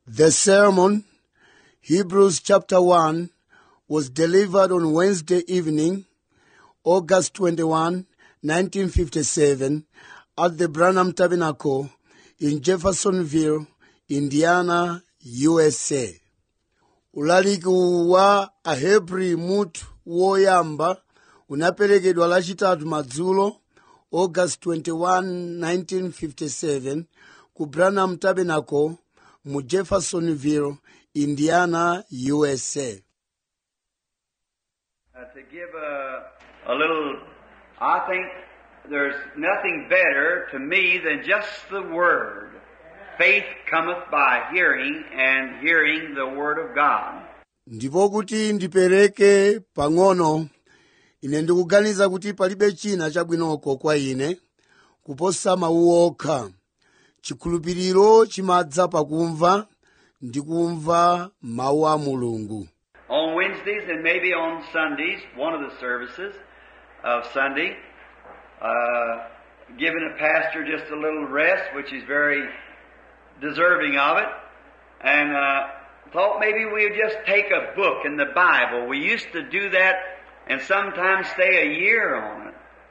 The sermon, Hebrews chapter 1, was delivered on Wednesday evening, August 21, 1957, at the Branham Tabernacle in Jeffersonville, Indiana, USA. ulaliki wa ahebri mutu woyamba unaperekedwa lachitatu madzulo august 21 1957 ku branham tabernacle mu jeffersonville indiana usa Uh, to give a, a little, I think there's nothing better to me than just the Word. Faith cometh by hearing, and hearing the Word of God. ndipo kuti ndipereke pang'ono ine ndikuganiza kuti palibe china chabwinoko kwa ine kuposa mawu okha chikhulupiriro chimadza pakumva ndi kumva mawu a mulungu On Wednesdays and maybe on Sundays, one of the services of Sunday, uh, giving a pastor just a little rest, which is very deserving of it, and uh, thought maybe we would just take a book in the Bible. We used to do that and sometimes stay a year on it.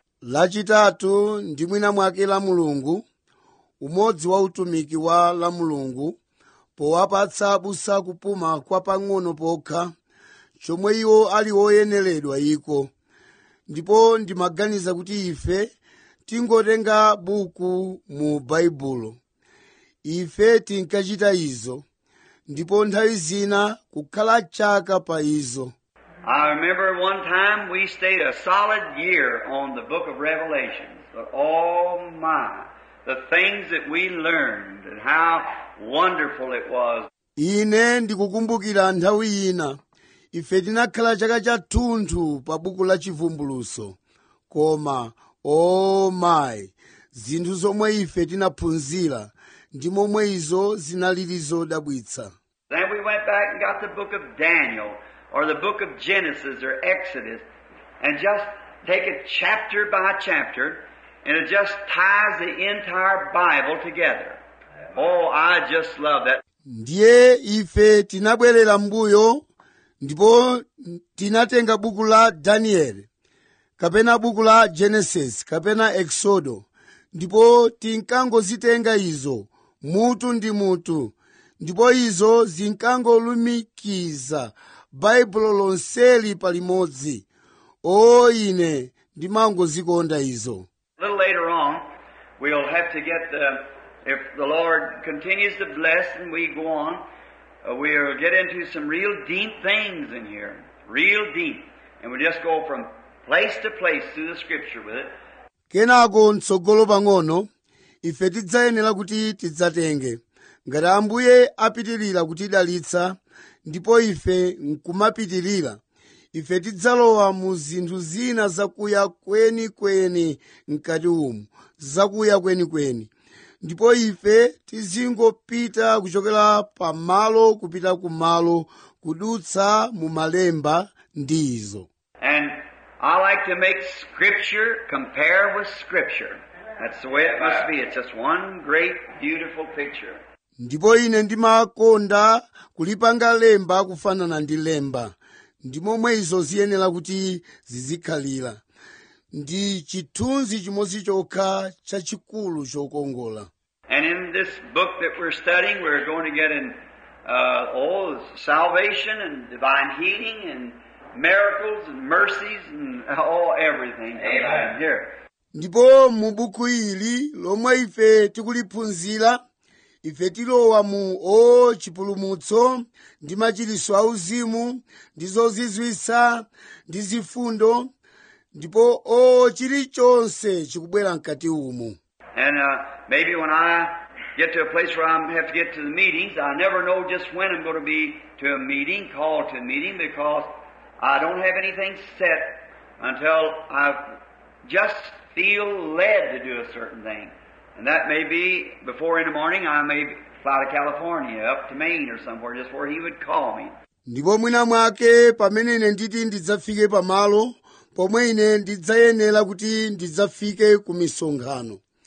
lachitatu ndi mwina mwake la mulungu umodzi wa utumiki wa la mulungu powapatsa abusa kupuma kwa pang'ono pokha chomwe iwo ali oyeneredwa iko ndipo ndimaganiza kuti ife tingotenga buku mu baibulo ife tinkachita izo ndipo nthawi zina kukhala chaka pa izo I remember one time we stayed a solid year on the book of Revelations. But oh my, the things that we learned and how wonderful it was. ine ndikukumbukira nthawi ina ife tinakhala chaka chathunthu pa buku la chivumbuluso koma o mayi zinthu zomwe ife tinaphunzira ndi momwe izo zinalili zodabwitsa Then we went back and got the book of Daniel or the book of Genesis or Exodus and just take it chapter by chapter and it just ties the entire Bible together. Oh, I just love that. ndiye ife tinabwerera mbuyo ndipo tinatenga buku la danieli kapena buku la genesis kapena exodo ndipo tinkangozitenga izo mutu ndi mutu ndipo izo zinkangolumikiza baibulo lonseli palimodzi o ine ndimangozikonda izo A little later on, we'll have to get the, if the Lord continues to bless and we go on, uh, we'll get into some real deep things in here. Real deep. And we'll just go from place to place through the scripture with it. kenako mtsogolo pang'ono ife tidzayenera kuti tidzatenge ngati ambuye apitirira kutidalitsa ndipo ife nkumapitirira ife tidzalowa mu zinthu zina zakuya kwenikweni mkati umu zakuya kwenikweni ndipo ife tizingopita kuchokera pamalo kupita kumalo kudutsa mu malemba ndi izo And I like to make scripture compare with scripture. That's the way it must be. It's just one great, beautiful picture. ndipo ine ndimakonda kulipanga lemba kufanana ndi lemba ndi momwe izo ziyenera kuti zizikhalira ndi chithunzi chimodzi chokha chachikulu chokongola And in this book that we're studying, we're going to get in, uh, oh, salvation and divine healing and miracles and mercies and oh, everything. Amen. Here. ndipo mu buku ili lomwe ife tikuliphunzira ife tilowa mu o chipulumutso ndi machiritso auzimu ndi zozizwitsa ndi zifundo ndipo o chilichonse chikubwera mkati umu And uh, maybe when I get to a place where I have to get to the meetings, I never know just when I'm going to be to a meeting, called to a meeting, because I don't have anything set until I just feel led to do a certain thing. And that may be before in the morning I may fly to California, up to Maine or somewhere, just where he would call me. ndipo mwina mwake pamene ine nditi ndidzafike pamalo pomwe ine ndidzayenera kuti ndidzafike ku misonkhano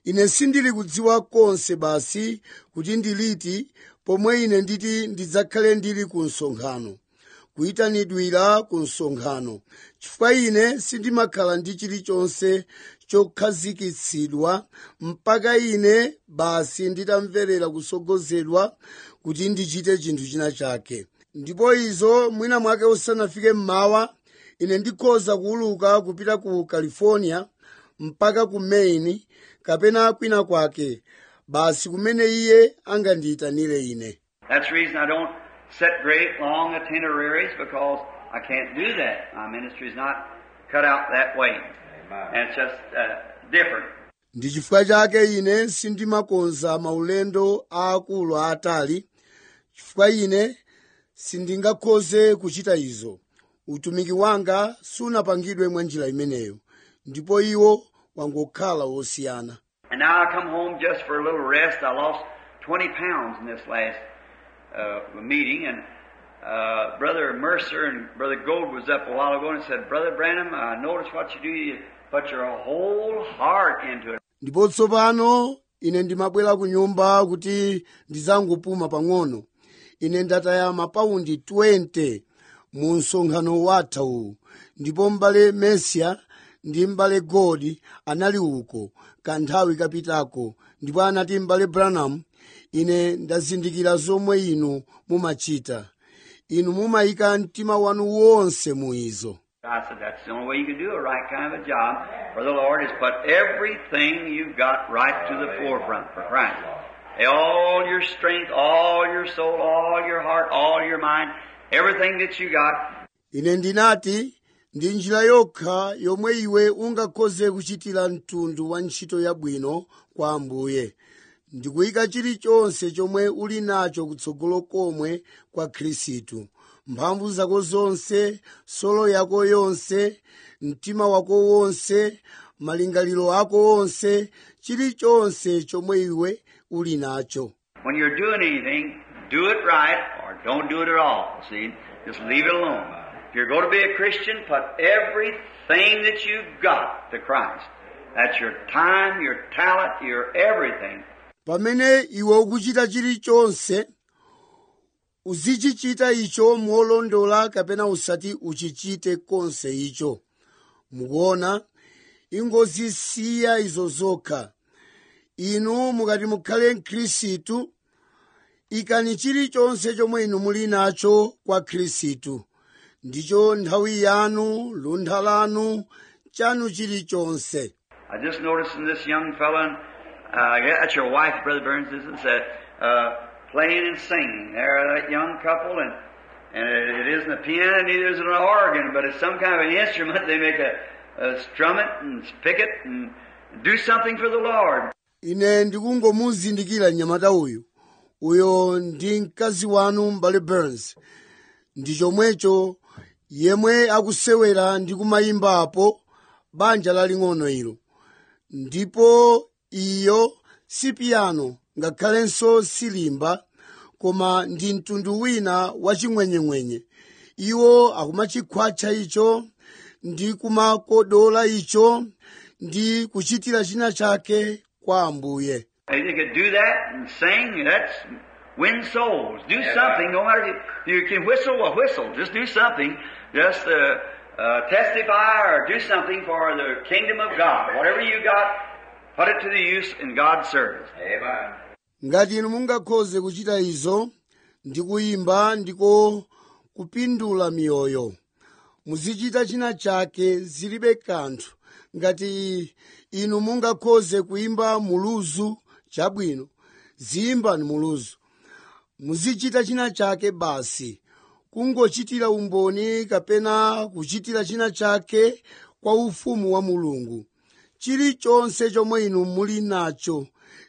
ine sindili kudziwa konse basi kuti ndiliti pomwe ine nditi ndidzakhale ndili ku msonkhano kuyitanidwira ku msonkhano chifukwa ine sindimakhala ndi chilichonse chokhazikitsidwa mpaka ine basi nditamverera kusogozedwa kuti ndichite chinthu china chake ndipo izo mwina mwake usanafike mmawa ine ndikhoza kuuluka kupita ku california mpaka ku maine kapena kwina kwake basi kumene iye angandiyitanire ine That's the reason I don't set great long itineraries because I can't do that. My ministry's not cut out that way. And it's just uh, different. ndi chifukwa chake ine sindimakonza maulendo aakulu aatali chifukwa ine sindingakhoze kuchita izo utumiki wanga sunapangidwe mwa njira imeneyo ndipo iwo wangokhala wosiyana And now I come home just for a little rest. I lost 20 pounds in this last uh, meeting, and uh, Brother Mercer and Brother Gold was up a while ago and said, Brother Branham, I noticed what you do. You put your whole heart into it. ndipo tsopano ine ndimabwera ku nyumba kuti ndizangopuma pang'ono ine ndataya mapaundi 20 mu msonkhano watha uwu ndipo m'bale mesia ndi m'bale godi anali uko kanthawi kapitako ndipo anati m'bale branham ine ndazindikira zomwe inu mumachita inu mumayika mtima wanu wonse mu izo I said, that's the only way you can do a right kind of a job for the Lord is put everything you've got right to the forefront for Christ. All your strength, all your soul, all your heart, all your mind, everything that you got, ine ndinati ndi njira yokha yomwe iwe ungakhoze kuchitira mtundu wa ntchito yabwino kwa ambuye ndikuyika chilichonse chomwe uli nacho kutsogolo komwe kwa khristu mphamvu zako zonse solo yako yonse mtima wako wonse malingaliro ako onse chilichonse chomwe iwe uli nacho When you're doing anything, do it right or don't do it at all. See? Just leave it alone. If you're going to be a Christian, put everything that you've got to Christ. That's your time, your talent, your everything. pamene iwe ukuchita chilichonse uzichichita icho molondola kapena usati uchichite konse icho mukuona ingozisiya izo zokha inu mukati mukhale mkhristu ikani chilichonse chomwe inu muli nacho kwa khristu ndicho nthawi yanu luntha lanu chanu chilichonse I just noticed in this young fella, uh, yeah, that's your wife, Brother Burns, isn't it? Uh, playing and singing. There, that young couple, and and it, it isn't a piano, neither is it an organ, but it's some kind of an instrument. They make a, a strum it and pick it and do something for the Lord. ine ndikungomuzindikira mnyamata uyu uyo ndi mkazi wanu mbale burns ndi chomwecho yemwe akusewera ndi kumayimbapo banja laling'ono ilo ndipo iyo si piyano ngakhalenso silimba koma ndi mtundu wina waching'wenyeng'wenye iwo akumachikhwatcha icho ndi kumakodola icho ndi kuchitira china chake kwa ambuye If you could do that and sing, that's win souls. Do something, no matter if you, you can whistle, well, whistle. Just do something. Just uh, uh, testify or do something for the kingdom of God. Whatever you got, put it to the use in God's service. Amen. ngati inu mungakhoze kuchita izo ndi kuyimba ndiko kupindula miyoyo muzichita china chake zilibe kanthu ngati inu mungakhoze kuyimba muluzu chabwino ziyimbani muluzu muzichita china chake basi kungochitira umboni kapena kuchitira china chake kwa ufumu wa mulungu chilichonse chomwe inu muli nacho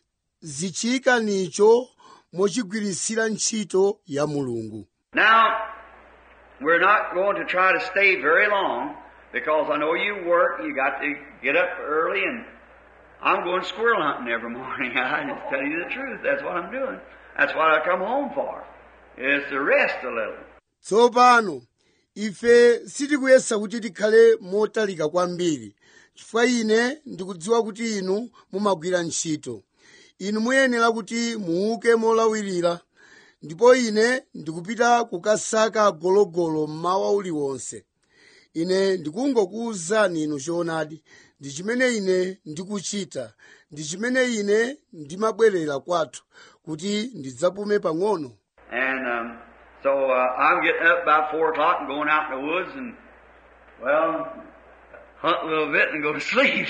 zichiyikanicho mochigwirisira ntchito ya mulungu Now, we're not going to try to stay very long because I know you work, you got to get up early and I'm going squirrel hunting every morning. I just tell you the truth. That's what I'm doing. That's what I come home for. Is to rest a little. tsopano ife sitikuyesa kuti tikhale motalika kwambiri chifukwa ine ndikudziwa kuti inu mumagwira ntchito inu muyenera kuti muuke molawirira ndipo ine ndikupita kukasaka gologolo mmawa uliwonse ine ndikungokuwuzani inu choonadi ndi chimene ine ndikuchita ndi chimene ine ndimabwerera kwathu kuti ndidzapume pang'ono And um, so uh, I'm getting up about four o'clock and going out in the woods and, well, hunt a little bit and go to sleep.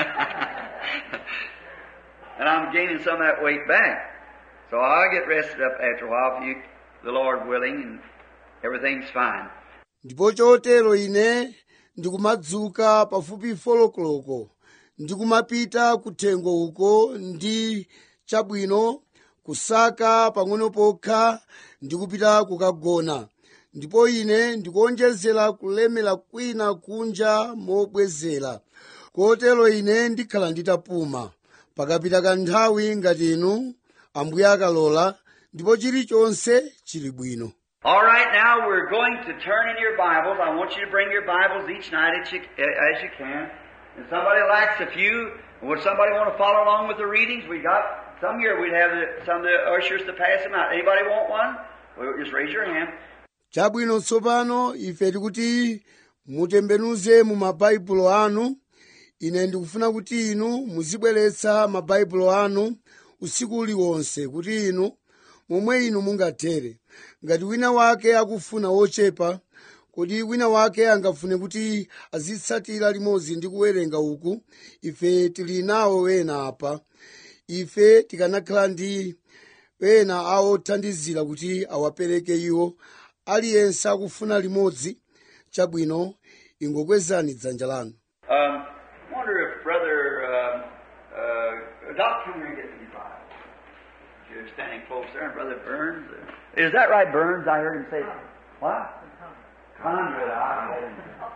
and I'm gaining some of that weight back. So I get rested up after a while, if you, the Lord willing, and everything's fine. ndipo chotero ine ndikumadzuka pafupi folokoloko ndikumapita kuthengo uko ndi chabwino kusaka pang'ono pokha ndikupita kukagona ndipo ine ndikuonjezera kulemera kwina kunja mobwezera kotero ine ndikhala nditapuma pakapita kanthawi ngati inu ambuye akalola ndipo chilichonse chili bwino All right, now we're going to turn in your Bibles. I want you to bring your Bibles each night as you, as you can. And somebody lacks a few. Would somebody want to follow along with the readings? We got some here. We'd have the, some of the ushers to pass them out. Anybody want one? Well, just raise your hand. chabwino tsopano ife tikuti mutembenuze mu mabaibulo anu ine ndikufuna kuti inu muzibweretsa mabaibulo anu usiku uliwonse kuti inu momwe inu mungathere ngati wina wake akufuna wochepa kodi wina wake angafune kuti azitsatira limodzi ndi kuwerenga uku ife tili nawo wena apa ife tikanakhala ndi ena awothandizira kuti awapereke iwo aliyense akufuna limodzi chabwino ingokwezani dzanja lanu Um, wonder if Brother um, uh, Doc, come here and get me Bible. You're standing close there, and Brother Burns. uh, Is that right, Burns? I heard him say. What? Conrad. I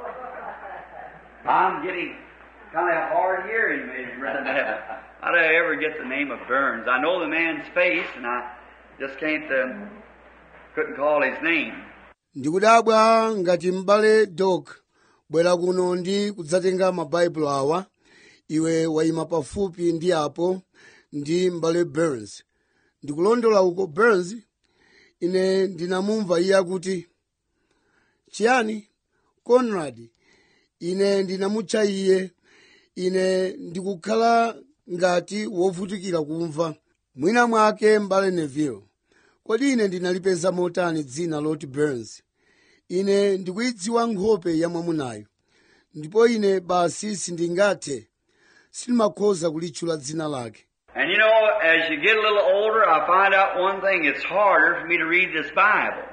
I'm getting kind of hard hearing, maybe, Brother. How did I ever get the name of Burns? I know the man's face, and I just can't, um, couldn't call his name. ndikudabwa ngati m'bale dok bwera kuno ndi kudzatenga mabaibulo awa iwe wayima pafupi ndi apo ndi m'bale burns ndikulondola uko burns ine ndinamumva iye akuti chiyani conrad ine ndinamutcha iye ine ndikukhala ngati wovutikira kumva mwina mwake m'bale neville kodi ine ndinalipeza motani dzina loti burns ine ndikuyidziwa nkhope ya mwamunayo ndipo ine basi sindingathe sindimakhoza kulitchula dzina lake And you know, as you get a little older, I find out one thing. It's harder for me to read this Bible.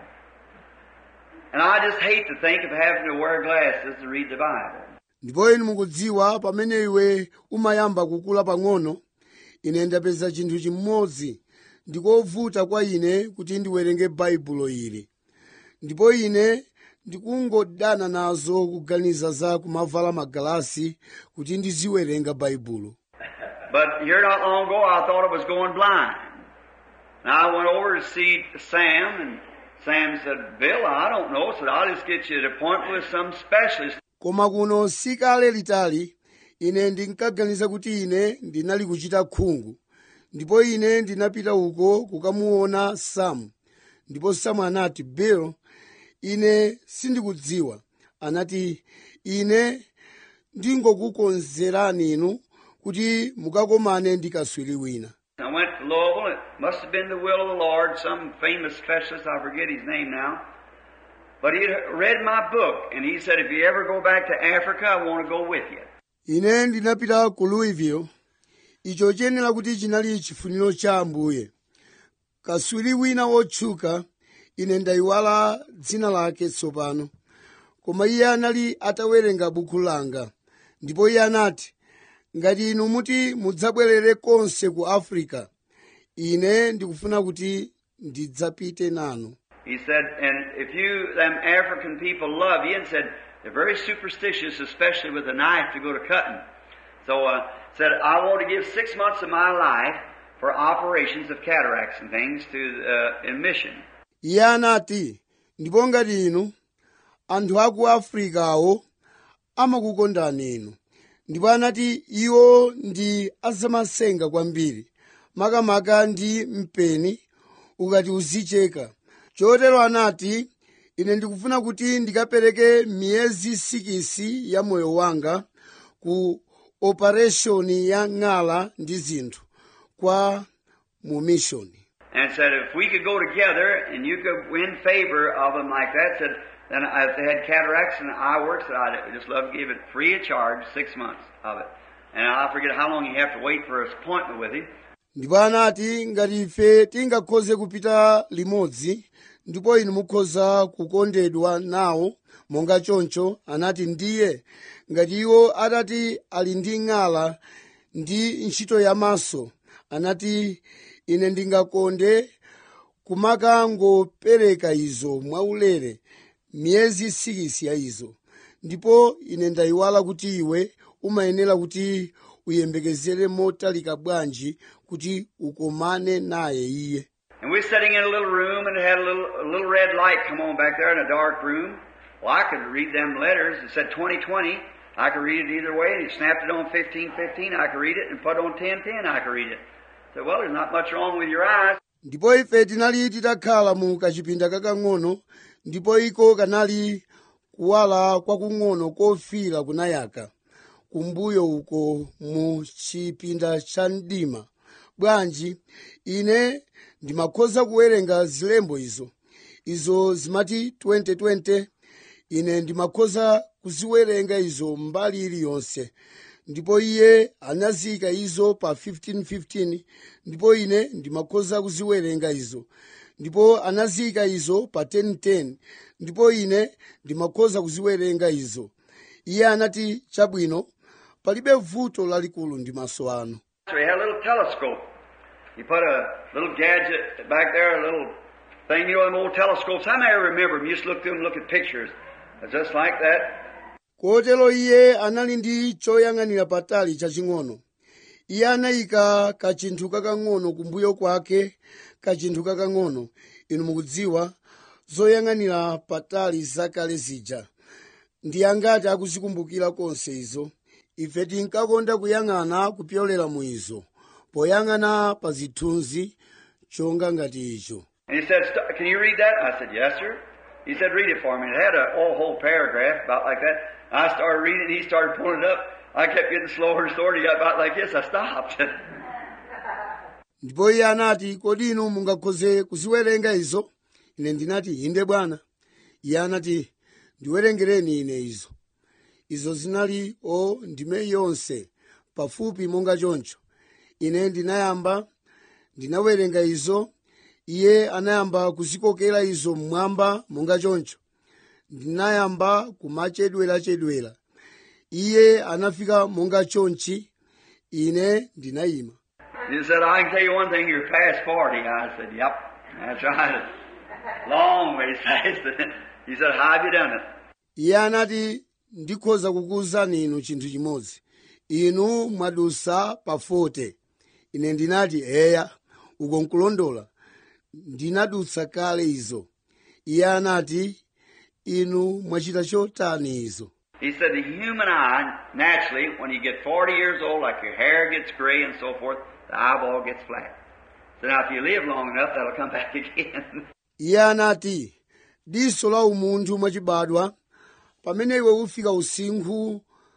And I just hate to think of having to wear glasses to read the Bible. ndipo inu mukudziwa pamene iwe umayamba kukula pang'ono ine ndapeza chinthu chimodzi ndikovuta kwa ine kuti ndiwerenge baibulo ili ndipo ine ndikungodana nazo kuganiza za kumavala magalasi kuti ndiziwerenga baibulo But here not long ago, I thought I was going blind. And I went over to see Sam, and Sam said, Bill, I don't know. said, I'll just get you an appointment with some specialist. koma kuno sikale litali ine ndinkaganiza kuti ine ndinali kuchita khungu ndipo ine ndinapita uko kukamuona samu ndipo samu anati bill ine sindikudziwa anati ine ndingokukonzerani inu kuti mukakomane ndi kaswiri wina I went to Louisville. It must have been the will of the Lord, some famous specialist, I forget his name now. But he had read my book, and he said, if you ever go back to Africa, I want to go with you. ine ndinapita ku louisville icho chiyenera kuti chinali chifuniro cha ambuye kaswiri wina wotchuka ine ndayiwala dzina lake tsopano koma iye anali atawerenga buku langa ndipo iye anati ngati inu muti mudzabwerere konse ku africa ine ndikufuna kuti ndidzapite nanu He said, and if you, them African people love you, and said, they're very superstitious, especially with a knife to go to cutting. So, uh, said, I want to give six months of my life for operations of cataracts and things to, uh, in mission. iye anati ndipo ngati inu anthu aku afrikawo amakukondani inu ndipo anati iwo ndi azamasenga kwambiri makamaka ndi mpeni ukati uzicheka chotero anati ine ndikufuna kuti ndikapereke miyezi sikisi ya moyo wanga ku opereshoni ya ng'ala ndi zinthu kwa mu mishoni And said if we could go together and you could win favor of them like that, said then if they had cataracts and eye work, said I'd just love to give it free of charge, six months of it. And I forget how long you have to wait for an appointment with him. ndipo anati ngati ife tingakhoze kupita limodzi ndipo inu mukhoza kukondedwa nawo monga choncho anati ndiye ngati iwo atati ali ndi ng'ala ndi ntchito yamaso anati ine ndingakonde kumakangopereka izo mwaulere miyezi sikisi ya izo ndipo ine ndayiwala kuti iwe umayenera kuti uyembekezere motalika bwanji kuti ukomane naye iye And we were sitting in a little room and it had a little, a little red light come on back there in a dark room. Well, I could read them letters. It said 2020. I could read it either way. And he snapped it on 1515. I could read it and put it on 1010. I could read it. I said, well, there's not much wrong with your eyes. ndipo ife tinali titakhala mu kachipinda kakang'ono ndipo iko kanali kuwala kwakung'ono kofira kunayaka kumbuyo uko mu chipinda cha mdima bwanji ine ndimakhoza kuwerenga zilembo izo izo zimati 2020 ine ndimakhoza kuziwerenga izo mbali iliyonse ndipo iye anazika izo pa 1515 ndipo ine ndimakhoza kuziwerenga izo ndipo anazika izo pa 1010 ndipo ine ndimakhoza kuziwerenga izo iye anati chabwino palibe vuto lalikulu ndi maso anu So he had a little telescope. He put a little gadget back there, a little thing, you know, them old telescopes. How many remember them? You just look through them, look at pictures. Just like that. kotero iye anali ndi choyang'anira patali chaching'ono iye anayika kachinthu kakang'ono kumbuyo kwake kachinthu kakang'ono inu mukudziwa zoyang'anira patali zakale zija ndi angati akuzikumbukira konse izo ife tinkakonda kuyang'ana kupyolera mu izo poyang'ana pa zithunzi chonga ngati icho And he said, "St- Can you read that? I said, Yes, sir. He said, Read it for me. It had a whole, whole paragraph about like that. I started reading it, he started pulling it up. I kept getting slower and slower. He got about like this. I stopped. ndipo iye anati kodi inu mungakhoze kuziwerenga izo ine ndinati inde bwana iye anati ndiwerengereni ine izo izo zinali o ndime yonse pafupi monga choncho ine ndinayamba ndinawerenga izo iye anayamba kuzikokera izo mmwamba monga choncho ndinayamba kumachedwerachedwera iye anafika monga chonchi ine ndinayima he said, I can tell you one thing, you're past 40. I said, Yep, that's right. Long ways past. he said, How have you done it? iye anati ndikhoza kukuwuzani inu chinthu chimodzi inu mwadusa pa 40 ine ndinati eya uko nkulondola ndinadutsa kale izo iye anati inu mwachita chotani izo He said the human eye, naturally, when you get 40 years old, like your hair gets gray and so forth, the eyeball gets flat. So now if you live long enough, that'll come back again. iye anati diso la umunthu mwachibadwa pamene iwe ufika usinkhu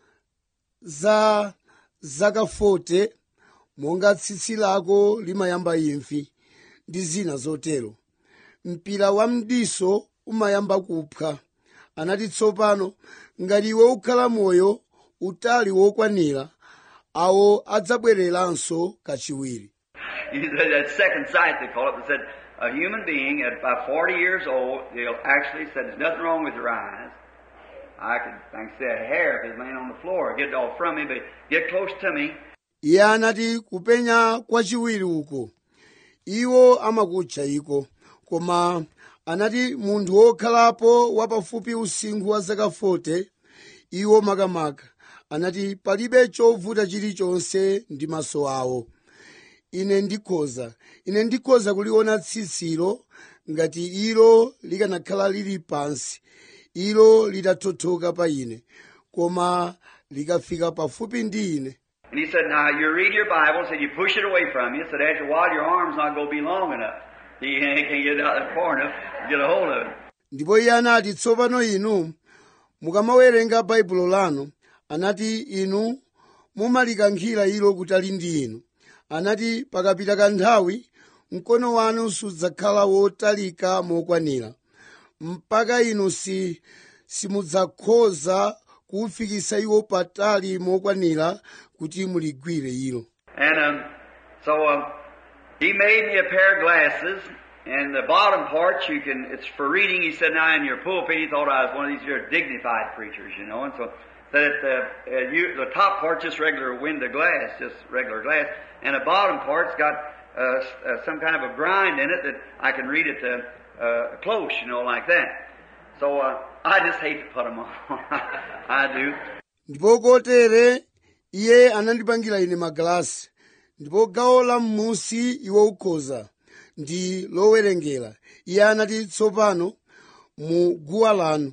za zaka 40 monga tsitsi lako limayamba imfi ndi zina zotero mpira wa mdiso umayamba kupha anati tsopano ngati iwe ukhala moyo utali wokwanira awo adzabwereranso kachiwiri he said that second sight, they call it, they said a human being at about 40 years old, they'll actually said there's nothing wrong with your eyes. I could, I can see a hair if it's laying on the floor. Get it all from me, but get close to me. iye anati kupenya kwachiwiri uko iwo amakutcha iko koma anati munthu wokhalapo wapafupi usinkhu wa zaka 40 iwo makamaka anati palibe chovuta chilichonse ndi maso awo ine ndikhoza ine ndikhoza kuliona tsitsilo ngati ilo likanakhala lili pansi ilo litathothoka pa ine koma likafika pafupi ndi ine And he said, now you read your Bible, said you push it away from you, said after a while your arm's not going to be long enough. You can't get it out there far enough to get a hold of it. ndipo iye anati tsopano inu mukamawerenga baibulo lanu anati inu mumalikankhira ilo kutali ndi inu anati pakapita kanthawi mkono wanu sudzakhala wotalika mokwanira mpaka inu si simudzakhoza kuwufikisa iwo patali mokwanira kuti muligwire ilo And um, so um, he made me a pair of glasses, and the bottom part you can it's for reading. He said, now in your pulpit, he thought I was one of these here dignified preachers, you know, and so that the uh, you, the top part just regular window glass, just regular glass, and the bottom part's got uh, s- uh, some kind of a grind in it that I can read it uh, uh, close, you know, like that. So uh, I just hate to put them on. I do. ndipo kotere iye anandipangira ine magalasi ndipo gawo la m'musi iwo ukhoza ndi lowerengera iye anati tsopano mu guwa lanu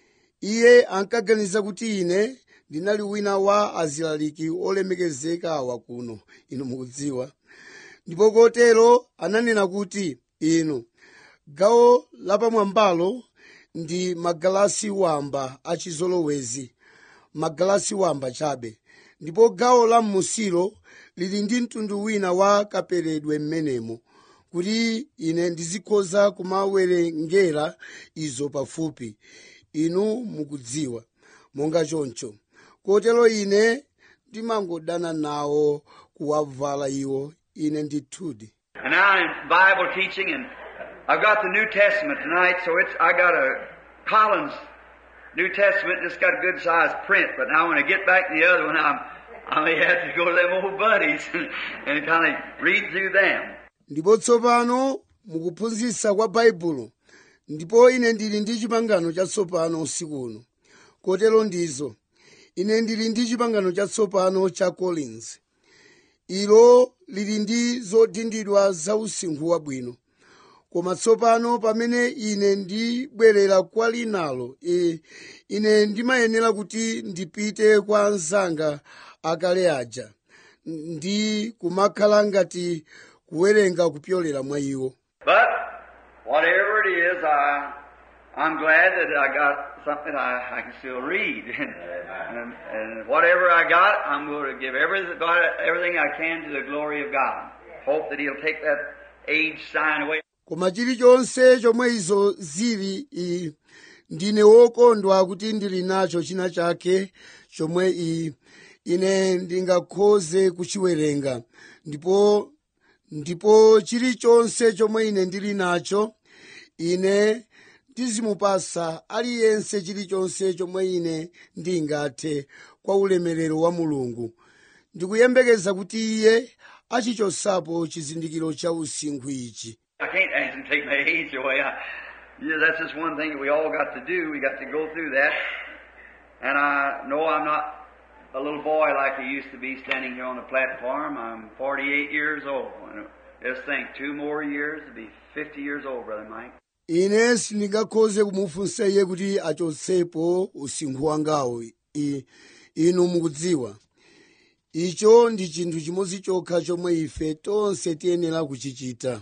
iye ankaganiza kuti ine ndinali wina wa azilaliki olemekezeka awa kuno inu mukudziwa ndipo kotero ananena kuti inu gawo lapamwambalo ndi magalasi wamba achizolowezi magalasi wamba chabe ndipo gawo la m'musilo lili ndi mtundu wina wa kaperedwe m'menemo kuti ine ndizikhoza kumawerengera izo pafupi inu mukudziwa monga choncho kotero ine ndimangodana nawo kuwavala iwo ine ndithudi And now in Bible teaching, and I've got the New Testament tonight, so it's I got a Collins New Testament, just got a good sized print. But now when I get back to the other one, I'm I may have to go to them old buddies and, and kind of read through them. ndipo tsopano mukuphunzitsa kwa baibulo ndipo ine ndili ndi chipangano chatsopano usiku uno kotero ndizo ine ndili ndi chipangano chatsopano cha collins ilo lili ndi zodindidwa za usinkhu wabwino koma tsopano pamene ine ndibwerera kwa linalo e, ine ndimayenera kuti ndipite kwa anzanga akale aja ndi kumakhala ngati kuwerenga kupyolera mwa iwo But whatever it is, I I'm glad that I got something I, I can still read. and, and whatever I got, I'm going to give everything, everything I can to the glory of God. Hope that He'll take that age sign away. koma chilichonse chomwe izo zili i, ndine wokondwa kuti ndili nacho china chake chomwe i, ine ndingakhoze kuchiwerenga ndipo ndipo chilichonse chomwe ine ndili nacho ine ndizimupasa aliyense chilichonse chomwe ine ndingathe kwa ulemerero wa mulungu ndikuyembekeza kuti iye achichosapo chizindikiro cha usinkhu ichi I can't ask him to take my age away. I, yeah, that's just one thing that we all got to do. We got to go through that. And I know I'm not a little boy like I used to be standing here on the platform. I'm 48 years old. And just think, two more years to be 50 years old, Brother Mike. ine sindingakhoze kumufunsa iye kuti achotsepo usinkhu wangawo I- inu mukudziwa icho ndi chinthu chimodzi chokha chomwe ife tonse tiyenera kuchichita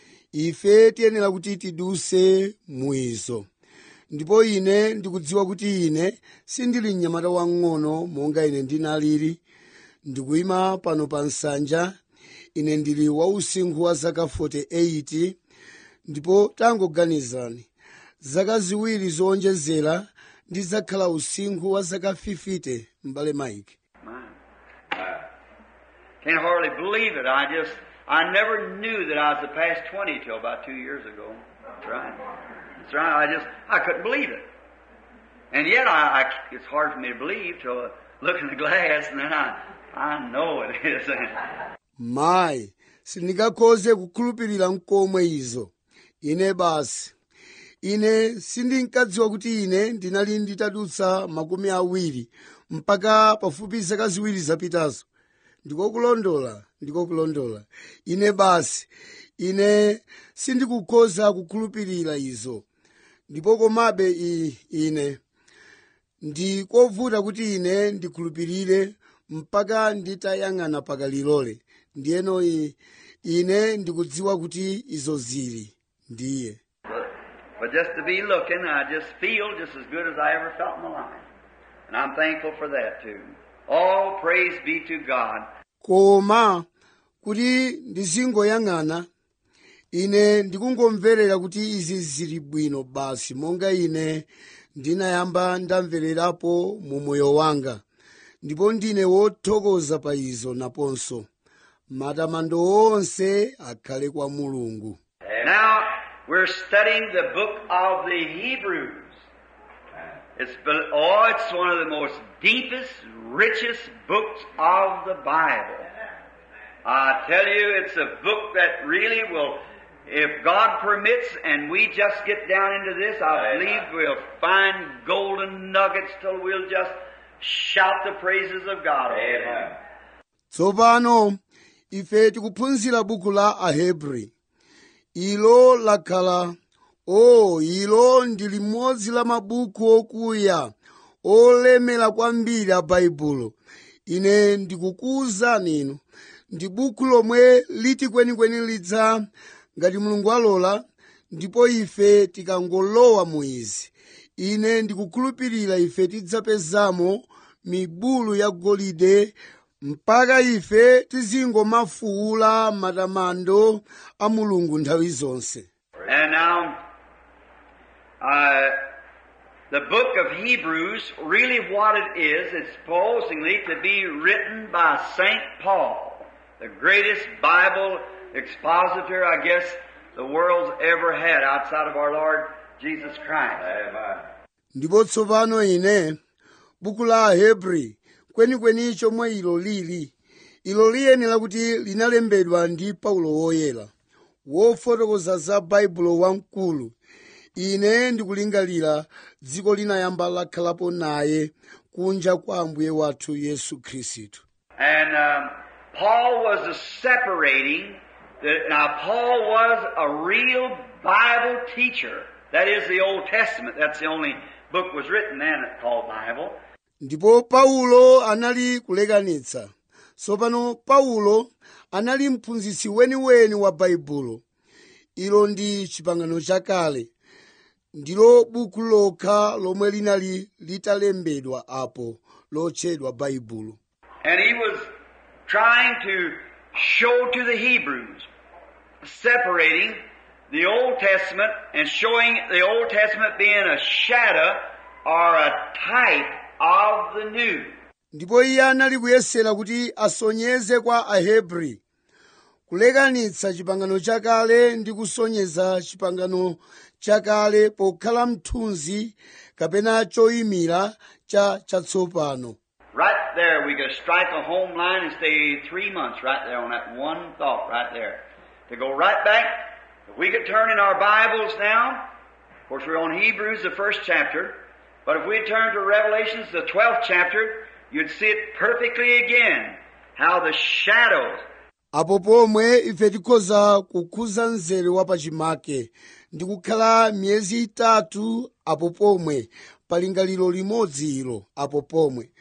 ife tiyenera kuti tiduse muizo ndipo ine ndikudziwa kuti ine sindili mnyamata wang'ono monga ine ndinalili ndikuyima pano pa nsanja ine ndili wa usinkhu wa zaka 48 ndipo tangoganizani zaka ziwiri zowonjezera ndidzakhala usinkhu wa zaka 50 m'bale mike Mine. Can't hardly believe it. I just, I never knew that I was the past 20 till about two years ago. That's right. That's right. I just, I couldn't believe it. And yet I, I it's hard for me to believe till I look in the glass and then I, I know it is. mayi sindingakhoze kukhulupirira mkomwe izo ine basi ine sindinkadziwa kuti ine ndinali nditadutsa makumi awiri mpaka pafupi zaka ziwiri zapitazo ndikokulondola ndikokulondola ine basi ine sindikukhoza kukhulupirira izo ndipo komabe i- ine ndi kovuta kuti ine ndikhulupirire mpaka nditayang'ana pakalilole ndiyeno i- ine ndikudziwa kuti izo zili ndiye But, but just to be looking, I just feel just as good as I ever felt in my life. And I'm thankful for that too. All praise be to God. koma kuti ndizingoyang'ana ine ndikungomverera kuti izi zili bwino basi monga ine ndinayamba ndamvererapo mu moyo wanga ndipo ndine wothokoza pa izo naponso matamando onse akhale kwa mulungu Now, we're studying the book of the Hebrews. It's, be- oh, it's one of the most deepest, richest books of the Bible. I tell you, it's a book that really will, if God permits and we just get down into this, I believe we'll find golden nuggets till we'll just shout the praises of God. Amen. tsopano ife tikuphunzira buku la ahebri ilo lakhala o ilo ndi limodzi la mabuku okuya olemera kwambiri a baibulo ine ndikukuwuzani inu ndi buku lomwe liti kwenikweni lidza ngati mulungu alola ndipo ife tikangolowa mu izi ine ndikukhulupirira ife tidzapezamo mibulu ya golide mpaka ife tizingomafuula matamando a mulungu nthawi zonse And now, uh, the book of Hebrews, really what it is, it's supposedly to be written by St. Paul, the greatest Bible expositor, I guess, the world's ever had outside of our Lord Jesus Christ. Amen. ndipo tsopano ine buku la ahebri kwenikweni chomwe ilo lili ilo liyenera kuti linalembedwa ndi paulo woyera wofotokoza za baibulo wamkulu ine ndikulingalira dziko linayamba lakhalapo naye kunja kwa ambuye wathu yesu khristu And um, Paul was a separating. The, now, Paul was a real Bible teacher. That is the Old Testament. That's the only book was written then called Bible. ndipo paulo anali kulekanitsa tsopano paulo anali mphunzitsi weniweni wa baibulo ilo ndi chipangano chakale ndilo buku lokha lomwe linali litalembedwa apo lotchedwa baibulo And he was trying to show to the Hebrews, separating the Old Testament and showing the Old Testament being a shadow or a type of the New. ndipo iye anali kuyesera kuti asonyeze kwa ahebri kulekanitsa chipangano chakale ndi kusonyeza chipangano chakale pokhala mthunzi kapena choyimira cha chatsopano Right there, we could strike a home line and stay three months right there on that one thought right there. To go right back, if we could turn in our Bibles now, of course we're on Hebrews, the first chapter, but if we turn to Revelations, the 12th chapter, you'd see it perfectly again. How the shadows, apo pomwe ife tikhoza kukhuza mzere wa pachimake ndi kukhala miyezi itatu apo pomwe palingaliro limodzi ilo apo pomwe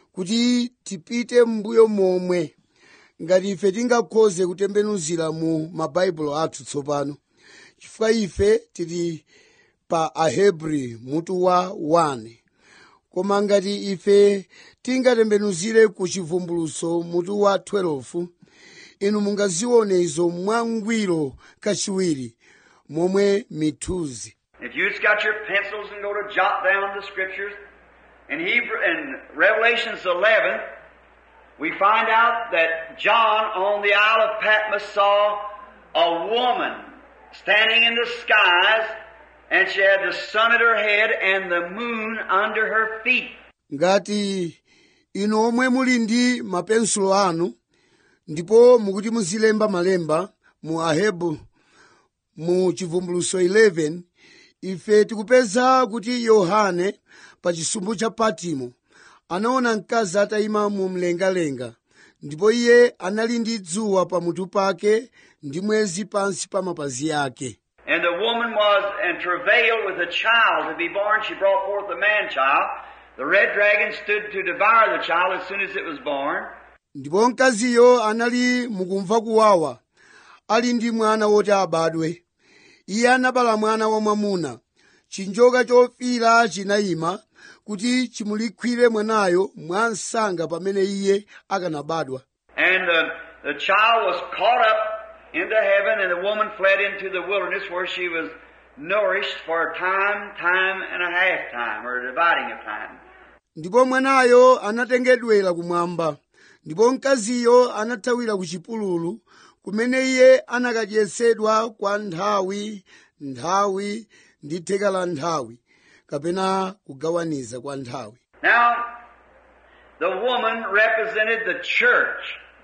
kuti tipite m'mbuyo momwe ngati ife tingakhoze kutembenuzira mu mabaibulo athu tsopano chifukwa ife tili pa ahebri mutu wa 1 koma ngati ife tingatembenuzire ku chivumbuluso mutu wa 12 inu mungazione izo mwangwiro kachiwiri momwe mithuzi if you've got your pencils and go to jot down the scriptures, in Hebrew, in Revelations 11, we find out that John on the Isle of Patmos saw a woman standing in the skies, and she had the sun at her head and the moon under her feet. ngati inu omwe muli ndi mapensulo anu ndipo mukuti muzilemba malemba mu ahebu mu chivumbuluso 11 ife tikupeza kuti yohane pa chisumbu cha patimo anaona mkazi atayima mu mlengalenga ndipo iye anali ndi dzuwa pamutu pake ndi mwezi pansi pa mapazi ake And the woman was in travail with a child to be born. She brought forth a man child. The red dragon stood to devour the child as soon as it was born. ndipo mkaziyo anali mukumva kuwawa ali ndi mwana woti abadwe iye anabala mwana wamwamuna chinjoka chofira chinayima kuti chimulikwire mwanayo mwa msanga pamene iye akanabadwa And the, the child was caught up into heaven, and the woman fled into the wilderness where she was nourished for a time, time and a half time, or a dividing of time. ndipo mwanayo anatengedwera kumwamba ndipo mkaziyo anathawira ku chipululu kumene iye anakadyesedwa kwa nthawi nthawi ndi theka la nthawi kapena kugawaniza kwa nthawi Now, the woman represented the church,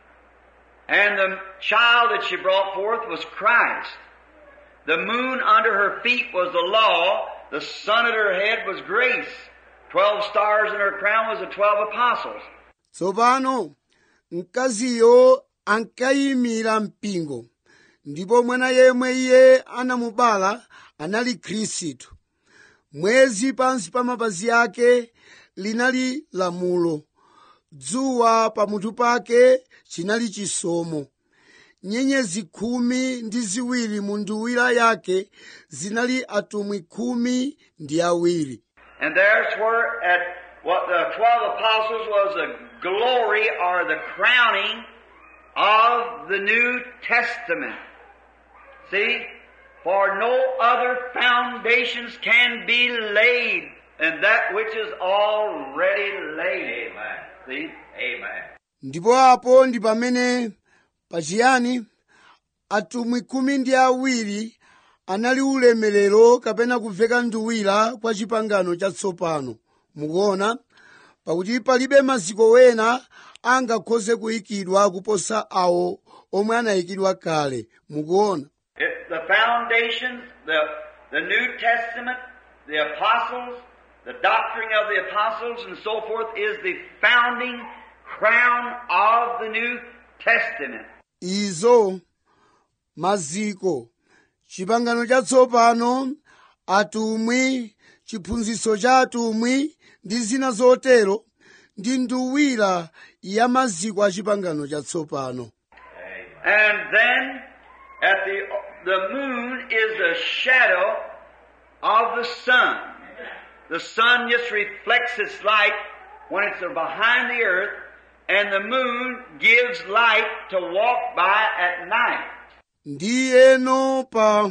and the child that she brought forth was Christ. The moon under her feet was the law, the sun at her head was grace. Twelve stars in her crown was the twelve apostles. tsopano mkaziyo ankayimira mpingo ndipo mwana yemwe iye anamubala anali khristu mwezi pansi pa mapazi ake linali lamulo dzuwa pamutu pake chinali chisomo nyenyezi khumi ndi ziwiri mu nduwira yake zinali atumwi khumi ndi awiri And there's where at what the twelve apostles was the glory or the crowning of the New Testament. See? For no other foundations can be laid than that which is already laid. Amen. See? Amen. ndipo apo ndi pamene pachiyani atumwi khumi ndi awiri anali ulemerero kapena kuveka nduwira kwa chipangano chatsopano mukuona pakuti palibe maziko wena angakhoze kuyikidwa kuposa awo omwe anayikidwa kale mukuona It, the foundations, the, the New Testament, the apostles, the doctrine of the apostles and so forth is the founding crown of the New Testament. izo maziko chipangano chatsopano atumwi chiphunzitso cha atumwi ndi zina zotero ndi nduwira ya maziko a chipangano chatsopano And then at the, the moon is a shadow of the sun. The sun just reflects its light when it's behind the earth and the moon gives light to walk by at night. ndiyeno pa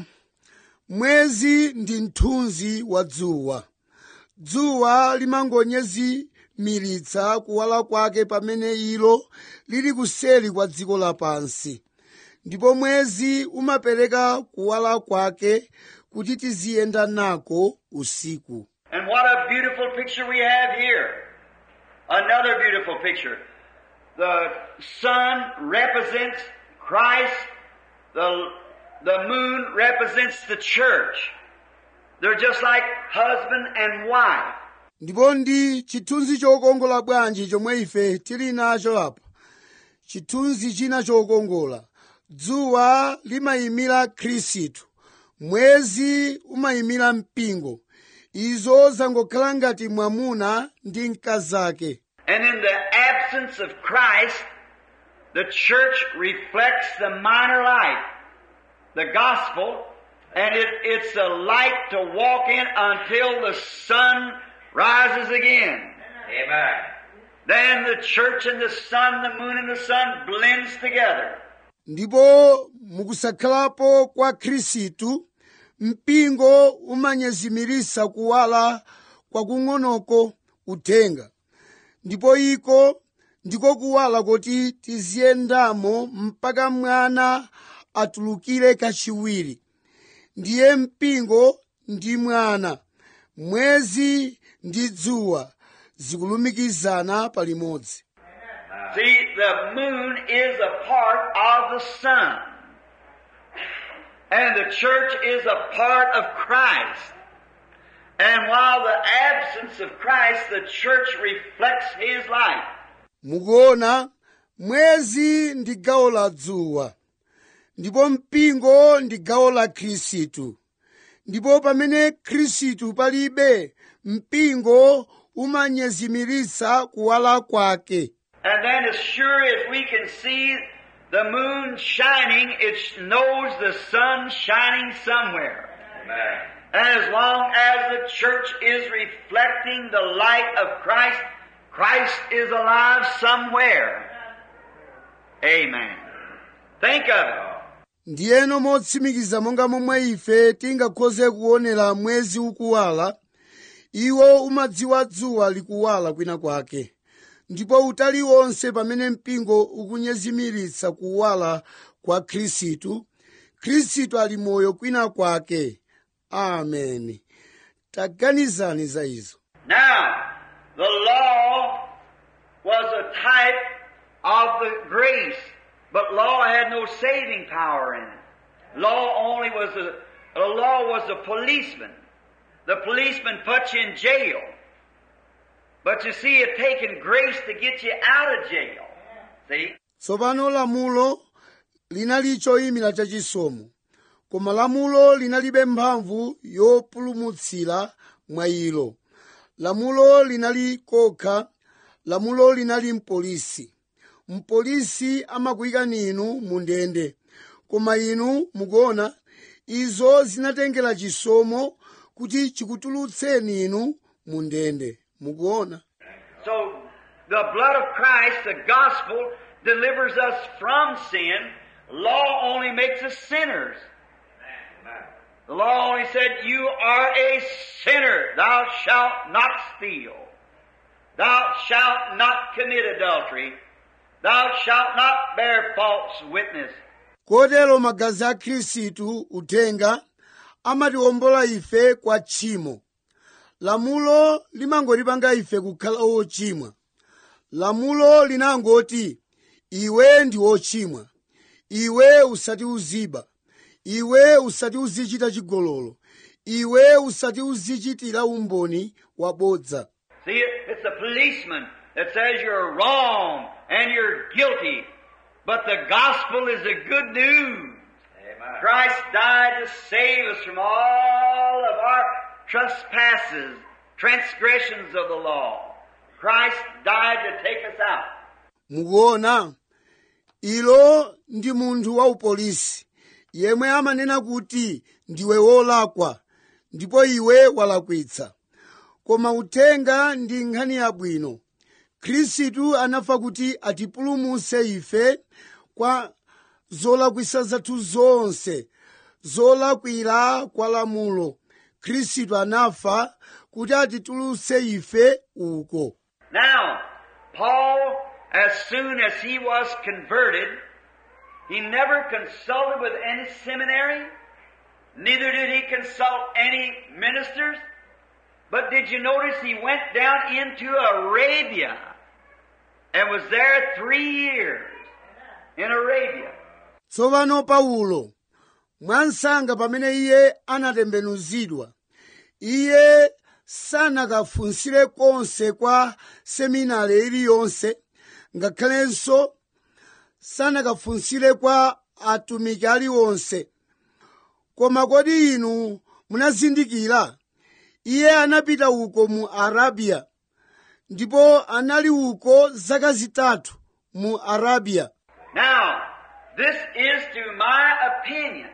mwezi ndi mthunzi wa dzuwa dzuwa limangonyezimiritsa kuwala kwake pamene ilo lili kuseri kwa dziko lapansi ndipo mwezi umapereka kuwala kwake kuti tiziyenda nako usiku And what a beautiful picture we have here. Another beautiful picture. The sun represents Christ. The, the moon represents the church. They're just like husband and wife. ndipo ndi chithunzi chokongola bwanji chomwe ife tili nacho apa chithunzi china chokongola dzuwa limayimira khristu mwezi umayimira mpingo izo zangokhala ngati mwamuna ndi mkazake And in the absence of Christ, the church reflects the minor light, the gospel, and it, it's a light to walk in until the sun rises again. Amen. Then the church and the sun, the moon and the sun blends together. ndipo mukusakhalapo kwa khristu mpingo umanyezimiritsa kuwala kwakung'onoko uthenga ndipo iko ndiko kuwala kuti tiziyendamo mpaka mwana atulukire kachiwiri ndiye mpingo ndi mwana mwezi ndi dzuwa zikulumikizana palimodzi See, the moon is a part of the sun. And the church is a part of Christ. And while the absence of Christ, the church reflects His light. mukuona mwezi ndi gawo la dzuwa ndipo mpingo ndi gawo la khristu ndipo pamene khristu palibe mpingo umanyezimiritsa kuwala kwake And then as sure as we can see the moon shining, it knows the sun shining somewhere. And as long as the church is reflecting the light of Christ, Christ is alive somewhere. Amen. Think of it. ndiyeno motsimikiza monga momwe ife tingakhoze kuonera mwezi ukuwala iwo umadziwa dzuwa likuwala kwina kwake ndipo utali wonse pamene mpingo ukunyezimiritsa kuwala kwa khristu khristu ali moyo kwina kwake ameni taganizani za izo Now, the law was a type of the grace, but law had no saving power in it. Law only was a, the law was a policeman. The policeman put you in jail. But you see, it taken grace to get you out of jail. See? tsopano lamulo linali choyimira chachisomo koma lamulo linalibe mphamvu yopulumutsira mwa ilo lamulo linali kokha lamulo linali mpolisi mpolisi amakuyikani inu mu ndende koma inu mukuona izo zinatengera chisomo kuti chikutulutseni inu mu ndende mukuona So, the blood of Christ, the gospel, delivers us from sin. Law only makes us sinners. The law only said, You are a sinner. Thou shalt not steal. Thou shalt not commit adultery. Thou shalt not bear false witness. kotero magazi a khristu uthenga amatiwombola ife kwa tchimo lamulo limangotipanga ife kukhala ochimwa lamulo linangoti iwe ndi wochimwa iwe usati uziba iwe usati uzichita chigololo iwe usati uzichitira umboni wabodza See, it- it's the policeman that says you're wrong and you're guilty. But the gospel is the good news. Christ died to save us from all of our trespasses, transgressions of the law. Christ died to take us out. mukuona ilo ndi munthu wa upolisi yemwe amanena kuti ndiwe wolakwa ndipo iwe walakwitsa koma uthenga ndi nkhani yabwino khristu anafa kuti atipulumutse ife kwa zolakwisa zathu zonse zolakwira kwa lamulo khristu anafa kuti atitulutse ife uko Now, Paul, as soon as he was converted, he never consulted with any seminary, neither did he consult any ministers, but did you notice he went down into Arabia and was there three years in Arabia. tsopano paulo mwansanga pamene iye anatembenuzidwa iye sanakafunsire konse kwa seminari iliyonse ngakhalenso sanakafunsire kwa atumiki aliwonse koma kodi inu munazindikira iye anapita uko mu arabiya ndipo anali uko zaka zitatu mu arabiya Now, this is to my opinion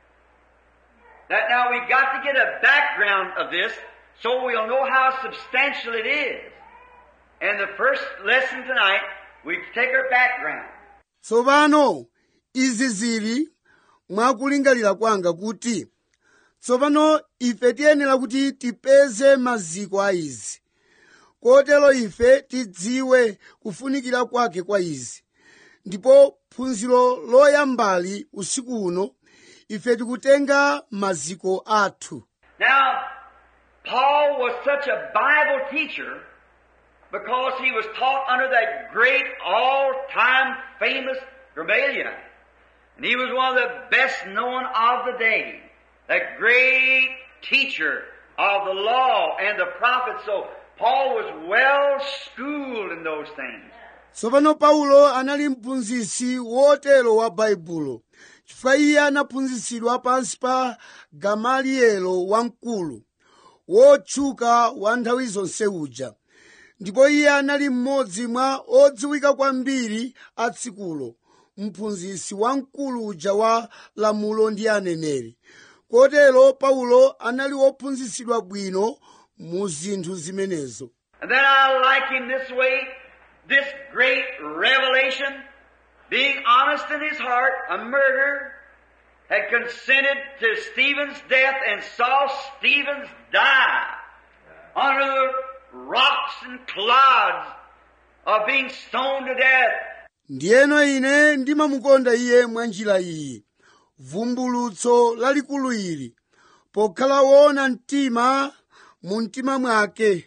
that now we got to get a background of this so we'll know how substantial it is. And the first lesson tonight, we take our background. tsopano izi zili mwakulingalira kwanga kuti tsopano ife tiyenera kuti tipeze maziko a izi kotero ife tidziwe kufunikira kwake kwa izi ndipo phunziro loyambali usiku uno ife tikutenga maziko athu Now, Paul was such a Bible teacher because he was taught under that great, all-time famous Gamaliel. And he was one of the best known of the day. That great teacher of the law and the prophets. So Paul was well schooled in those things. tsopano paulo anali mphunzitsi wotero wa baibulo chifukwa iye anaphunzitsidwa pansi pa gamaliyelo wamkulu wotchuka wa nthawi zonse uja ndipo iye anali mmodzi mwa odziwika kwambiri a tsikulo mphunzitsi wamkulu uja wa lamulo ndi aneneri kotero paulo anali wophunzitsidwa bwino mu zinthu zimenezo And then I like him this way, this great revelation, being honest in his heart, a murderer, had consented to Stephen's death and saw Stephen's die under the rocks and clods of being stoned to death. ndiyeno ine ndimamukonda iye mwa njira iyi vumbulutso lalikulu ili pokhala woona mtima mu mtima mwake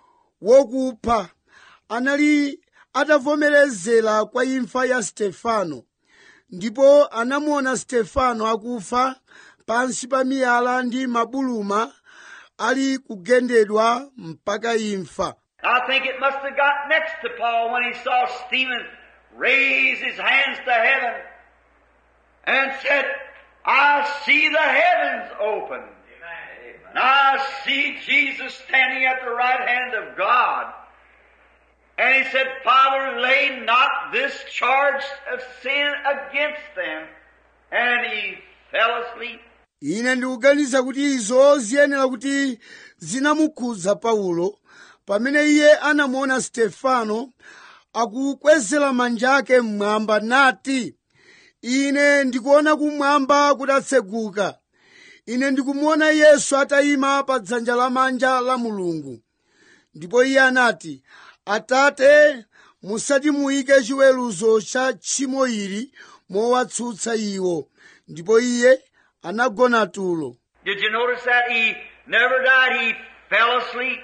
wokupha anali atavomerezera kwa imfa ya stefano ndipo anamuona stefano akufa pansi pa miyala ndi mabuluma ali kugendedwa mpaka imfa I think it must have got next to Paul when he saw Stephen raise his hands to heaven and said, I see the heavens open. And I see Jesus standing at the right hand of God. And he said, Father, lay not this charge of sin against them. And he fell asleep. ine ndikuganiza kuti izo ziyenera kuti zinamukhudza paulo pamene iye anamuona stefano akukwezera manja ake mmwamba nati ine ndikuona kumwamba kutatseguka ine ndikumuona yesu atayima pa dzanja lamanja la mulungu ndipo iye anati atate musati muyike chiweruzo cha tchimo ili mowatsutsa iwo ndipo iye anagona tulo Did you notice that he never died? He fell asleep.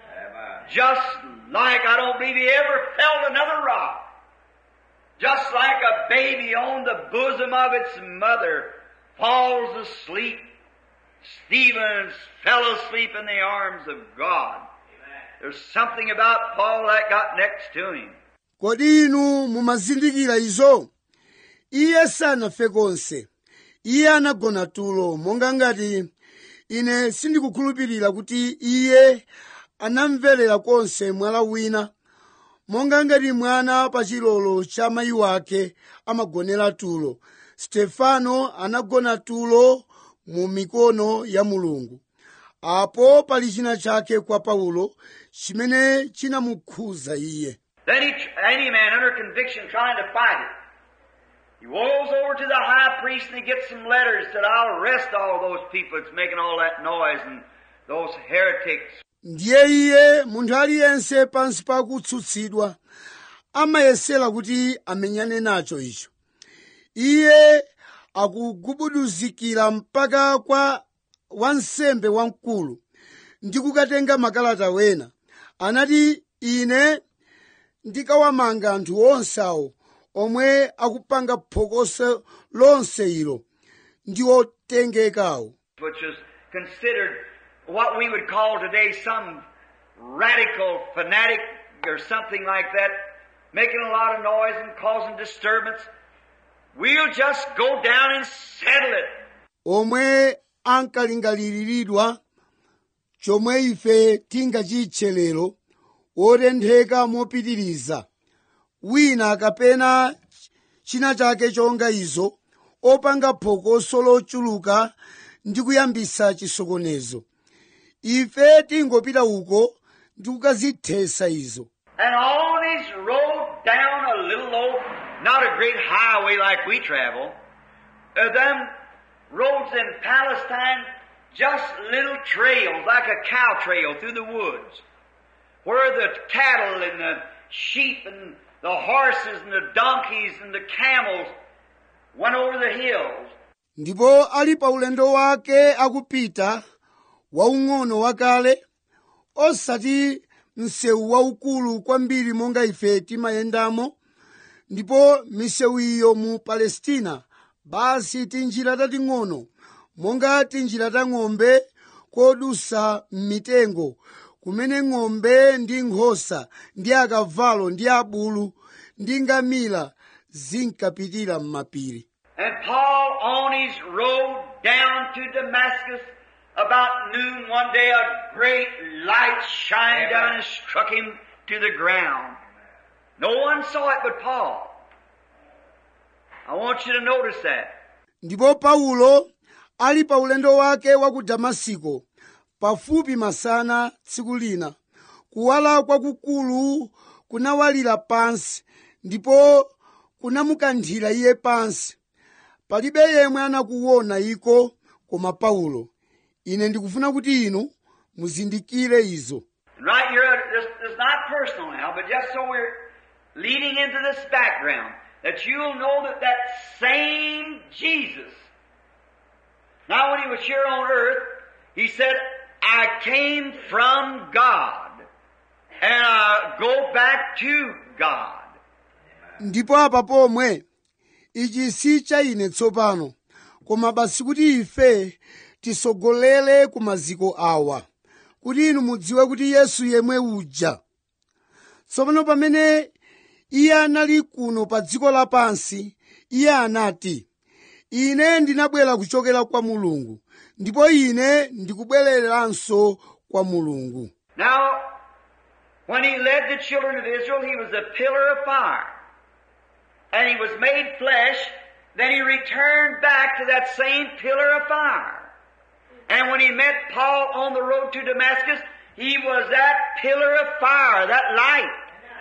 Just like I don't believe he ever felt another rock. Just like a baby on the bosom of its mother falls asleep. Stephen fell asleep in the arms of God. There's something about Paul that got next to him. kodi inu mumazindikira izo iye sanafe konse iye anagona tulo monga ngati ine sindikukhulupirira kuti iye anamverera konse mwala wina monga ngati mwana pa chilolo cha mayi wake amagonera tulo stefano anagona tulo mu mikono ya mulungu apo pali china chake kwa paulo chimene chinamukhudza iye Then he, any man under conviction trying to fight it. He goes over to the high priest and he gets some letters that I'll arrest all those people that's making all that noise and those heretics. ndiye iye munthu aliyense pansi pa kutsutsidwa amayesera kuti amenyane nacho icho iye akugubuduzikira mpaka kwa wansembe wamkulu ndi kukatenga makalata wena anati ine ndikawamanga anthu onse awo omwe akupanga phokoso lonse ilo ndi otengekawo which is considered what we would call today some radical fanatic or something like that, making a lot of noise and causing disturbance. We'll just go down and settle it. omwe ankalingaliridwa chomwe ife tingachitche lero otentheka mopitiriza wina kapena china chake chonga izo opanga phokoso lochuluka ndi kuyambisa chisokonezo ife tingopita uko ndi kukazithesa izo And on his road down a little low, not a great highway like we travel, uh, them roads in Palestine, just little trails, like a cow trail through the woods, where the cattle and the sheep and the horses and the donkeys and the camels went over the hills. ndipo ali pa ulendo wake akupita waung'ono wakale osati msewu waukulu kwambiri monga ife timayendamo ndipo misewu iyo mu palestina basi tinjira tating'ono monga tinjira ta ng'ombe kodusa m'mitengo kumene ng'ombe ndi nkhosa ndi akavalo ndi abulu ndi ngamira zinkapitira m'mapiri And Paul on his road down to Damascus, about noon one day, a great light shined down and struck him to the ground. No one saw it but Paul. I want you to notice that. ndipo paulo ali pa ulendo wake wa ku damasiko pafupi masana tsiku lina kuwala kwakukulu kunawalira pansi ndipo kunamukanthira iye pansi palibe yemwe anakuona iko koma paulo ine ndikufuna kuti inu muzindikire izo And right here, this, this is not personal now, but just so we're leading into this background, that you'll know that that same Jesus, now when he was here on earth, he said, I came from God, and I go back to God. ndipo apa pomwe ichi si cha ine tsopano koma basi kuti ife tisogolere ku maziko awa kuti inu mudziwe kuti yesu yemwe uja tsopano pamene iye anali kuno pa dziko lapansi iye anati ine ndinabwera kuchokera kwa mulungu ndipo ine ndikubwereranso kwa mulungu Now, when he led the children of Israel, he was a pillar of fire. And he was made flesh, then he returned back to that same pillar of fire. And when he met Paul on the road to Damascus, he was that pillar of fire, that light.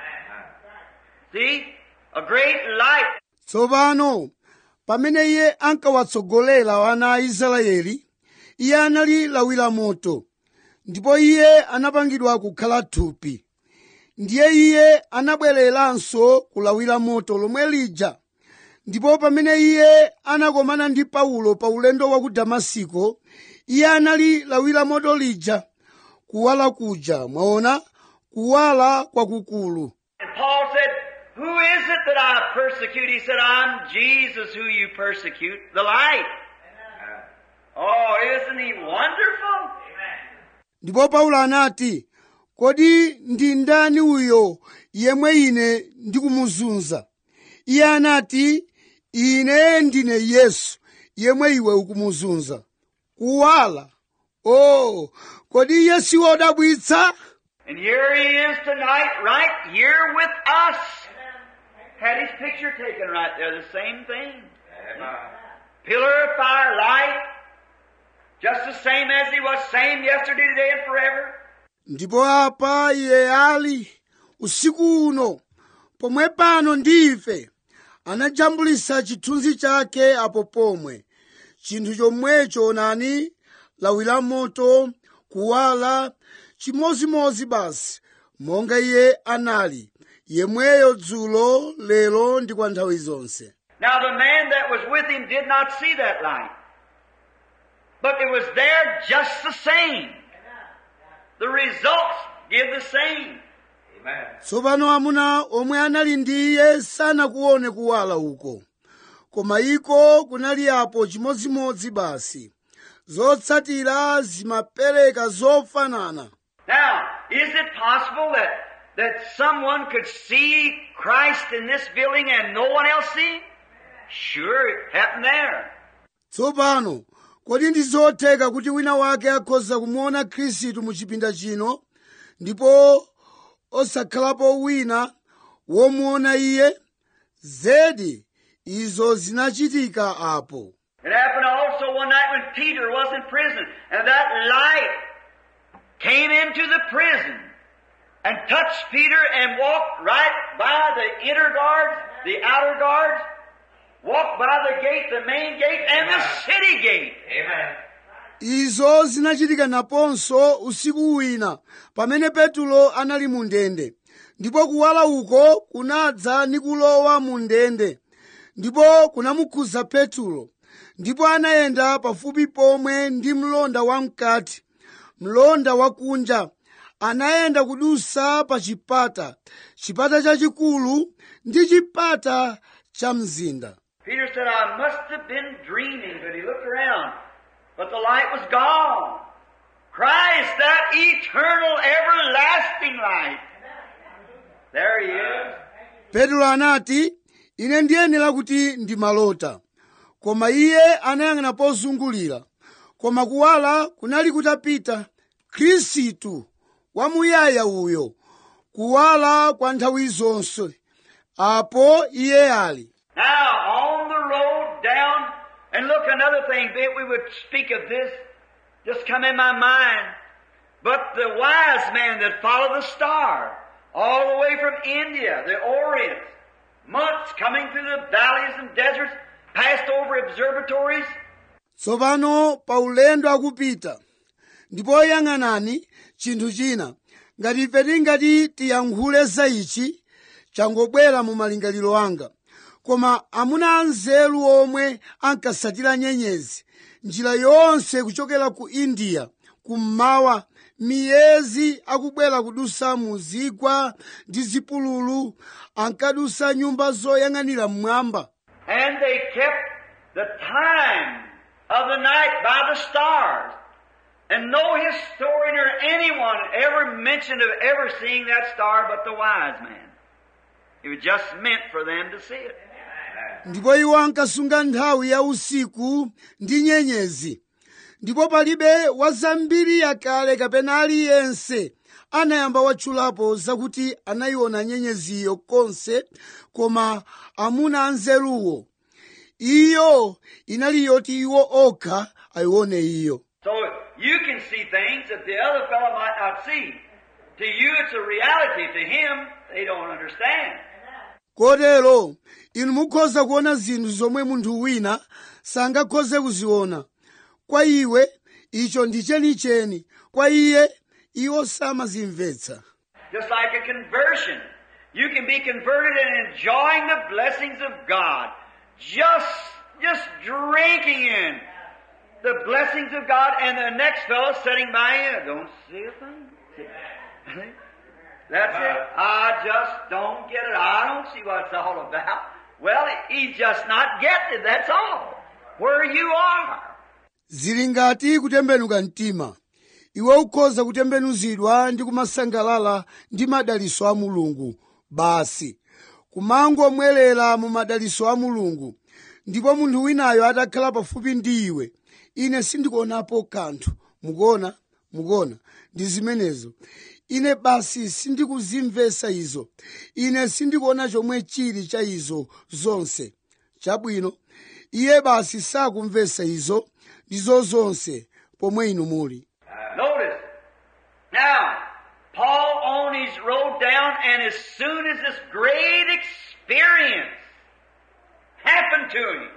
See? A great light. tsopano pamene iye ankawatsogolera ana a israeli iye anali lawi la moto ndipo iye anapangidwa kukhala thupi ndiye iye anabwereranso ku lawi la moto lomwe lija ndipo pamene iye anakomana ndi paulo pa ulendo wa ku damasiko iye anali lawi la moto lija kuwala kuja mwaona kuwala kwakukulu And Paul said, Who is it that I persecute? He said, I'm Jesus who you persecute, the light. Oh, isn't he wonderful? ndipo paulo anati kodi ndi ndani uyo yemwe ine ndikumuzunza iye anati ine ndine yesu yemwe iwe ukumuzunza kuwala o kodi iye si wodabwitsa And here he is tonight, right here with us. Had his picture taken right there, the same thing. Pillar of fire, light, just the same as he was, same yesterday, today, and forever. ndipo apa iye ali usiku uno pomwe pano ndi ife anajambulisa chithunzi chake apo pomwe chinthu chomwecho nani lawi la moto kuwala chimozimozi basi monga iye anali yemweyo dzulo lero ndi kwa nthawi zonse Now the man that was with him did not see that light. But it was there just the same. The results give the same. tsopano amuna omwe anali ndi iye sanakuone kuwala uko koma iko kunali apo chimodzimodzi basi zotsatira zimapereka zofanana Now, is it possible that, that someone could see Christ in this building and no one else see him? Sure, it happened there. tsopano kodi ndi zotheka kuti wina wake akhoza kumuona khristu mu chipinda chino ndipo osakhalapo wina womuona iye zedi izo zinachitika apo It happened also one night when Peter was in prison and that light came into the prison and touched Peter and walked right by the inner guards, the outer guards, walked by the gate, the main gate, and the city gate. izo zinachitika naponso usiku wina pamene petulo anali mu ndende ndipo kuwala uko kunadza ndi kulowa mu ndende ndipo kunamukhudza petulo ndipo anayenda pafupi pomwe ndi mlonda wamkati mlonda wakunja anayenda kudusa pa chipata chipata chachikulu ndi chipata cha mzinda Peter said, I must have been dreaming, but he looked around. But the light was gone. Christ, that eternal, everlasting light. There he is. petro anati ine ndiyenera kuti ndimalota koma iye anayang'ana pozungulira koma kuwala kunali kutapita khristu wamuyaya uyo kuwala kwa nthawi zonse apo iye ali Now, on the road down, and look, another thing, that we would speak of this, just come in my mind. But the wise man that followed the star, all the way from India, the Orient, months coming through the valleys and deserts, passed over observatories, tsopano pa ulendo akupita ndipo yang'anani chinthu china ngati ife tingati tiyankhule za ichi changobwera mu malingaliro anga koma amuna anzeru omwe ankasatira nyenyezi njira yonse kuchokera ku india kummawa miyezi akubwera kudusa mu zigwa ndi zipululu ankadusa nyumba zoyang'anira mmwamba and they kept the time of the night by the stars. And no historian or anyone ever mentioned of ever seeing that star but the wise man. It was just meant for them to see it. ndipo iwo ankasunga nthawi ya usiku ndi nyenyezi ndipo palibe wazambiri yakale kapena aliyense anayamba watchulapo zakuti anayiona nyenyeziyo konse koma amuna anzeruwo iyo inali yoti iwo okha ayione iyo So you can see things that the other fellow might not see. To you it's a reality. To him, they don't understand. kotero inu mukhoza kuona zinthu zomwe munthu wina sangakhoze kuziona kwa iwe icho ndi chenicheni kwa iye iwo samazimvetsa Just like a conversion. You can be converted and enjoying the blessings of God. Just, just drinking in the blessings of God and the next fellow sitting by you don't see a thing. That's it. I just don't get it. I don't see what it's all about. Well, he's just not getting it. That's all. Where you are. zili ngati kutembenuka mtima iwe ukhoza kutembenuzidwa ndi kumasangalala ndi madaliso a mulungu basi kumangomwerera mu madaliso a mulungu ndipo munthu winayo atakhala pafupi ndi iwe ine sindikuonapo kanthu mukuona mukuona ndi zimenezo ine basi sindikuzimvetsa izo ine sindikuona chomwe chili cha izo zonse chabwino iye basi sakumvetsa izo ndizo zonse pomwe inu muli Notice. Now, Paul on his road down, and as soon as this great experience happened to him,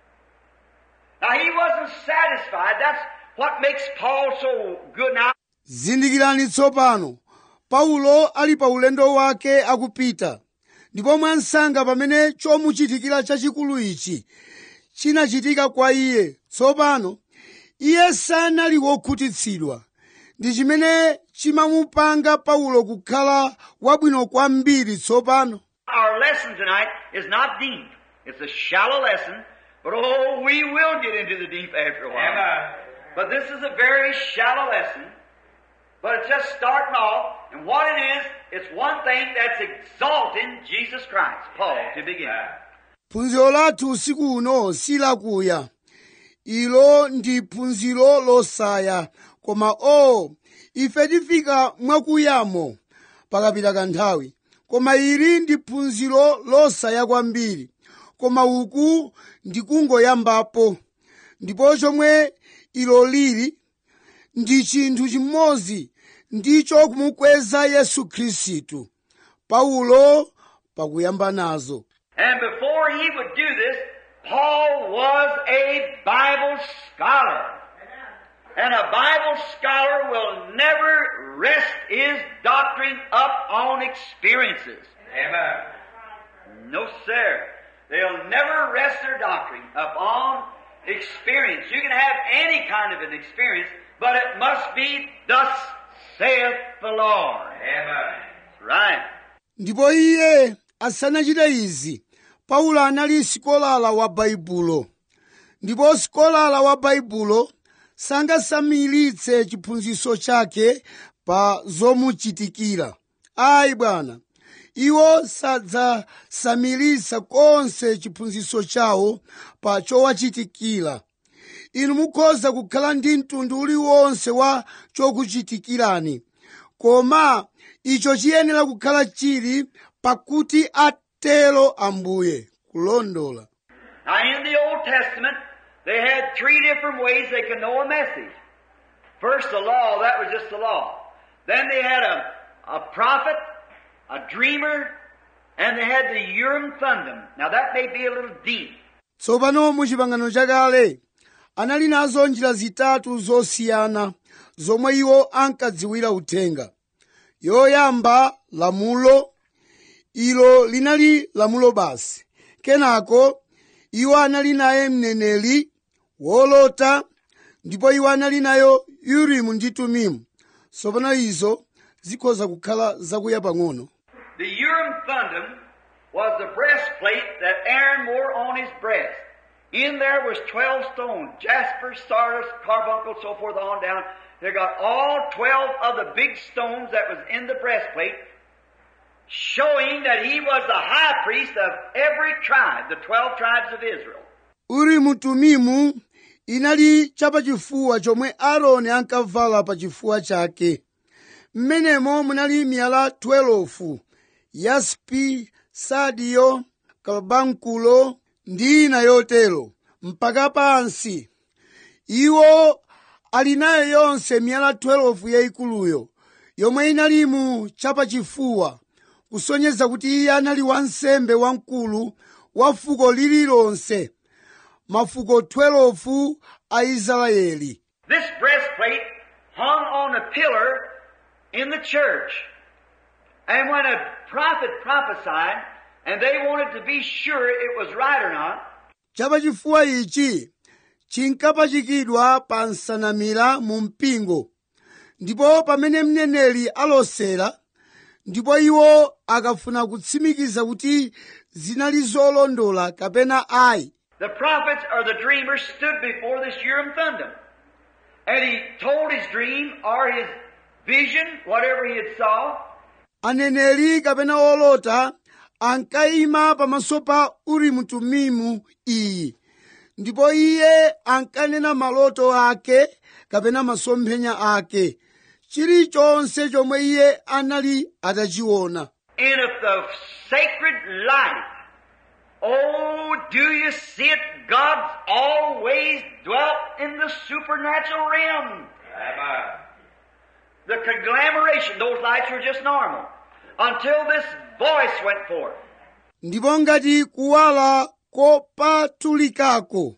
now he wasn't satisfied. That's what makes Paul so good. Now, zindikirani tsopano paulo ali pa ulendo wake akupita ndipo mwansanga pamene chomuchitikira chachikulu ichi chinachitika kwa iye tsopano iye sanali wokhutitsidwa ndi chimene chimamupanga paulo kukhala wabwino kwambiri tsopano our lesson tonight is not deep. It's a shallow lesson, but oh, we will get into the deep after a while. But this is a very shallow lesson, but it's just starting off, and what it is, it's one thing that's exalting Jesus Christ, Paul, to begin. phunziro lathu usiku uno silakuya ilo ndi phunziro losaya koma o ife tifika mwakuyamo pakapita kanthawi koma ili ndi phunziro losaya kwambiri koma uku ndikungoyambapo ndipo chomwe ilo lili ndi chinthu chimodzi ndicho kumukweza yesu khristu paulo pakuyamba nazo And before he would do this, Paul was a Bible scholar. And a Bible scholar will never rest his doctrine up on experiences. Amen. No, sir. They'll never rest their doctrine upon experience. You can have any kind of an experience, but it must be thus saith the Lord. Amen. Right. ndipo iye asanachite izi paulo anali sikolala wa baibulo ndipo sikolala wa baibulo sangasamiritse chiphunzitso chake pa zomuchitikira ayi bwana iwo sadzasamiritsa konse chiphunzitso chawo pa chowachitikira inu mukhoza kukhala ndi mtundu uliwonse wa chokuchitikirani koma icho chiyenera kukhala chili pakuti atero ambuye kulondola Now, in the Old Testament, they had three different ways they could know a message. First, the law, that was just the law. Then they had a, a prophet, a dreamer, and they had the Urim Thummim. Now, that may be a little deep. tsopano mu chipangano chakale anali nazo njira zitatu zosiyana zomwe iwo ankadziwira uthenga yoyamba lamulo ilo linali lamulo basi kenako iwo anali naye mneneri wolota ndipo iwo anali nayo urimu ndi tumimu tsopano izo zikhoza kukhala zakuya pang'ono The Urim Thummim was the breastplate that Aaron wore on his breast. In there was 12 stones, jasper, sardis, carbuncle, so forth on down. They got all 12 of the big stones that was in the breastplate, showing that he was the high priest of every tribe, the 12 tribes of Israel. urimu tumimu inali chapachifuwa chomwe aaroni ankavala pa chifuwa chake mmenemo munali miyala 12 yaspi sadiyo kalabankulo ndi ina yotero mpaka pansi iwo ali nayo yonse miyala 12 yayikuluyo yomwe inali mu chapachifuwa kusonyeza kuti iye anali wansembe wamkulu wa fuko lililonse mafuko 12 a israeli This breastplate hung on a pillar in the church. And when a prophet prophesied, and they wanted to be sure it was right or not, chapachifuwa ichi chinkapachikidwa pa nsanamira mu mpingo ndipo pamene mneneri alosera ndipo iwo akafuna kutsimikiza kuti zinali zolondola kapena ayi the prophets or the dreamers stood before this Urim Thummim. And he told his dream or his vision, whatever he had saw, aneneri kapena olota ankayima pamaso pa urimu tumimu iyi ndipo iye ankanena maloto ake kapena masomphenya ake chilichonse chomwe iye anali atachiona and if the sacred light, oh, do you see it? God's always dwelt in the supernatural realm. Amen. The conglomeration, those lights were just normal. Until this voice went forth. ndipo ngati kuwala kopatulikako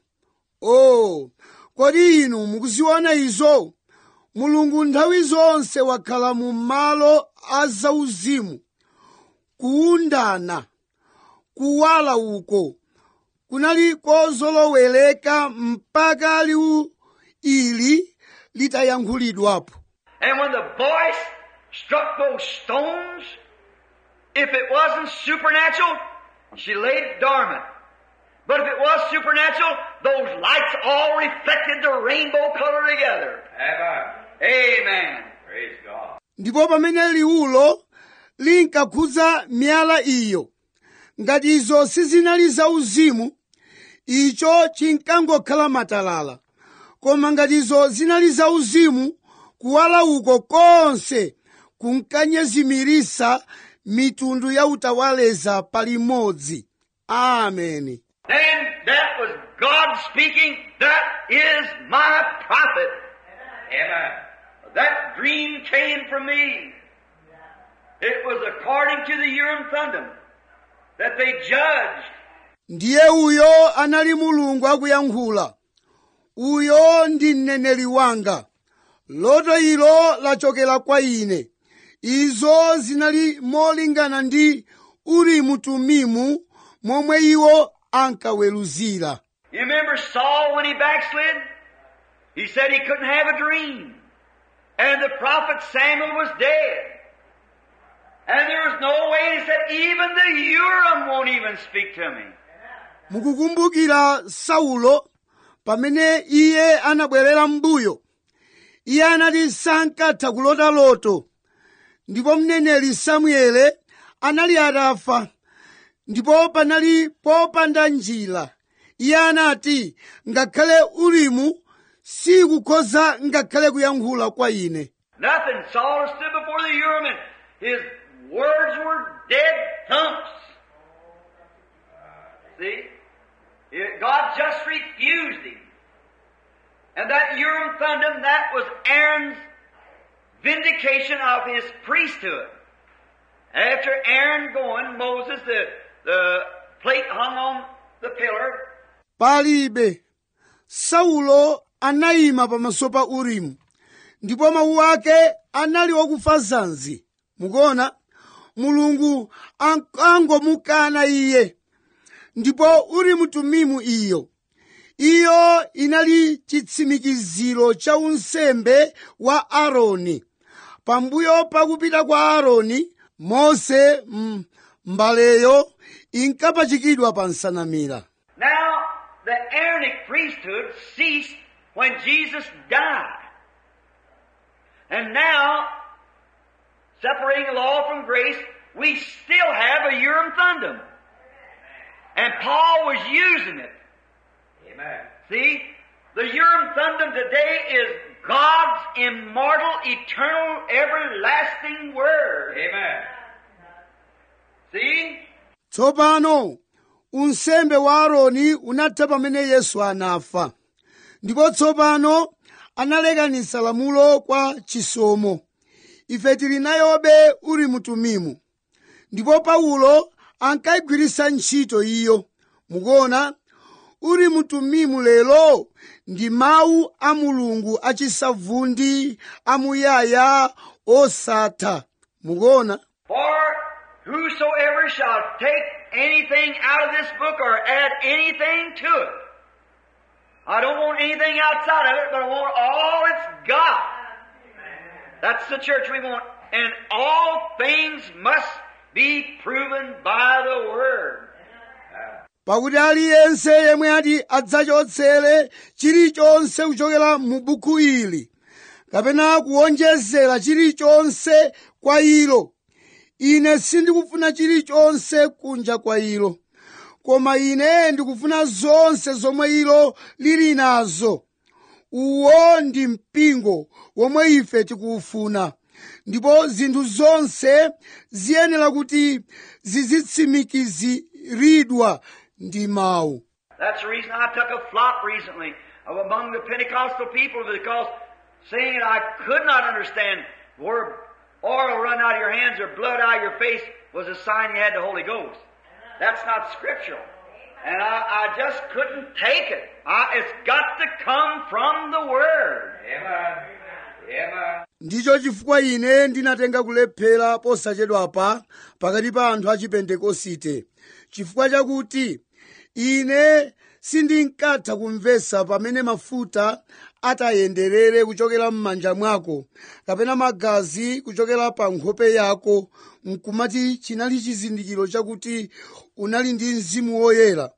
o kodi inu mukuziona izo mulungu nthawi zonse wakhala mu malo a zauzimu kuundana kuwala uko kunali kozolowereka mpaka liwu ili litayankhulidwapo And when the voice struck those stones, if it wasn't supernatural, she laid dormant. But if it was supernatural, those lights all reflected the rainbow color together. Amen. Amen. Praise God. ndipo pamene liwulo linkakhudza miyala iyo ngati izo sizinali zauzimu icho chinkangokhala matalala koma ngati izo zinali zauzimu kuwala uko konse kunkanyezimirisa mitundu ya utawaleza palimodzi ameni Then that was God speaking, that is my prophet. Amen. That dream came from me. It was according to the Urim Thummim that they judged. ndiye uyo anali mulungu akuyankhula uyo ndi mneneri wanga loto ilo lachokera kwa ine izo zinali molingana ndi urimu tumimu momwe iwo ankaweruzira You remember Saul when he backslid? He said he couldn't have a dream. And the prophet Samuel was dead. And there was no way, he said, even the Urim won't even speak to me. mukukumbukira saulo pamene iye anabwerera m'mbuyo iye anati sankatha kulota loto ndipo mneneri samuele anali atafa ndipo panali popanda njira iye anati ngakhale urimu sikukhoza ngakhale kuyankhula kwa ine Nothing. Saul stood before the Urim and his words were dead thumps. See? It- God just refused him. And that Urim Thummim, that was Aaron's vindication of his priesthood. After Aaron going, Moses, the, the plate hung on the pillar, palibe saulo anayima pamaso pa urimu ndipo mawu ake anali okufa zanzi mukuona mulungu an- angomukana iye ndipo urimu tumimu iyo iyo inali chitsimikiziro cha unsembe wa aaroni pambuyo pakupita kwa aaroni mose mm, mbaleyo inkapachikidwa pa nsanamira Now, the Aaronic priesthood ceased when Jesus died. And now, separating law from grace, we still have a Urim Thummim. And Paul was using it. Amen. See? The Urim Thummim today is God's immortal, eternal, everlasting Word. Amen. See? tsopano unsembe wa aaroni unatha pamene yesu anafa ndipo tsopano analekanitsa lamulo kwa chisomo ife tili nayobe urimu tumimu ndipo paulo ankayigwiritsa ntchito iyo mukuona urimu tumimu lero ndi mawu a mulungu achisavundi amuyaya osatha mukuona For whosoever shall take anything out of this book or add anything to it. I don't want anything outside of it, but I want all it's got. That's the church we want. And all things must be proven by the Word. pakuti aliyense yemwe ati adzachotsere chilichonse kuchokera mu buku ili kapena kuwonjezera chilichonse kwa ilo ine sindikufuna chilichonse kunja kwa ilo koma ine ndikufuna zonse zomwe ilo lili nazo uwo ndi mpingo womwe ife tikuwufuna ndipo zinthu zonse ziyenera kuti zizitsimikiziridwa ndi mawu That's the reason I took a flop recently of among the Pentecostal people because saying it I could not understand where oil run out of your hands or blood out of your face was a sign you had the Holy Ghost. That's not scriptural. And I, I just couldn't take it. I, it's got to come from the Word. Amen. Amen. ndicho chifukwa ine ndinatenga kulephera posachedwapa pakati pa anthu a chipentekosite chifukwa chakuti ine sindinkatha kumvetsa pamene mafuta atayenderere kuchokera m'manja mwako kapena magazi kuchokera pa nkhope yako nkumati chinali chizindikiro chakuti unali ndi mzimu woyera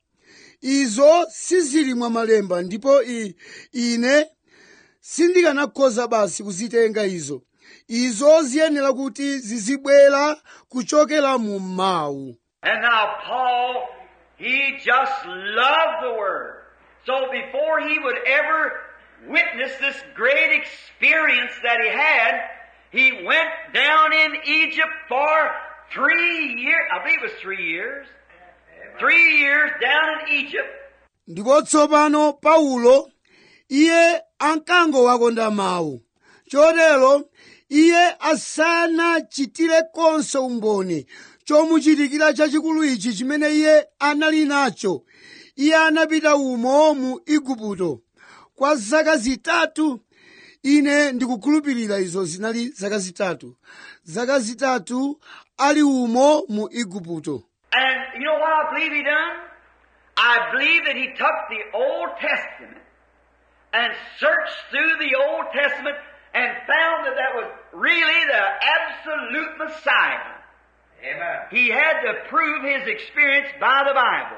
izo sizili mwa malemba ndipo i, ine sindikanakhoza basi kuzitenga izo izo ziyenera kuti zizibwera kuchokera mu mawu And now Paul, he just loved the Word. So before he would ever witness this great experience that he had, he went down in Egypt for three years, I believe it was three years, three years down in Egypt, ndipo tsopano paulo iye ankangowakonda mawu chotero iye asanachitire konse umboni chomuchitikira chachikulu ichi chimene iye anali nacho iye anapita umo mu igupto kwa zaka zitatu ine ndikukhulupirira izo zinali zaka zitatu zaka zitatu ali umo mu igupto And you know what I believe he done? I believe that he took the Old Testament and searched through the Old Testament and found that that was really the absolute Messiah. Amen. He had to prove his experience by the Bible.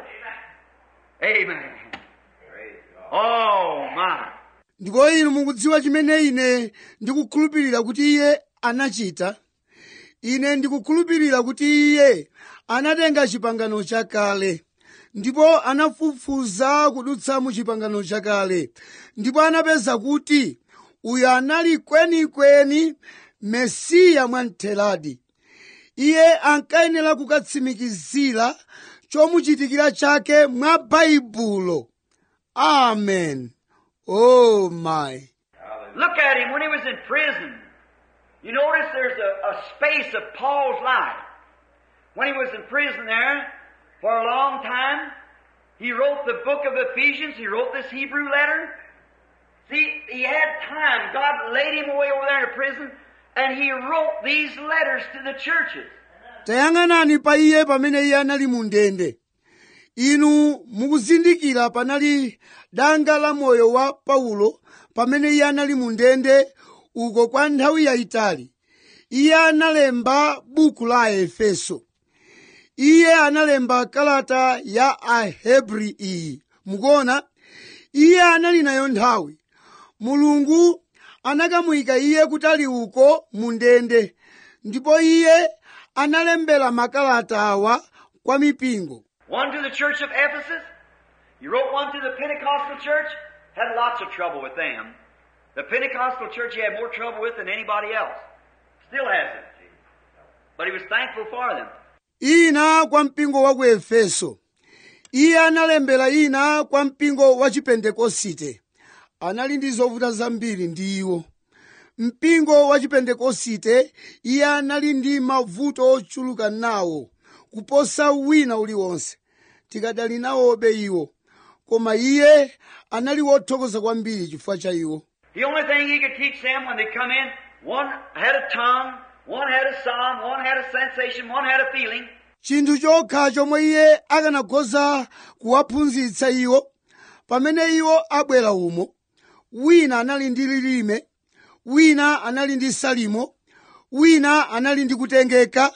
Amen. Praise God. Oh my. ndipo inu mukudziwa chimene ine ndikukhulupirira kuti iye anachita ine ndikukhulupirira kuti iye anatenga chipangano chakale ndipo anafufuza kudutsa mu chipangano chakale ndipo anapeza kuti uyu anali kwenikweni mesiya mwamtheradi iye ankayenera kukatsimikizira chomuchitikira chake mwa baibulo amen oh my Look at him when he was in prison. You notice there's a, a space of Paul's life. When he was in prison there for a long time, he wrote the book of Ephesians, he wrote this Hebrew letter. See, he had time. God laid him away over there in prison, and he wrote these letters to the churches. tayang'anani pa iye pamene iye anali mu ndende inu mukuzindikira panali danga la moyo wa paulo pamene iye anali mu ndende uko kwa nthawi yayitali iye analemba buku la aefeso iye analemba kalata ya ahebri iyi mukuona iye anali nayo nthawi mulungu anakamuyika iye kutali uko mu ndende ndipo iye analembera makalata awa kwa mipingo One to the church of Ephesus. He wrote one to the Pentecostal church. Had lots of trouble with them. The Pentecostal church he had more trouble with than anybody else. Still has it. But he was thankful for them. ina kwa mpingo wa ku efeso iye analembera ina kwa mpingo wa chipentekosite anali ndi zovuta zambiri ndi iwo mpingo wa chipentekosite iye anali ndi mavuto ochuluka nawo kuposa wina uliwonse tikadali nawobe iwo koma iye anali wothokoza kwambiri chifukwa cha iwo The only thing he could teach them when they come in, one had a tongue, one had a psalm, one had a sensation, one had a feeling. chinthu chokha chomwe iye akanakhoza kuwaphunzitsa iwo pamene iwo abwera umo wina anali ndi lilime wina anali ndi salimo wina anali ndi kutengeka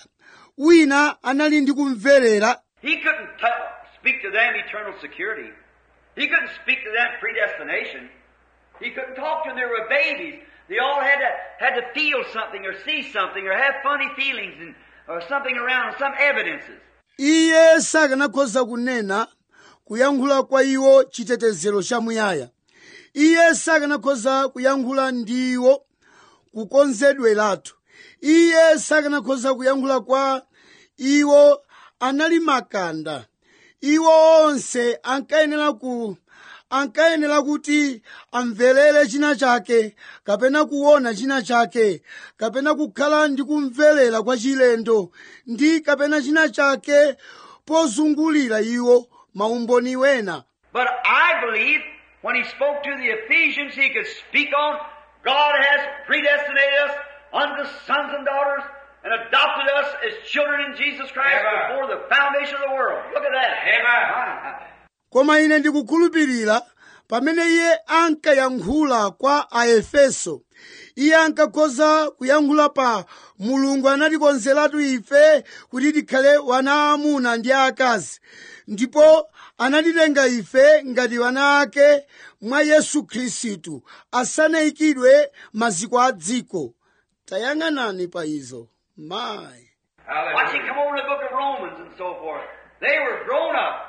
wina anali ndi kumverera He couldn't tell, speak to them eternal security. He couldn't speak to them predestination. He couldn't talk to them. They were babies. They all had to, had to feel something or see something or have funny feelings and, or something around, some evidences. iye sakanakhoza kunena kuyankhula kwa iwo chitetezero chamuyaya iye sakanakhoza kuyankhula ndi iwo kukonzedweratu iye sakanakhoza kuyankhula kwa iwo anali makanda iwo onse ankayenera ku ankayenera kuti amverere china chake kapena kuona china chake kapena kukhala ndi kumverera kwa chilendo ndi kapena china chake pozungulira iwo maumboni wena But I believe when he spoke to the Ephesians, he could speak on God has predestinated us unto sons and daughters and adopted us as children in Jesus Christ Amen. before the foundation of the world. Look at that. Amen. koma ine ndikukhulupirira pamene iye ankayankhula kwa aefeso iye ankakhoza kuyankhula pa mulungu anatikonzeratu ife kuti tikhale wana amuna ndi akazi ndipo anatitenga ife ngati wana ake mwa yesu khristu asanayikidwe maziko a dziko tayang'anani pa izo mayi Watch it Hallelujah. come over in the book of Romans and so forth. They were grown up.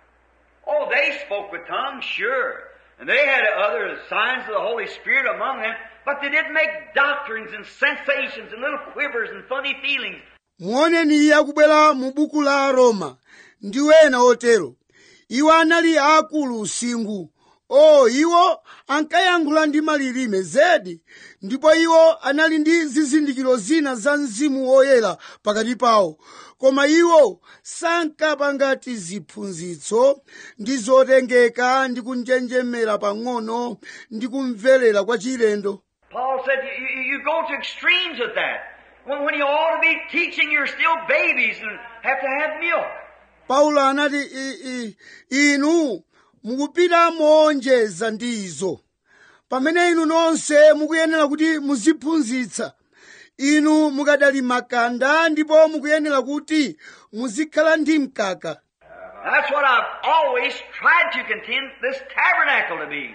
Oh, they spoke with tongues, sure. And they had other signs of the Holy Spirit among them, but they didn't make doctrines and sensations and little quivers and funny feelings. muoneni iye akubwera mu buku la roma ndi wena otero iwo anali akulu usingu o iwo ankayankhula ndi malilime zedi ndipo iwo anali ndi zizindikiro zina za mzimu woyera pakati pawo koma iwo sankapanga tiziphunzitso ndi zotengeka ndi kunjenjemera pang'ono ndi kumverera kwa chilendo Paul said you, you, you go to extremes with that. When, when you ought to be teaching, you're still babies and have to have milk. paulo anati "I- i- inu mukupita moonjeza ndi izo pamene inu nonse mukuyenera kuti muziphunzitsa inu mukadali makanda ndipo mukuyenera kuti muzikhala ndi mkaka That's what I've always tried to contend this tabernacle to be.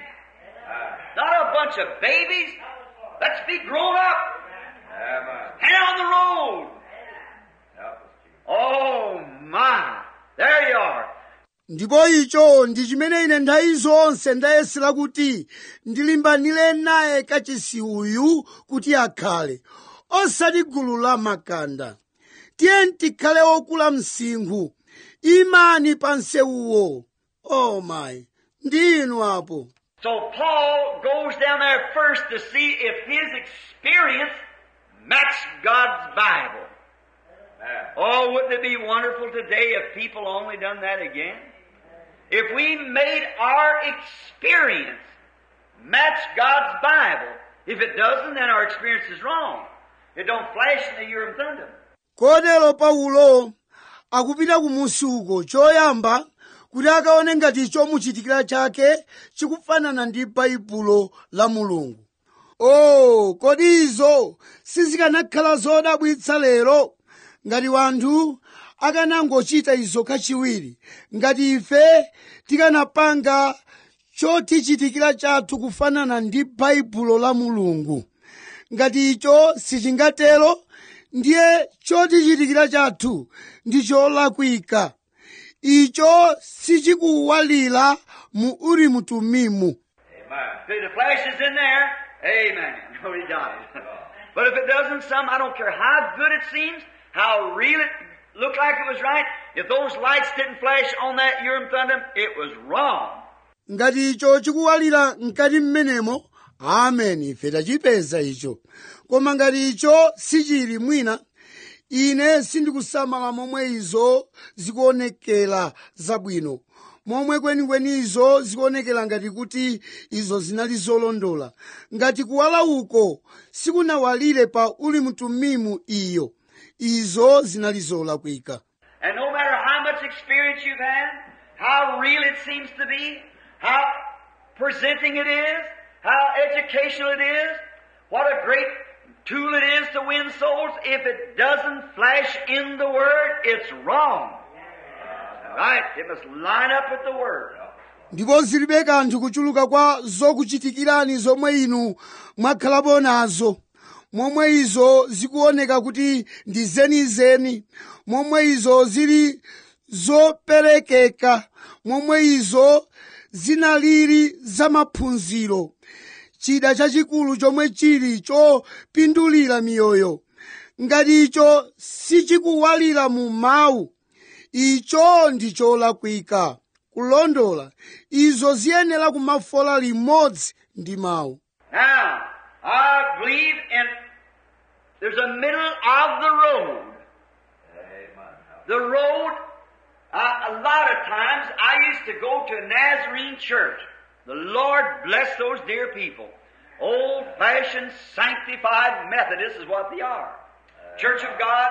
Not a bunch of babies. Let's be grown up Amen. and on the road. Help us, Jesus. Oh my. There you are. ndipo icho ndi chimene ine nthawi zonse ndayesera kuti ndilimbanire naye kachisi uyu kuti akhale osati gulu la makanda tiye tikhale okula msinkhu imani pa nsewuwo oh my ndi inu apo So Paul goes down there first to see if his experience matched God's Bible. Oh, wouldn't it be wonderful today if people only done that again? If we made our experience match God's Bible. If it doesn't, then our experience is wrong. It don't flash in the Urim Thummim. kotero paulo akupita kumusi uko choyamba kuti akaone ngati chomuchitikira chake chikufanana ndi baibulo la mulungu o kodi izo sizikanakhala zodabwitsa lero ngati wanthu akanangochita izo kachiwiri ngati ife tikanapanga chotichitikira chathu kufanana ndi baibulo la mulungu ngati icho sichingatero ndiye chotichitikira chathu ndi cholakwika icho sichikuwalira mu urimu tumimu Amen. If the flash is in there, amen. No, he died. but if it doesn't, some, I don't care how good it seems, how real it looked like it was right, if those lights didn't flash on that Urim Thummim, it was wrong. ngati icho chikuwalira mkati mmenemo ameni ife tachipeza icho koma ngati icho sichili mwina ine sindikusamala momwe izo zikuonekera zabwino momwe kwenikweni izo zikuonekera ngati kuti izo zinali zolondola ngati kuwala uko sikunawalire pa uli mtumimu iyo izo zinali zolakwika And no matter how much experience you've had, how real it seems to be, how presenting it is, how educational it is, what a great tool it is to win souls, if it doesn't flash in the Word, it's wrong. Right? It must line up with the Word. ndipo zilibe kanthu kuchuluka kwa zokuchitikirani zomwe inu mwakhalapo nazo momwe izo zikuoneka kuti ndi zenizeni momwe izo zili zoperekeka momwe izo zinaliri zamaphunziro chida chachikulu chomwe chili chopindulira miyoyo ngati icho sichikuwalira mu mawu icho ndi cholakwika kulondola izo ziyenera kumafola limodzi ndi mawu Now, I believe in there's a middle of the road. Amen. The road, uh, a lot of times I used to go to a Nazarene church. The Lord bless those dear people. Old fashioned, sanctified Methodists is what they are. Church of God,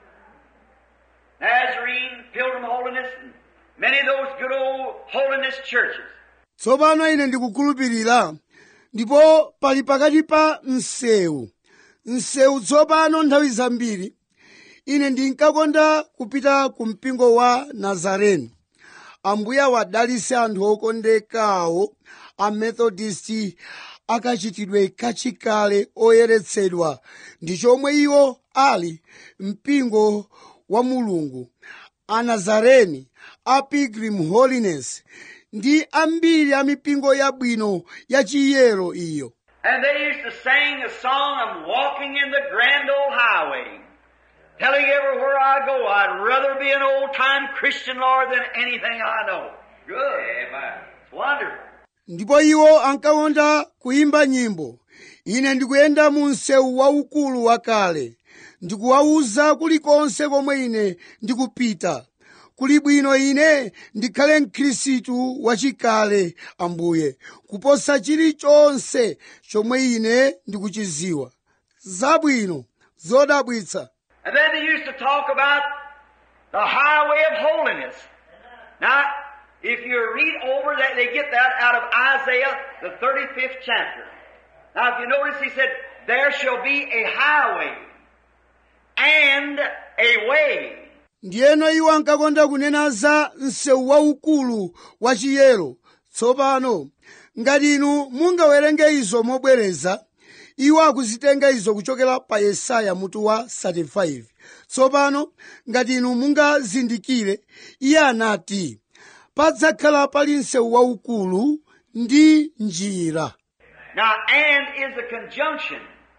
Nazarene, Pilgrim Holiness, and many of those good old holiness churches. tsopano ine ndikukhulupirira ndipo pali pakati pa msewu msewu tsopano nthawi zambiri ine ndinkakonda kupita ku mpingo wa nazareni ambuye awadalitse anthu okondekawo a methodist akachitidwe kachikale oyeretsedwa ndi chomwe iwo ali mpingo wa mulungu a nazareni a pilgrim holiness ndi ambiri a mipingo yabwino ya chiyero iyo And they used to sing a song, I'm walking in the grand old highway. Telling everywhere I go, I'd rather be an old time Christian, Lord, than anything I know. Good. Amen. It's wonderful. ndipo iwo ankakonda kuyimba nyimbo ine ndikuyenda mu msewu waukulu wakale ndikuwawuza kulikonse komwe ine ndikupita kuli bwino ine ndikhale mkhristu wachikale ambuye kuposa chilichonse chomwe ine ndikuchiziwa zabwino zodabwitsa And then they used to talk about the highway of holiness. Now, if you read over that, they get that out of Isaiah, the 35th chapter. Now, if you notice, he said, there shall be a highway and a way. ndiyeno iwo ankakonda kunena za msewu waukulu wa chiyero tsopano ngati inu mungawerenge izo mobwereza iwo akuzitenga izo kuchokera pa yesaya mutu wa 35 tsopano ngati inu mungazindikire iye anati padzakhala pali msewu waukulu ndi njira Now, and is a conjunction.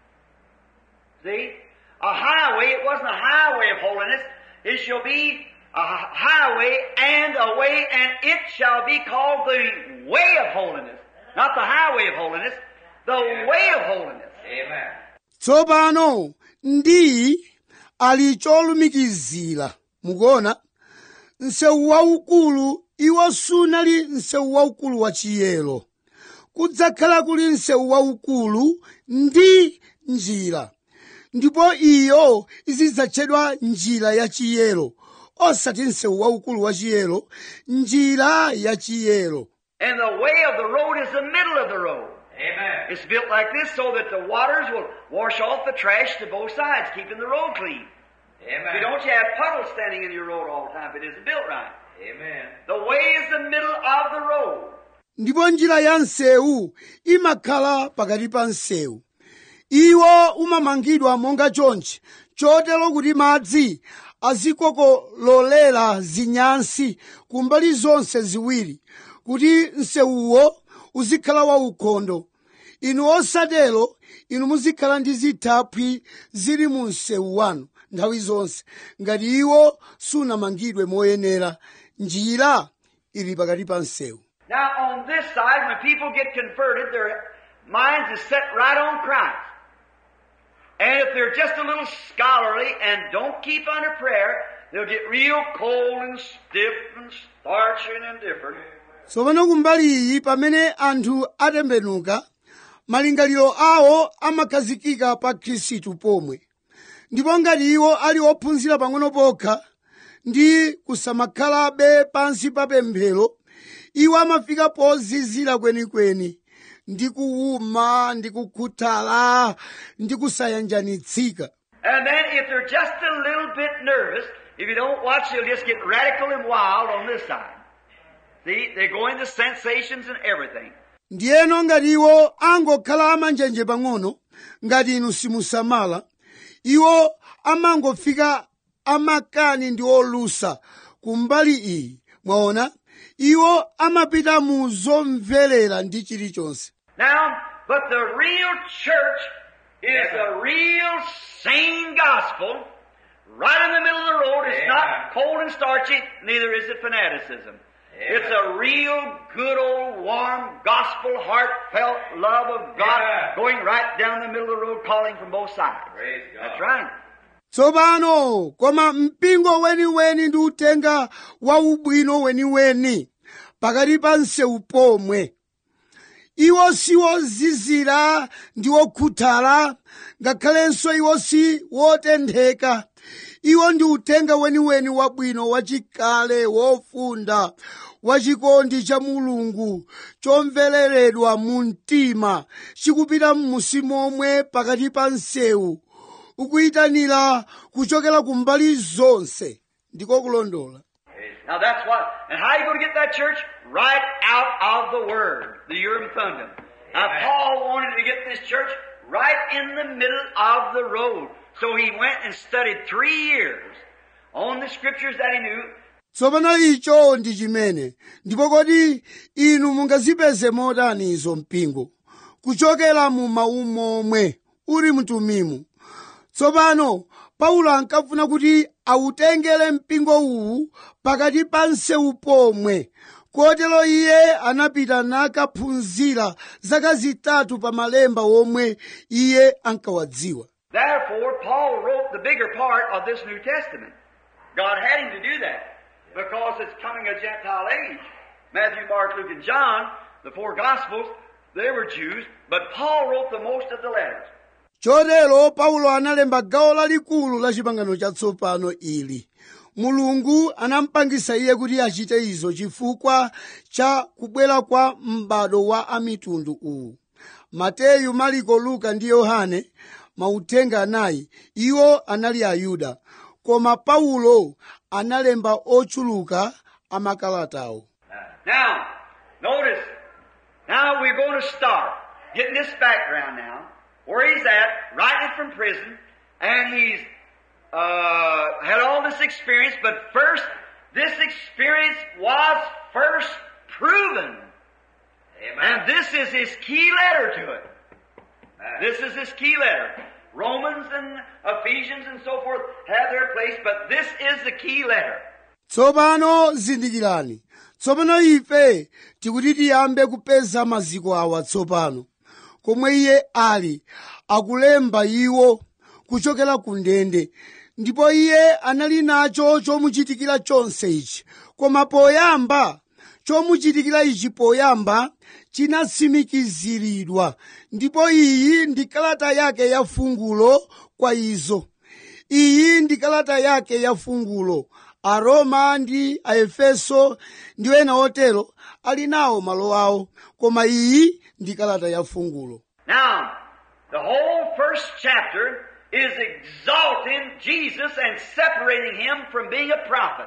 See? A highway, it wasn't a highway of holiness. It shall be a hi- highway and a way, and it shall be called the way of holiness. Not the highway of holiness, the way of holiness. Amen. tsopano ndi ali cholumikizira mukuona msewu waukulu iwo sunali msewu waukulu wa chiyero kudzakhala kuli msewu waukulu ndi njira ndipo iyo izidzatchedwa njira ya chiyero osati msewu waukulu wa chiyero njira ya chiyero And the way of the road is the middle of the road. Amen. It's built like this so that the waters will wash off the trash to both sides, keeping the road clean. Amen. You don't you have puddles standing in your road all the time if it isn't built right. Amen. The way is the middle of the road. ndipo njira ya msewu imakhala pakati pa msewu iwo umamangidwa monga chonchi chotero kuti madzi azikokololera zinyansi kumbali zonse ziwiri kuti msewuwo uzikhala waukhondo inu osatero inu muzikhala ndi zithaphwi zili mu msewu wanu nthawi zonse ngati iwo sunamangidwe moyenera njira ili pakati pa msewu Now on this side, when people get converted, their minds is set right on Christ. And if they're just a little scholarly and don't keep under prayer, they'll get real cold and stiff and starchy and indifferent. tsopano kumbali iyi pamene anthu atembenuka malingaliro awo amakhazikika pa khristu pomwe ndipo ngati iwo ali ophunzira pang'ono pokha ndi kusamakhalabe pansi pa pemphero iwo amafika pozizira kwenikweni ndi kuwuma ndi kukhuthala ndi kusayanjanitsika And then if they're just a little bit nervous, if you don't watch, they'll just get radical and wild on this side. See, they go into sensations and everything. ndiyeno ngati iwo angokhala amanjenje pang'ono ngati inu simusamala iwo amangofika amakani ndi olusa kumbali iyi mwaona iwo amapita mu zomverera ndi chilichonse Now, but the real church is the real sane gospel, right in the middle of the road. It's Amen. not cold and starchy, neither is it fanaticism. It's a real good old warm gospel, heartfelt love of God Amen. going right down the middle of the road calling from both sides. Praise God. That's right. tsopano koma mpingo weniweni ndi utenga wa ubwino weniweni pakati pa msewu pomwe iwo si wozizira ndi wokhuthala ngakhalenso iwo si wotentheka iwo ndi utenga weniweni wabwino wachikale wofunda wachikondi cha mulungu chomvereredwa mu mtima chikupita m'musi momwe pakati pa msewu ukuyitanira kuchokera kumbali zonse ndiko kulondola Now that's what, and how are you going to get that church? Right out of the Word, the Urim Thummim. Now Amen. Paul wanted to get this church right in the middle of the road. So he went and studied three years on the scriptures that he knew. tsopano icho ndi chimene ndipo kodi inu mungazipeze motani izo mpingo kuchokera mu mawu momwe uli mtumimu tsopano paulo ankafuna kuti awutengere mpingo uwu pakati pa msewu pomwe kotero iye anapita nakaphunzira zaka zitatu pa malemba omwe iye ankawadziwa Therefore, Paul wrote the bigger part of this New Testament. God had him to do that because it's coming a Gentile age. Matthew, Mark, Luke, and John, the four Gospels, they were Jews, but Paul wrote the most of the letters. chotero paulo analemba gawo lalikulu la chipangano chatsopano ili mulungu anampangisa iye kuti achite izo chifukwa cha kubwera kwa m'bado wa amitundu uwu mateyu mariko luka ndi yohane mauthenga anayi iwo anali ayuda koma paulo analemba ochuluka amakalatawo Now, notice, now we're going to start getting this background now, where he's at, writing from prison, and he's uh, had all this experience, but first, this experience was first proven. Amen. And this is his key letter to it. Amen. This is his key letter. Romans and Ephesians and so forth have their place, but this is the key letter. tsopano zindikirani tsopano ife tikuti tiyambe kupeza maziko awa tsopano komwe iye ali akulemba iwo kuchokera ku ndende ndipo iye anali nacho chomuchitikira chonse ichi koma poyamba chomuchitikira ichi poyamba chinatsimikiziridwa ndipo iyi ndi kalata yake ya fungulo kwa izo iyi ndi kalata yake ya fungulo aroma ndi aefeso ndi ena otero ali nawo malo awo koma iyi ndi kalata ya fungulo Now, the whole first chapter is exalting Jesus and separating him from being a prophet.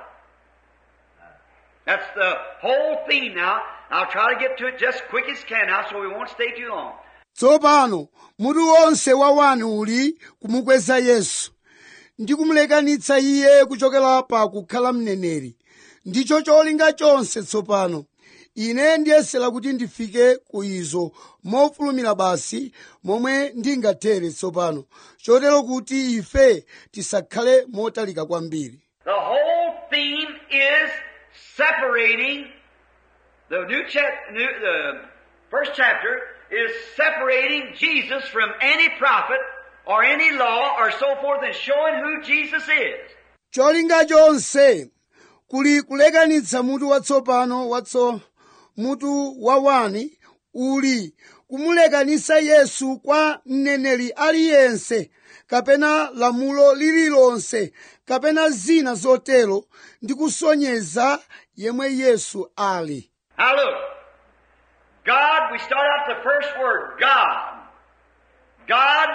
That's the whole theme now. I'll try to get to it just quick as can now so we won't stay too long. tsopano mutu wonse wa wanu uli kumukweza yesu ndi kumulekanitsa iye kuchokera pa kukhala mneneri ndicho cholinga chonse tsopano ine ndiyesera kuti ndifike ku izo mofulumira basi momwe ndingathere tsopano chotero kuti ife tisakhale motalika kwambiri The whole theme is separating the new chap, new, the first chapter is separating Jesus from any prophet or any law or so forth and showing who Jesus is. cholinga chonse kuli kulekanitsa mutu watsopano watso mutu wa wani uli kumulekanitsa yesu kwa mneneri aliyense kapena lamulo lililonse kapena zina zotero ndi kusonyeza yemwe yesu ali Now look, God, we start out the first word, God. God,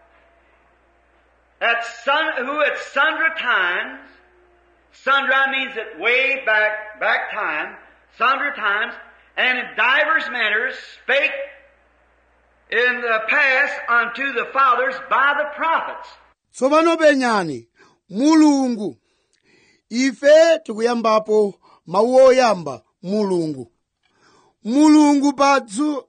at sun, who at sundry times, sundry means that way back, back time, sundry times, and in divers manners spake in the past unto the fathers by the prophets. tsopano penyani mulungu ife tikuyambapo mawu oyamba mulungu mulungu padzu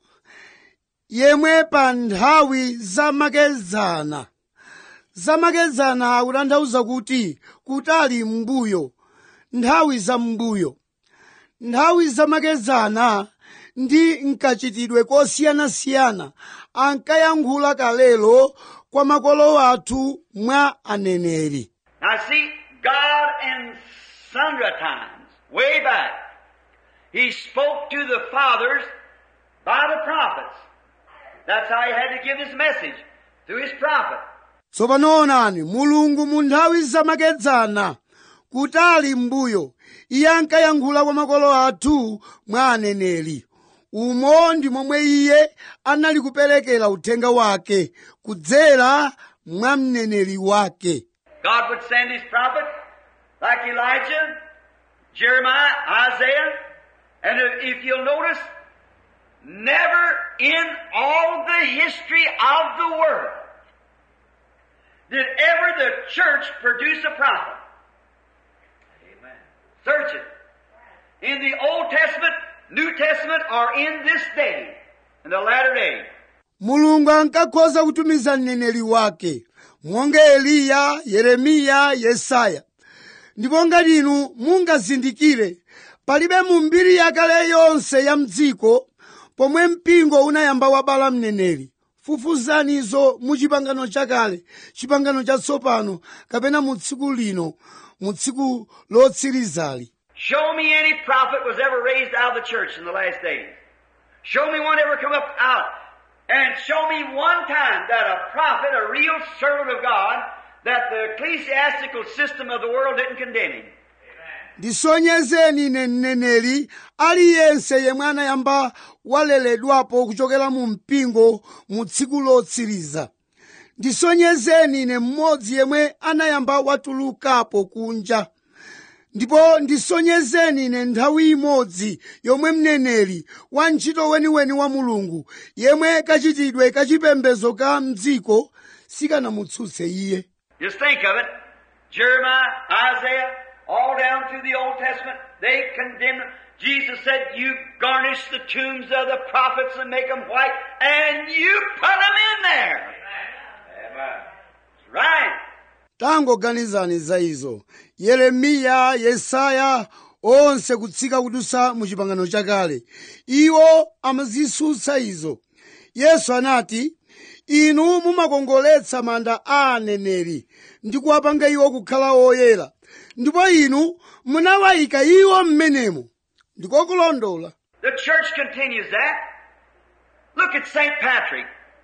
yemwe pa nthawi zamakedzana zamakedzana akutanthauza kuti kutali m'mbuyo nthawi za m'mbuyo nthawi zamakedzana ndi nkachitidwe kosiyanasiyana ankayankhula kalelo kwa makolo athu mwa aneneri Now see, God in sundry times, way back, He spoke to the fathers by the prophets. That's how He had to give His message, through His prophet. tsopano onani mulungu mu nthawi zamakedzana kutali m'mbuyo iye ankayankhula kwa makolo athu mwa aneneri umo ndi momwe iye anali kuperekera uthenga wake kudzera mwa mneneri wake God would send His prophet, like Elijah, Jeremiah, Isaiah, and if if you'll notice, never in all the history of the world did ever the church produce a prophet. Amen. Search it. In the Old Testament, New Testament, or in this day, in the latter day. mulungu ankakhoza kutumiza mneneri wake monga eliya yeremiya yesaya ndipo ngati inu mungazindikire palibe mu mbiri yakale yonse ya mdziko pomwe mpingo unayamba wabala mneneri fufuzanizo mu chipangano chakale chipangano chatsopano kapena mu tsiku lino mu tsiku lotsirizali Show me any prophet was ever raised out of the church in the last days. Show me one ever come up out. And show me one time that a prophet, a real servant of God, that the ecclesiastical system of the world didn't condemn him. ndisonyezeni ine mneneri aliyense yemwe anayamba waleledwapo kuchokera mu mpingo mu tsiku lotsiriza ndisonyezeni ine mmodzi yemwe anayamba watulukapo kunja ndipo ndisonyezeni ine nthawi imodzi yomwe mneneri wa ntchito weniweni wa mulungu yemwe kachitidwe kachipembedzo ka mdziko sikanamutsutse iye Just think of it. Jeremiah, Isaiah, all down through the Old Testament, they condemned them. Jesus said, you garnish the tombs of the prophets and make them white, and you put them in there. Amen. That's right. tangoganizani za izo yeremiya yesaya onse kutsika kudusa mu chipangano chakale iwo amazisutsa izo yesu anati inu mumakongoletsa manda a aneneri ndi kuwapanga iwo kukhala oyera ndipo inu munawayika iwo m'menemo ndikokulondola The church continues that. Look at St. Patrick.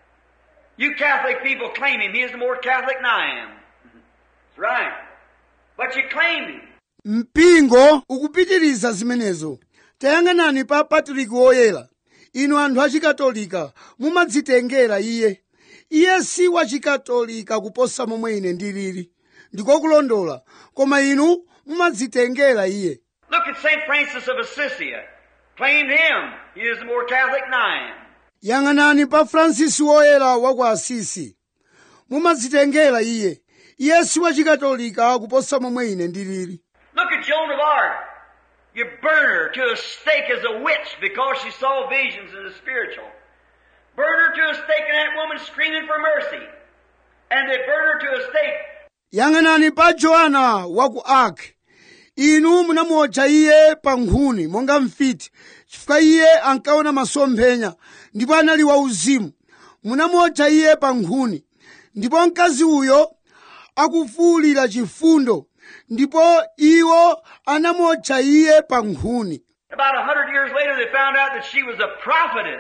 You Catholic people claim him. He is more Catholic than I am. That's right. But you claim him. mpingo ukupitiriza zimenezo tayang'anani pa patriki woyera inu anthu achikatolika mumadzitengera iye iye si wachikatolika kuposa momwe ine ndilili ndikokulondola koma inu mumadzitengera iye Look at St. Francis of Assisi. Claimed him. He is more Catholic than I am. yang'anani pa fransisi woyera wa ku asisi mumadzitengera iye iye si wachikatolika kuposa momwe ine ndilili Look at Joan of Arc. You burn her to a stake as a witch because she saw visions in the spiritual. Burn her to a stake and that woman screaming for mercy. And they burn her to a stake. yang'anani pa joana wa ku ark inu munamuotcha iye pa nkhuni monga mfiti chifukwa iye ankaona masomphenya ndipo anali wauzimu munamuotcha iye pa nkhuni ndipo mkazi uyo akufuwulira chifundo ndipo iwo anamuotcha iye pa nkhuni About a hundred years later, they found out that she was a prophetess.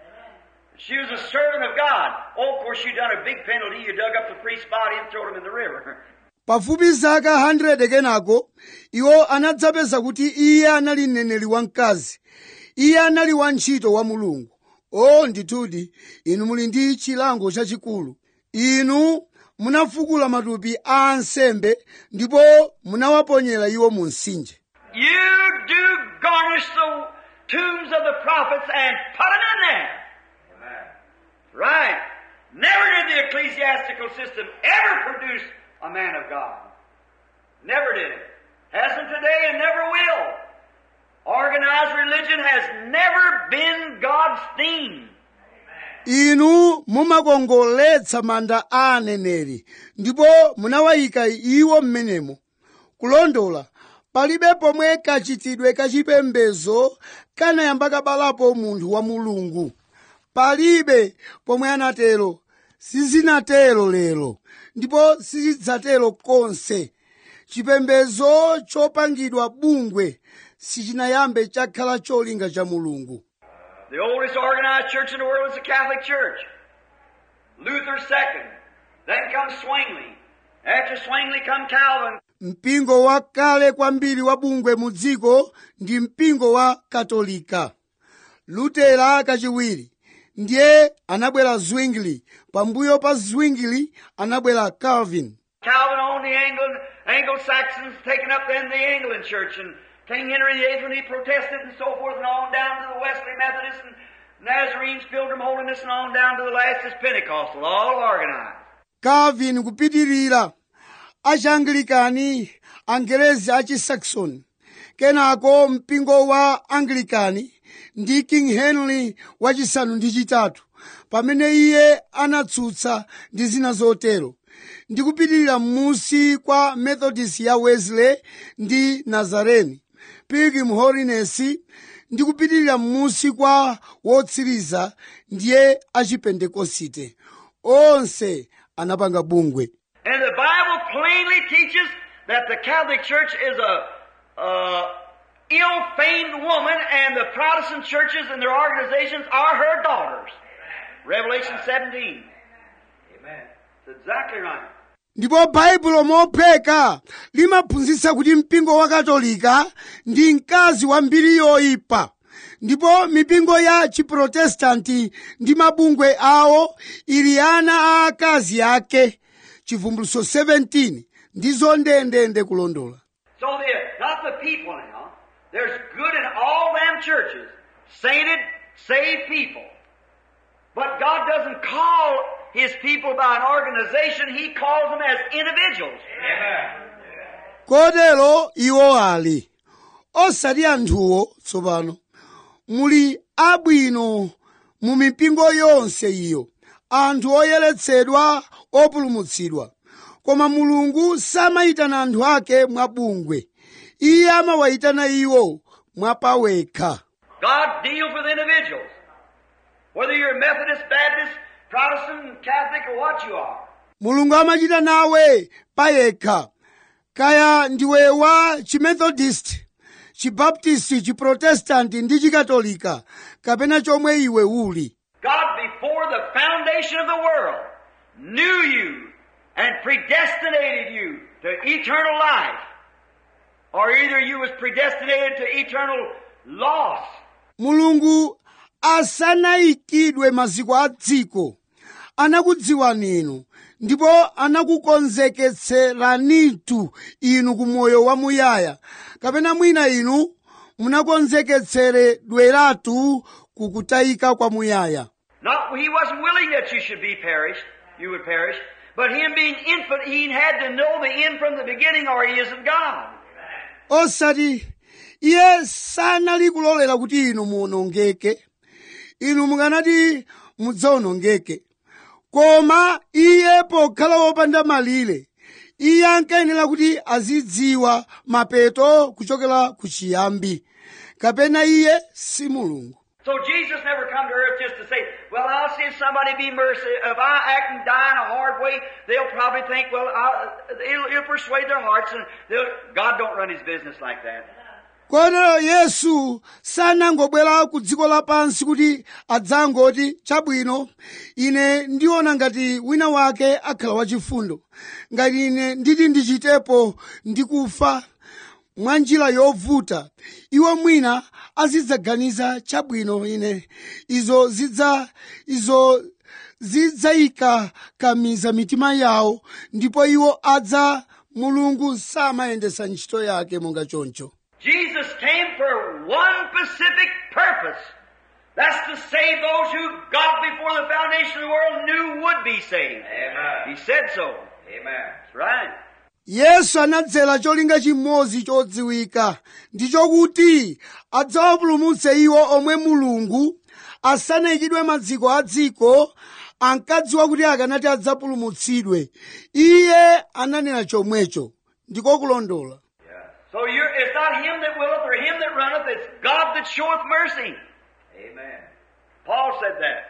She was a servant of God. Oh, of course, you done a big penalty. You dug up the priest's body and thrown him in the river. pafupi zaka 100 kenako iwo anadzapeza kuti iye anali mneneri wamkazi iye anali wantchito wa mulungu o ndithudi inu muli ndi chilango chachikulu inu munafukula matupi a ansembe ndipo munawaponyera iwo mu mtsinje You do garnish the tombs of the prophets and put them in there. Amen. Right. Never did the ecclesiastical system ever produce a man of God. Never did it. Hasn't today and never will. Organized religion has never been God's theme. inu mumakongoletsa manda a aneneri ndipo munawayika iwo m'menemo kulondola palibe pomwe kachitidwe kachipembedzo kanayamba kabalapo munthu wa mulungu palibe pomwe anatero sizinatero lero ndipo sizidzatero konse chipembedzo chopangidwa bungwe sichinayambe chakhala cholinga cha mulungu The oldest organized church in the world is the Catholic Church. Luther second. Then comes Zwingli. After Zwingli come Calvin. mpingo wakale kwambiri wa bungwe mu dziko ndi mpingo wa katolika lutera kachiwiri ndiye anabwera zwingli pambuyo pa zwingli anabwera calvin Calvin owned the Anglo, Anglo-Saxons, taking up then the Anglican Church, and King Henry VIII when he protested and so forth, and on down to the Wesley Methodists and Nazarenes, Pilgrim Holiness, and on down to the last is Pentecostal, all organized. calvin kupitirira achianglikani angerezi achisaxon kenako mpingo wa anglikani ndi king henry wachisanu ndi chitatu pamene iye anatsutsa ndi zina zotero ndi kupitirira m'musi kwa methodist ya wesley ndi nazareni pilgrim holiness ndi kupitirira m'musi kwa wotsiriza ndiye achipentekosite onse anapanga bungwe And the Bible plainly teaches that the Catholic Church is a, a ill-famed woman, and the Protestant churches and their organizations are her daughters. Revelation 17. Amen. That's exactly right. ndipo baibulo mophweka limaphunzitsa kuti mpingo wa katolika ndi mkazi wa mbiri yoyipa ndipo mipingo ya chiprotestanti ndi mabungwe awo ili ana a akazi ake chivumbuluso 17 ndizo ndendende kulondola So the, not the people now. There's good in all them churches. Sainted, saved people. But God doesn't call His people by an organization. He calls them as individuals. Amen. kotero iwo ali osati anthuwo tsopano muli abwino mu mipingo yonse iyo anthu oyeretsedwa opulumutsidwa koma mulungu samayitana anthu ake mwabungwe iye amawayitana iwo mwapawekha God deals with individuals. Whether you're Methodist, Baptist, Protestant, Catholic, or what you are. mulungu amachita nawe payekha kaya ndiwe wa chimethodist chibaptist chiprotestanti ndi chikatolika kapena chomwe iwe uli God, before the foundation of the world, knew you and predestinated you to eternal life. Or either you was predestinated to eternal loss. mulungu asanayikidwe maziko a dziko anakudziwani inu ndipo anakukonzeketseranitu inu ku moyo wamuyaya kapena mwina inu munakonzeketseredweratu kukutayika kwamuyaya Not, he wasn't willing that you should be perished, you would perish, but him being infinite, he had to know the end from the beginning or he isn't God. osati iye sanali kulolera kuti inu muwonongeke inu mukanati mudzawonongeke koma iye pokhala wopanda malire iye ankayenera kuti azidziwa mapeto kuchokera ku chiyambi kapena iye si mulungu So Jesus never come to earth just to say, well, I'll see if somebody be mercy. If I act and die in a hard way, they'll probably think, well, I'll, it'll, it'll persuade their hearts and they'll, God don't run his business like that. kotero yesu sanangobwera ku dziko lapansi kuti adzangoti chabwino ine ndiona ngati wina wake akhala wachifundo ngati ine nditi ndichitepo ndikufa mwa njira yovuta iwo mwina azidzaganiza chabwino ine izo zidza izo zidzayika kamiza mitima yawo ndipo iwo adza mulungu samayendesa ntchito yake monga choncho Jesus came for one specific purpose. That's to save those who God before the foundation of the world knew would be saved. Amen. He said so. Amen. That's right. yesu anadzera cholinga chimodzi chodziwika ndi chokuti adzawapulumutse iwo omwe mulungu asanayikidwe maziko a dziko ankadziwa kuti akanati adzapulumutsidwe iye ananena chomwecho ndiko kulondola So you're, it's not him that willeth or him that runneth, it's God that showeth mercy. Amen. Paul said that.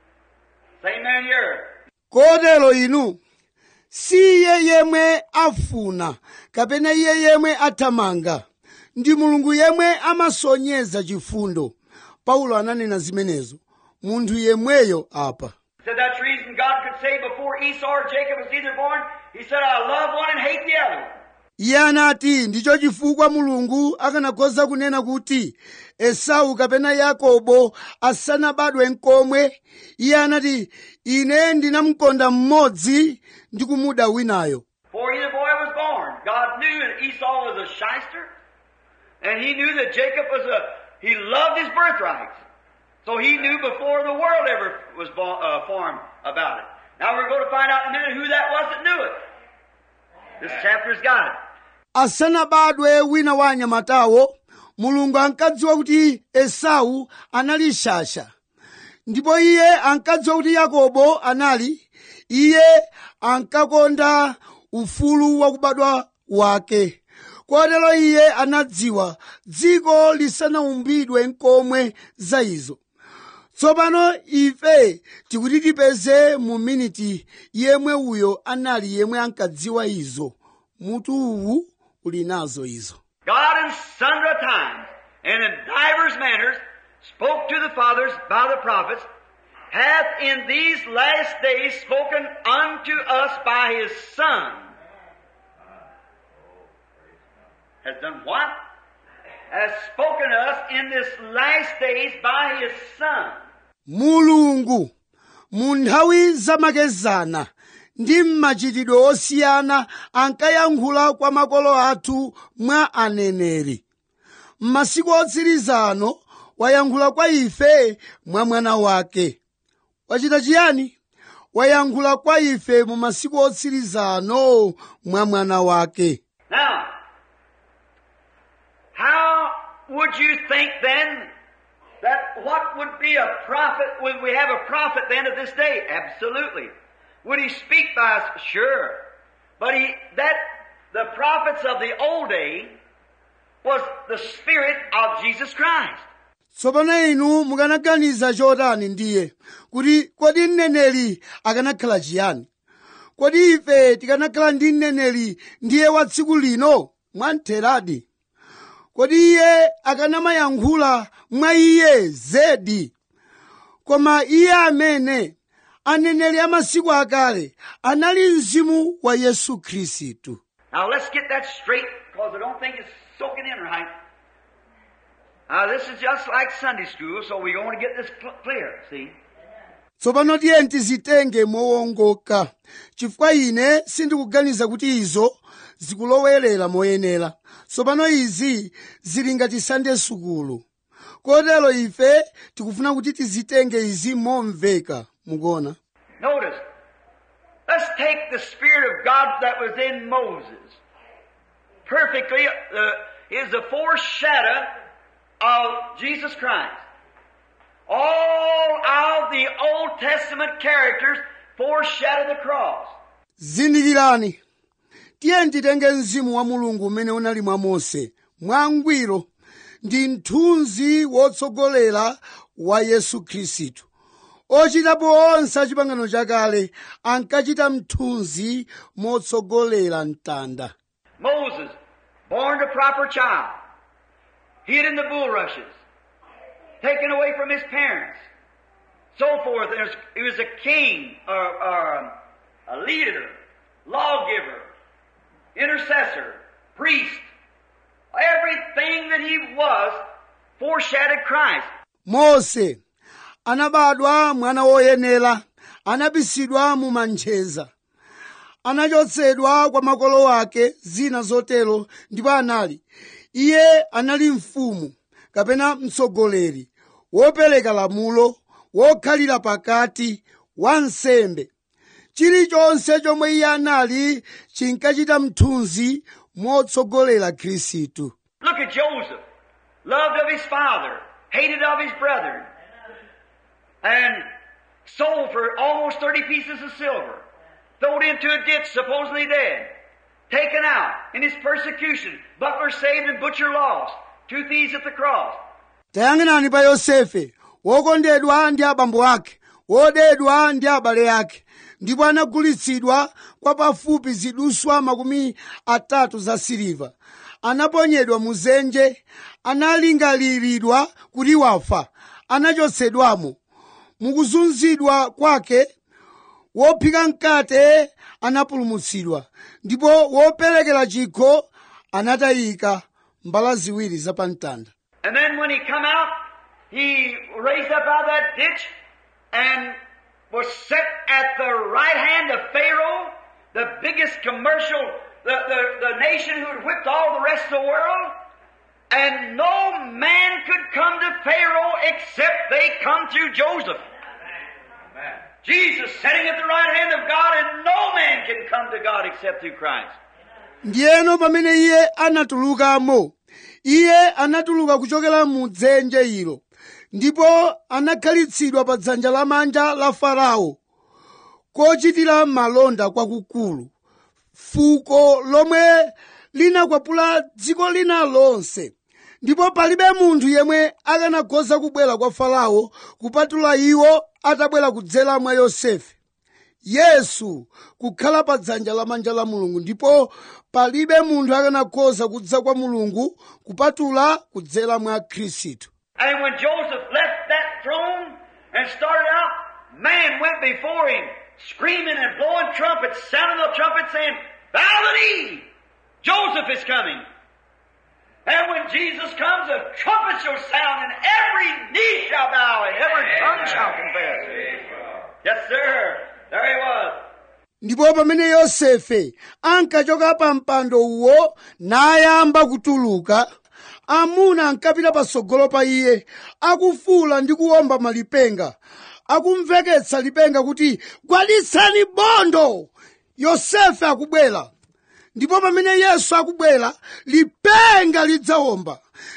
Same man here. kotero inu si iye yemwe afuna kapena iye yemwe athamanga ndi mulungu yemwe amasonyeza chifundo paulo ananena zimenezo munthu yemweyo apa Said that's the reason God could say before Esau or Jacob was either born, He said, I love one and hate the other. iye anati ndicho chifukwa mulungu akanakhoza kunena kuti esau kapena yakobo asanabadwe nkomwe iye anati ine ndinamkonda mmodzi ndi kumuda winayo Before either boy was born, God knew that Esau was a shyster, and He knew that Jacob was a, he loved his birthrights. So He knew before the world ever was born, uh, formed about it. Now we're going to find out in a minute who that was that knew it. This chapter's got it. asanabadwe wina wa anyamatawo mulungu ankadziwa kuti esau anali shasha ndipo iye ankadziwa kuti yakobo anali iye ankakonda ufulu wakubadwa wake kotero iye anadziwa dziko lisanaumbidwe nkomwe za izo tsopano ife tikuti tipeze mu miniti yemwe uyo anali yemwe ankadziwa izo mutu uwu uli nazo izo God in sundry times and in divers manners spoke to the fathers by the prophets, hath in these last days spoken unto us by his Son. Has done what? Has spoken to us in this last days by his Son. mulungu mu nthawi zamakezana ndi mmachitidwe osiyana ankayankhula kwa makolo athu mwa aneneri m'masiku otsiriza ano wayankhula kwa ife mwa mwana wake wachita chiyani wayankhula kwa ife mu masiku otsiriza ano mwa mwana wake Now, think then that what would be a prophet, would we have a prophet then of this day? Absolutely. Would he speak by us? Sure. But he, that, the prophets of the old day was the Spirit of Jesus Christ. tsopano inu mukanaganiza chotani ndiye kuti kodi mneneri akanakhala chiyani kodi ife tikanakhala ndi mneneri ndiye wa tsiku lino mwamtheradi kodi iye akanamayankhula mwa iye zedi koma iye amene aneneri amasiku akale anali mzimu wa yesu khristu Now let's get that straight because I don't think it's soaking in right. Now this is just like Sunday school, so we're going to get this cl- clear, see? tsopano tiye tizitenge mowongoka chifukwa ine sindikuganiza kuti izo zikulowerera moyenera tsopano izi zili ngati sande sukulu kotero ife tikufuna kuti tizitenge izi momveka mukuona Notice, let's take the Spirit of God that was in Moses. Perfectly, uh, is a foreshadow of Jesus Christ. All of the Old Testament characters foreshadow the cross. zindikirani tiye titenge mzimu wa mulungu umene unali mwa mose mwangwiro ndi mthunzi wotsogolera wa yesu khristu ochitapo onse a chipangano chakale ankachita mthunzi motsogolera mtanda Moses, born a proper child, hid in the bulrushes, taken away from his parents, so forth. There's- He was a king, or, or a leader, lawgiver, intercessor, priest. Everything that he was foreshadowed Christ. mose anabadwa mwana woyenera anabisidwa mu manjeza anachotsedwa kwa makolo ake zina zotero ndipo anali iye anali mfumu kapena mtsogoleri wopereka lamulo wokhalira pakati wansembe chilichonse chomwe iye anali chinkachita mthunzi motsogolera khristu Look at Joseph. Loved of his father, hated of his brethren, and sold for almost 30 pieces of silver. Thrown into a ditch, supposedly dead. Taken out in his persecution. Butler saved and butcher lost. Two thieves at the cross. tayang'anani pa yosefe wokondedwa ndi abambo ake wodedwa ndi abale ake ndipo anagulitsidwa kwa pafupi ziduswa makumi atatu za siliva anaponyedwa mu dzenje analingaliridwa kuti wafa anachotsedwamo mukuzunzidwa kwake wophika mkate anapulumutsidwa ndipo woperekera chikho anatayika mbala ziwiri zapamtanda And then when he come out, he raised up out of that ditch and was set at the right hand of Pharaoh, the biggest commercial, the, the, the nation who had whipped all the rest of the world. And no man could come to Pharaoh except they come through Joseph. Amen. Jesus sitting at the right hand of God and no man can come to God except through Christ. ndiyeno pamene iye anatulukamo iye anatuluka kuchokera mu dzenje ilo ndipo anakhalitsidwa pa dzanja lamanja la farao kochitira malonda kwakukulu fuko lomwe linakwapula dziko lina lonse ndipo palibe munthu yemwe akanakhoza kubwera kwa farao kupatula iwo atabwera kudzera mwa yosefe yesu kukhala pa dzanja lamanja la mulungu ndipo palibe munthu akanakhoza kudza kwa mulungu kupatula kudzera mwa khristu And when Joseph left that throne and started out, man went before him, screaming and blowing trumpets, sounding the trumpet saying, Bow the knee! Joseph is coming. And when Jesus comes, a trumpet shall sound, and every knee shall bow, and every tongue shall confess. Yes, sir. There he was. ndipo pamene yosefe ankachoka pa mpando uwo nayamba kutuluka amuna ankapita patsogolo pa iye akufuula ndi kuwomba malipenga akumveketsa lipenga kuti gwaditsani bondo yosefe akubwera ndipo pamene yesu akubwera lipenga lidzawomba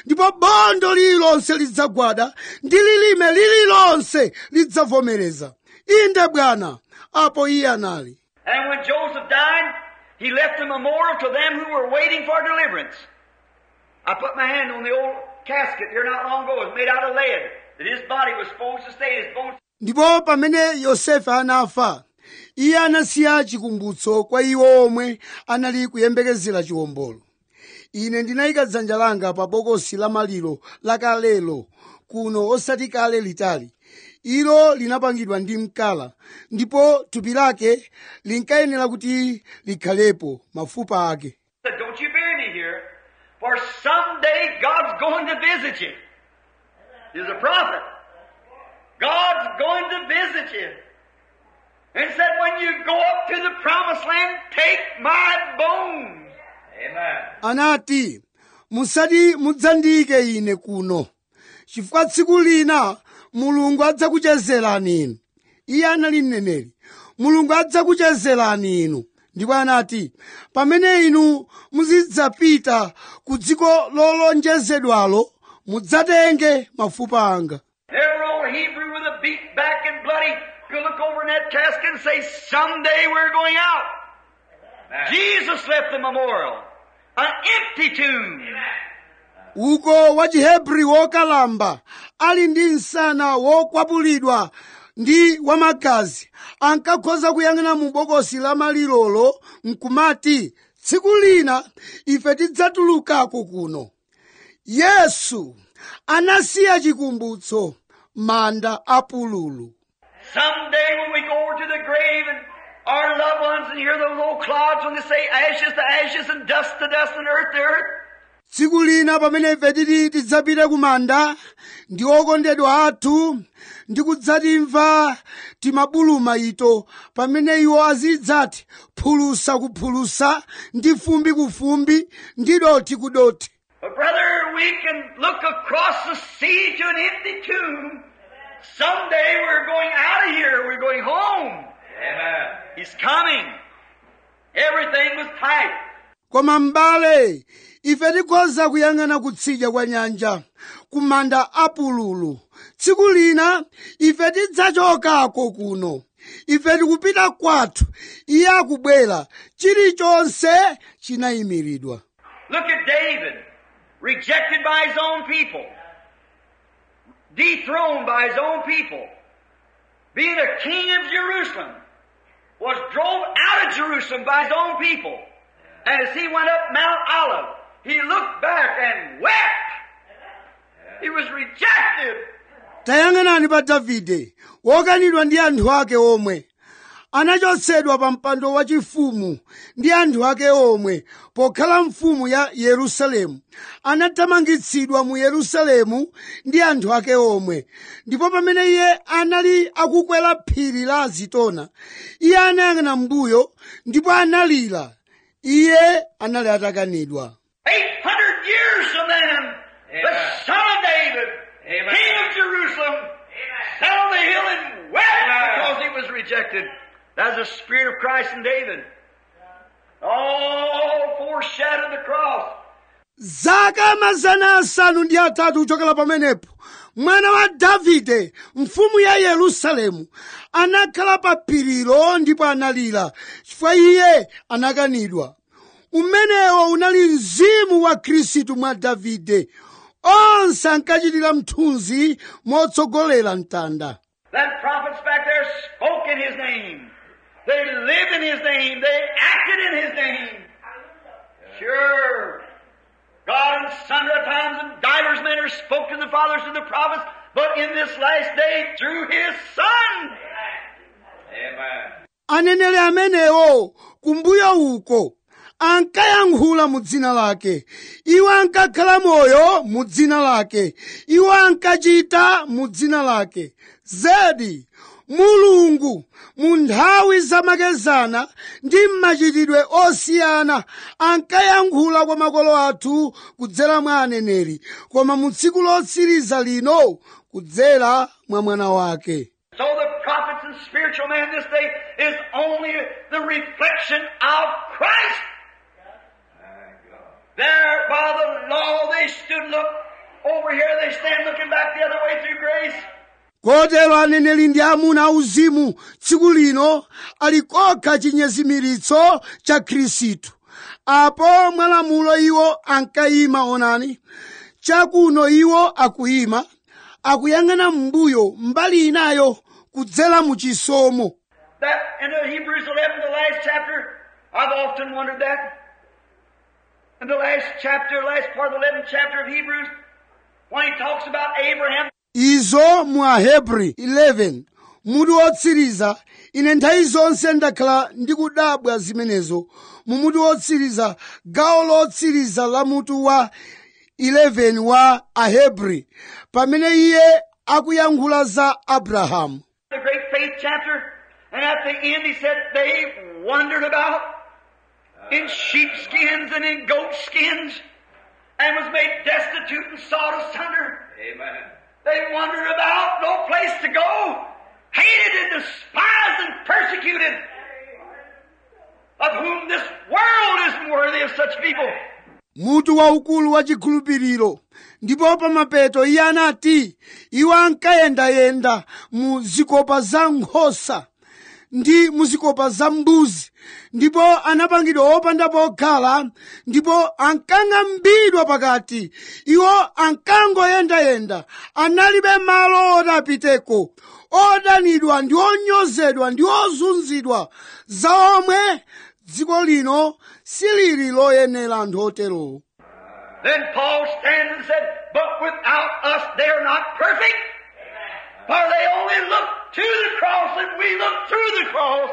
ndipo bondo lililonse lidzagwada ndi lilime lililonse lidzavomereza inde bwana apo iye anali And when Joseph died, he left a memorial to them who were waiting for deliverance. I put my hand on the old casket here not long ago. It was made out of lead. That his body was supposed to stay. His bones ndipo pamene yosefe anafa iye anasiya chikumbutso kwa iwo omwe anali kuyembekezera chiwombolo ine ndinayika dzanja langa pa bokosi la maliro lakalelo kuno osati kale litali ilo linapangidwa ndi mkala ndipo thupi lake linkayenera kuti likhalepo mafupa ake said, Don't you bury me here, for someday God's going to visit you. He's a prophet. God's going to visit you. And said, When you go up to the promised land, take my bones. Amen. anati musati mudzandiyike ine kuno chifukwa tsiku lina mulungu adzakuchezerani inu iye anali mneneri mulungu adzakuchezerani inu ndipo anati pamene inu muzidzapita ku dziko lolonjezedwalo mudzatenge mafupa anga Every old Hebrew with a beat back and bloody could look over in that casket and say, Someday we're going out. Amen. Jesus left the memorial. An empty tomb. uko wa chihebri wokalamba ali ndi msana wokwapulidwa ndi wamagazi ankakhoza kuyang'ana mu bokosi la malirolo nkumati tsiku lina ife tidzatulukako kuno yesu anasiya chikumbutso manda apululu Someday when we go over to the grave and our loved ones and hear those old clods when they say ashes to ashes and dust to dust and earth to earth, tsiku lina pamene ife titi tidzapite ku manda ndi okondedwa athu ndi kudzatimva timabuluma ito pamene iwo azidzati phulusa ku phulusa ndi fumbi ku fumbi ndi dothi ku dothi but brother, we can look across the sea to an empty tomb. Someday we're going out of here. We're going home. Amen. He's coming. Everything was tight. koma m'bale ife tikhoza kuyang'ana kutsidya kwa nyanja ku manda apululu tsiku lina ife tidzachokako kuno ife tikupita kwathu iye akubwera chilichonse chinayimiridwa Look at David, rejected by his own people, dethroned by his own people, being a king of Jerusalem, was drove out of Jerusalem by his own people. And as he went up Mount Olive, he looked back and wept. He was rejected. tayang'anani pa davide wokanidwa ndi anthu ake omwe anachotsedwa pa mpando wachifumu ndi anthu ake omwe pokhala mfumu ya yerusalemu anathamangitsidwa mu yerusalemu ndi anthu ake omwe ndipo pamene iye anali akukwera phiri la azitona iye anayang'ana mbuyo ndipo analira iye anali atakanidwa 800 years from then, the Amen. son of David, Amen. king of Jerusalem, sat on the hill and wept Amen. because he was rejected. That's the spirit of Christ in David. All foreshadowed the cross. zaka mazana asanu ndi atatu kuchokera pamenepo mwana wa davide mfumu ya yerusalemu anakhala pa phirilo ndipo analira chifukwa iye anakanidwa umenewo unali mzimu wa khristu mwa davide onse ankachitira mthunzi motsogolera mtanda Then prophets back there spoke in his name. They lived in his name. They acted in his name. Sure. God in sundry times and divers manners spoke to the fathers and the prophets, but in this last day through his Son. Amen. aneneri amenewo kumbuyo uko ankayankhula mu dzina lake iwo ankakhala moyo mu dzina lake iwo ankachita mu dzina lake zedi mulungu mu nthawi zamakezana ndi mmachitidwe osiyana ankayankhula kwa makolo athu kudzera mwa aneneri koma mu tsiku lotsiriza lino kudzera mwa mwana wake So the prophets and spiritual man this day is only the reflection of Christ. My God. There by the law they stood, look, over here they stand looking back the other way through grace. kotero aneneri ndi amuna auzimu tsiku lino ali kokha chinyezimiritso cha khristu apo mwalamulo iwo ankayima onani chakuno iwo akuyima akuyang'ana m'mbuyo mbali inayo kudzera mu chisomo That in the Hebrews 11, the last chapter, I've often wondered that. In the last chapter, last part of the 11th chapter of Hebrews, when he talks about Abraham, izo mu ahebri 11 mutu wotsiriza ine nthawi zonse ndakhala ndikudabwa zimenezo mu mutu wotsiriza gawo lotsiriza la mutu wa 11 wa ahebri pamene iye akuyankhula za abrahamu the great faith chapter, and at the end he said they wandered about in sheepskins and in goat skins and was made destitute and sought asunder. Amen. They wandered about, no place to go, hated and despised and persecuted, of whom this world isn't worthy of such people. mutu waukulu wa chikhulupiriro ndipo pamapeto iye anati iwo ankayendayenda mu zikopa za nkhosa ndi mu zikopa za mbuzi ndipo anapangidwa opanda pokhala ndipo ankang'ambidwa pakati iwo ankangoyendayenda analibe malo otapiteko odanidwa ndi onyozedwa ndi ozunzidwa za omwe dziko lino silili loyenera anthu oterowo Then Paul stands and said, But without us they are not perfect. For they only look to the cross and we look through the cross.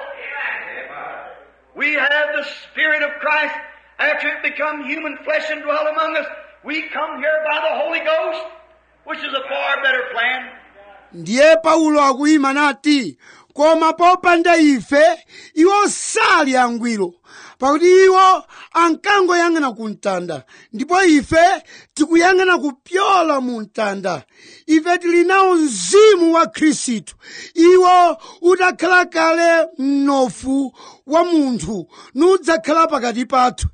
We have the Spirit of Christ. After it become human flesh and dwell among us, we come here by the Holy Ghost, which is a far better plan. ndiye paulo akuyima nati koma popanda ife iwo sali angwiro pakuti iwo ankangoyang'ana ku mtanda ndipo ife tikuyang'ana kupyola mu mtanda ife tili nawo mzimu wa khristu iwo utakhala kale mnofu wa munthu nudzakhala pakati pathu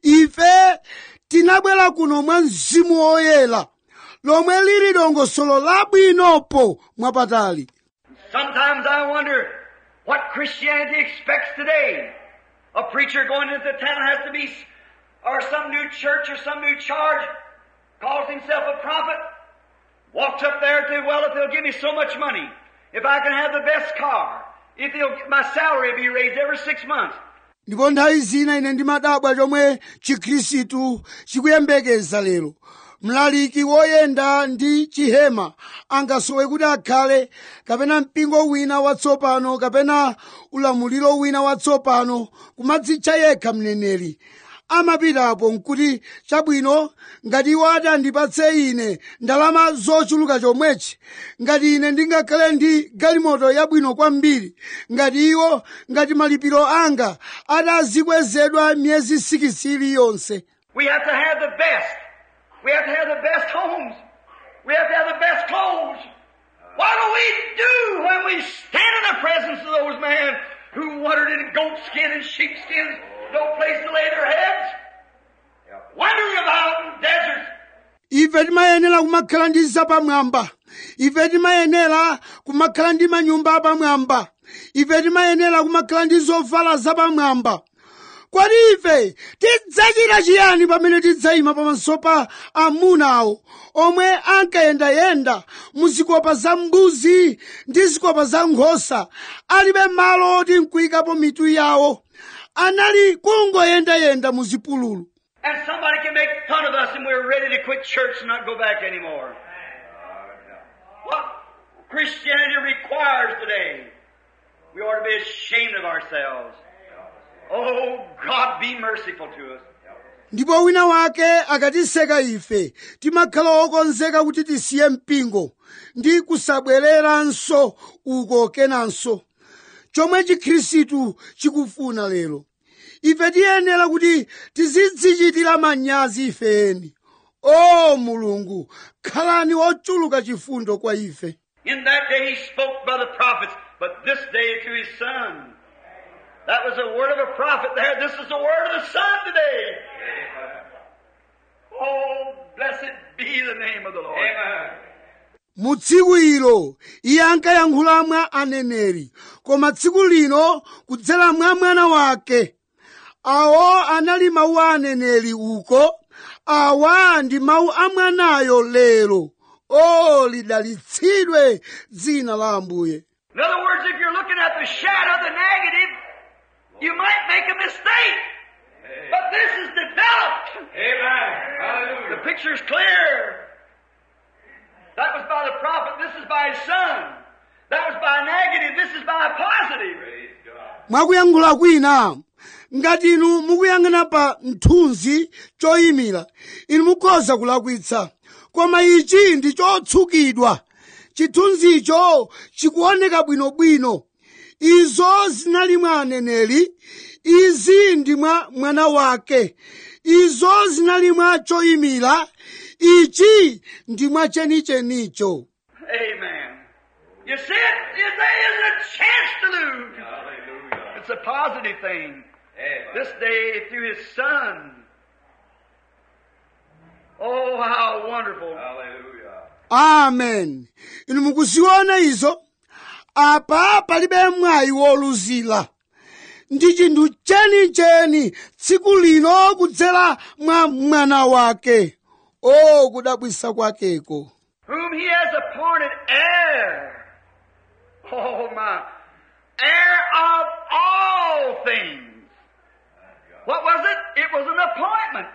ife tinabwera kuno mwa mzimu woyera lomwe lili dongosolo labwinopo mwapatali Sometimes I wonder what Christianity expects today. A preacher going into town has to be, or some new church or some new charge, calls himself a prophet, walks up there to, well, if they'll give me so much money, if I can have the best car, if they'll, my salary will be raised every six months. ndipo nthawi zina ine ndimadabwa chomwe chikhristu chikuyembekeza lero mlaliki woyenda ndi chihema angasowe kuti akhale kapena mpingo wina watsopano kapena ulamuliro wina watsopano kumadzitcha yekha mneneri amapitapo nkuti chabwino ngati iwo atandipatse ine ndalama zochuluka chomwechi ngati ine ndingakhale ndi galimoto yabwino kwambiri ngati iwo ngati malipiro anga atazikwezedwa miyezi sikisi iliyonse We have to have the best. We have to have the best homes. We have to have the best clothes. What do we do when we stand in the presence of those men who wandered in goat skin and sheep skins, no place to lay their heads? Wandering about in deserts. ife timayenera kumakhala ndi zapamwamba ife timayenera kumakhala ndi manyumba apamwamba ife timayenera kumakhala ndi zovala zapamwamba kodi ife tidzachita chiyani pamene tidzayima pamaso pa amunawo omwe ankayendayenda mu zikopa za mbuzi ndi zikopa za nkhosa alibe malo oti nkuyikapo mitu yawo anali kungoyendayenda mu zipululu And somebody can make fun of us and we're ready to quit church and not go back anymore. What Christianity requires today, we ought to be ashamed of ourselves. Oh, God, be merciful to us. ndipo wina wake akatiseka ife timakhala okonzeka kuti tisiye mpingo ndi kusabwereranso uko kenanso chomwe chikhristu chikufuna lero ife tiyenera kuti tizidzichitira manyazi ifeni o mulungu khalani ochuluka chifundo kwa ife In that day he spoke by the prophets, but this day through his Son. That was the word of a prophet there. This is the word of the Son today. Oh, blessed be the name of the Lord. mu tsiku ilo iye ankayankhula mwa aneneri koma tsiku lino kudzera mwa mwana wake awo anali mawu a aneneri uko awa ndi mawu a mwanayo lero o lidalitsidwe dzina la ambuye In other words, if you're looking at the shadow, the negative, you might make a mistake. But this is developed. Amen. The Hallelujah. picture's clear. That was by the prophet, this is by his son. That was by negative, this is by positive. Praise God. mwakuyankhula kwina ngati inu mukuyang'ana pa mthunzi choyimira inu mukhoza kulakwitsa koma ichi ndi chotsukidwa chithunzicho chikuoneka bwinobwino izo zinali mwa aneneri izi ndi mwa mwana wake izo zinali mwa choyimira ichi ndi mwa chenichenicho Amen. You see it? There isn't a chance to lose. Hallelujah. It's a positive thing. Amen. This day through his son. Oh, how wonderful. Hallelujah. amen inu mukuziona izo apa palibe mwayi woluzira ndi chinthu chenicheni tsiku lino kudzera mwa mwana wake o kudabwisa kwakeko whom he has appointed heir. Oh my. Heir of all things. What was it? It was an appointment.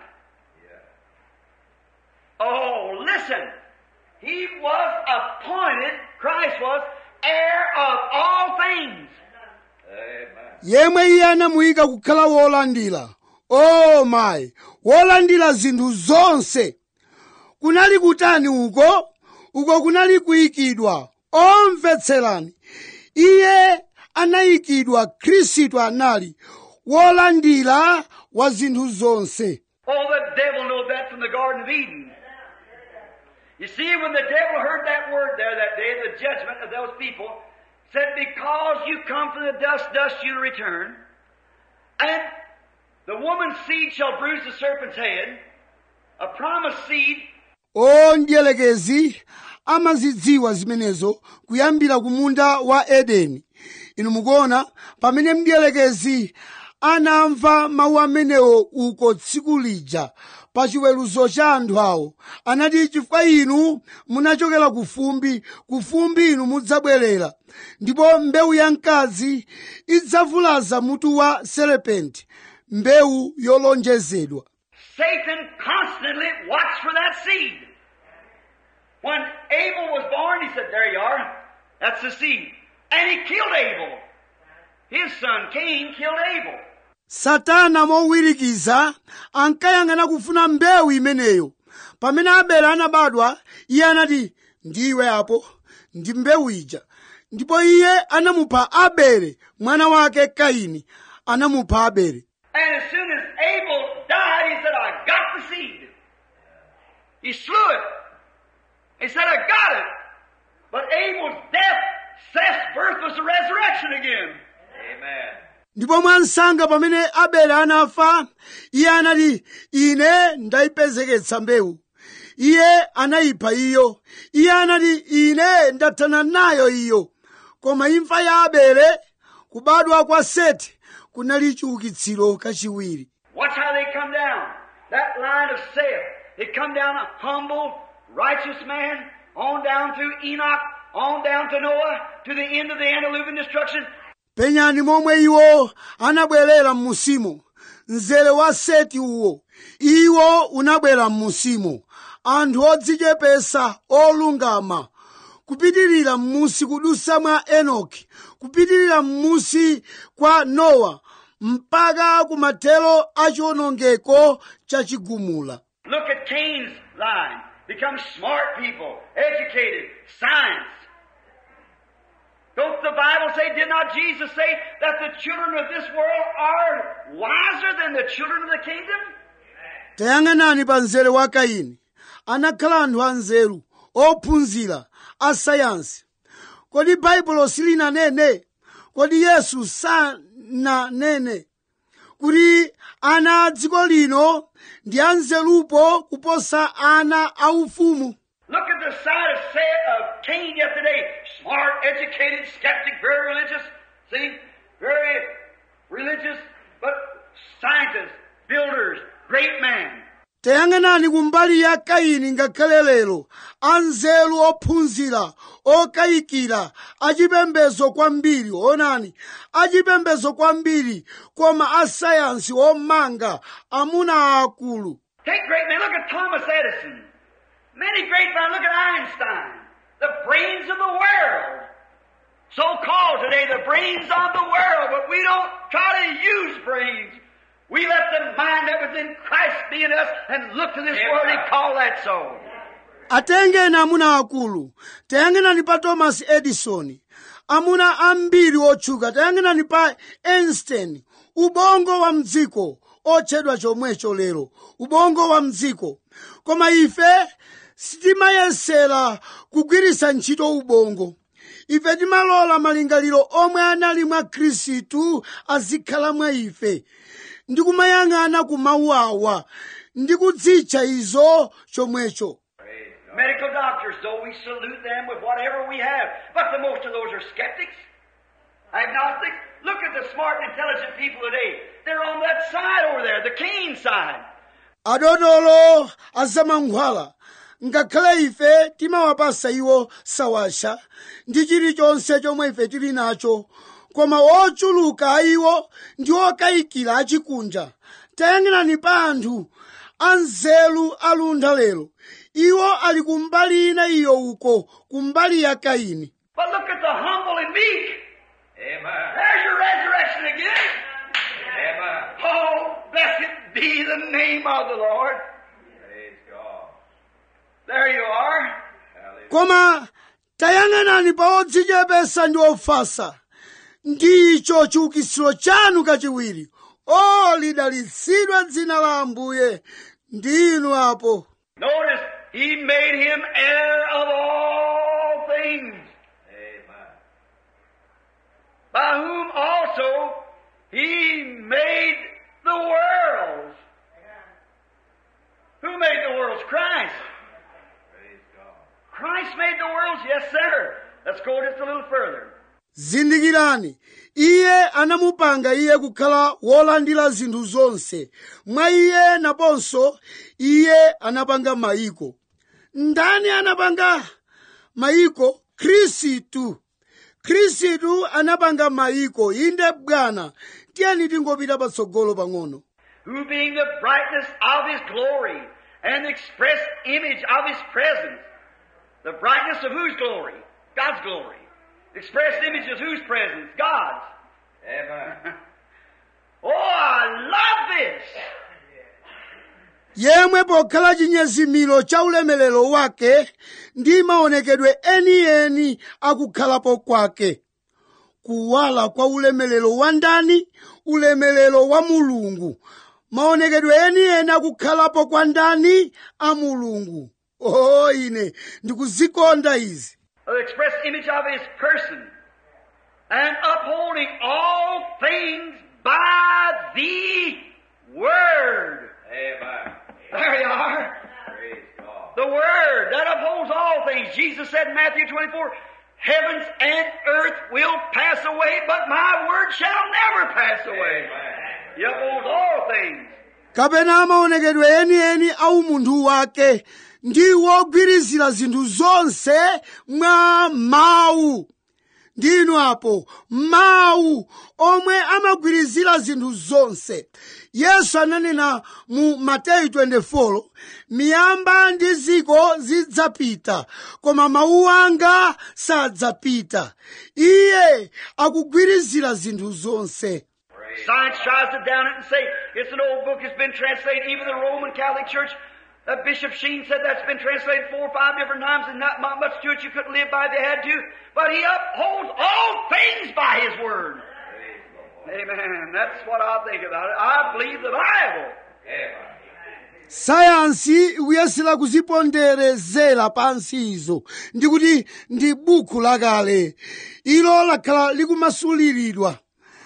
Oh, listen. He was appointed, Christ was, heir of all things. Amen. yemwe iye anamuyika kukhala wolandira o mayi wolandira zinthu zonse kunali kutani uko uko kunali kuyikidwa omvetserani iye anayikidwa khristu anali wolandira wa zinthu zonse Oh, the devil knew that from the Garden of Eden. You see, when the devil heard that word there that day, the judgment of those people, said, Because you come from the dust, dust you'll return, and the woman's seed shall bruise the serpent's head, a promised seed, o ndiyelekezi amazidziwa zimenezo kuyambira ku munda wa edeni inu mukuona pamene mdiyelekezi anamva mawu amenewo uko tsiku lija pa chiweruzo cha anthu awo anati chifukwa inu munachokera ku fumbi ku fumbi inu mudzabwerera ndipo mbewu ya mkazi idzavulaza mutu wa serepenti mbewu yolonjezedwa Satan constantly watched for that seed. When Abel was born, he said, There you are. That's the seed. And he killed Abel. His son Cain killed Abel. satana mowirikiza ankayang'ana kufuna mbewu imeneyo pamene abele anabadwa iye anati ndiwe apo ndi mbewu ija ndipo iye anamupha abele mwana wake kaini anamupha abele And as soon as Abel died, he said, I got the seed. He slew it. He said, I got it. But Abel's death, Seth's birth was the resurrection again. Amen. ndipo mwansanga pamene abele anafa iye anati ine ndayipezeketsa mbewu iye anayipha iyo iye anati ine ndathana nayo iyo koma imfa ya abele kubadwa kwa seti kunali chiukitsiro kachiwiri Watch how they come down. That line of Seth. They come down a humble, righteous man, on down through Enoch, on down to Noah, to the end of the antediluvian destruction. penyani momwe iwo anabwerera m'musimo mzere wa seti uwo iwo unabwera m'musimo anthu odzichepesa olungama kupitirira m'musi kudusa mwa enoki kupitirira m'musi kwa nowa mpaka kumathero a chiwonongeko chachigumula Look at Cain's line. Become smart people, educated, science. Don't the Bible say, did not Jesus say that the children of this world are wiser than the children of the kingdom? tayang'anani pa mzere wa kaini anakhala anthu anzeru ophunzira a sayansi kodi baibulo silinanene kodi yesu sananene kuti ana a dziko lino ndi anzerupo kuposa ana aufumu Look at the side of, Sa- of Cain yesterday. Smart, educated, skeptic, very religious. See? Very religious, but scientists, builders, great man. tayang'anani kumbali ya kaini ngakhale lero anzeru ophunzira okayikira achipembedzo kwambiri onani achipembedzo kwambiri koma asayansi omanga amuna akulu Take great men. Look at Thomas Edison. Many great men. Look at Einstein. The brains of the world. So called today the brains of the world, but we don't try to use brains. We let the mind that was in Christ be in us and look to this Amen. world and call that so. atengeni amuna akulu tayang'anani pa thomas edison amuna ambiri otchuka tayang'anani pa einstein ubongo wa mdziko otchedwa chomwecho lero ubongo wa mdziko koma ife sitimayesera kugwiritsa ntchito ubongo ife timalola malingaliro omwe anali mwa khristu azikhala mwa ife ndi kumayang'ana ku mawu awa ndi kudzitcha izo chomwecho Medical doctors, though we salute them with whatever we have, but the most of those are skeptics, agnostics. Look at the smart and intelligent people today. They're on that side over there, the Cain side. adotolo azamankhwala ngakhale ife timawapasa iwo sawasha ndi chilichonse chomwe ife tili nacho koma ochuluka a iwo ndi okayikira achikunja tayang'anani pa anthu anzeru aluntha lero iwo ali kumbali ina iyo uko kumbali ya kaini But look at the humble and meek. Amen. There's your resurrection again. Amen. Oh, blessed be the name of the Lord. Praise God. There you are. Hallelujah. koma tayang'anani pa odzichepesa ndi ofasa ndicho chiukitsiro chanu kachiwiri o lidalitsidwe dzina la ambuye ndinu apo Notice, He made him heir of all things, Amen. by whom also He made the worlds. Who made the worlds? Christ. Praise God. Christ made the worlds, yes, sir. Let's go just a little further. zindikirani iye anamupanga iye kukhala wolandira zinthu zonse mwa iye naponso iye anapanga mayiko ndani anapanga mayiko khristu khristu anapanga mayiko inde bwana tiyeni tingopita patsogolo pang'ono Who being the brightness of His glory and the express image of His presence. The brightness of whose glory? God's glory. The express image of whose presence? God's. Amen. Oh, I love this. yemwe pokhala chinyezimiro cha ulemerero wake ndi maonekedwe enieni akukhalapo kwake kuwala kwa ulemerero wa ndani ulemerero wa mulungu maonekedwe enieni akukhalapo kwa ndani a mulungu o ine ndikuzikonda izi The express image of His person. And upholding all things by the Word. Amen. There you are. Praise God. The Word that upholds all things. Jesus said in Matthew 24, Heavens and earth will pass away, but my word shall never pass away. Amen. He upholds all things. kapena maonekedwe enieni a umunthu wake ndi wogwirizira zinthu zonse mwa mawu ndinu apo mawu omwe amagwirizira zinthu zonse yesu ananena mu mateyu 24 miyamba ndi ziko zidzapita koma mawu anga sadzapita iye akugwirizira zinthu zonse Science tries to down it and say it's an old book, it's been translated. Even the Roman Catholic Church, uh, Bishop Sheen said that's been translated four or five different times and not mu- much to it you couldn't live by if you had to. But he upholds all things by his word. Praise the Lord. Amen. That's what I think about it. I believe the Bible. Amen. sayansi ikuyesera kuziponderezera pansi izo ndikuti ndi buku lakale ilo lakhala likumasuliridwa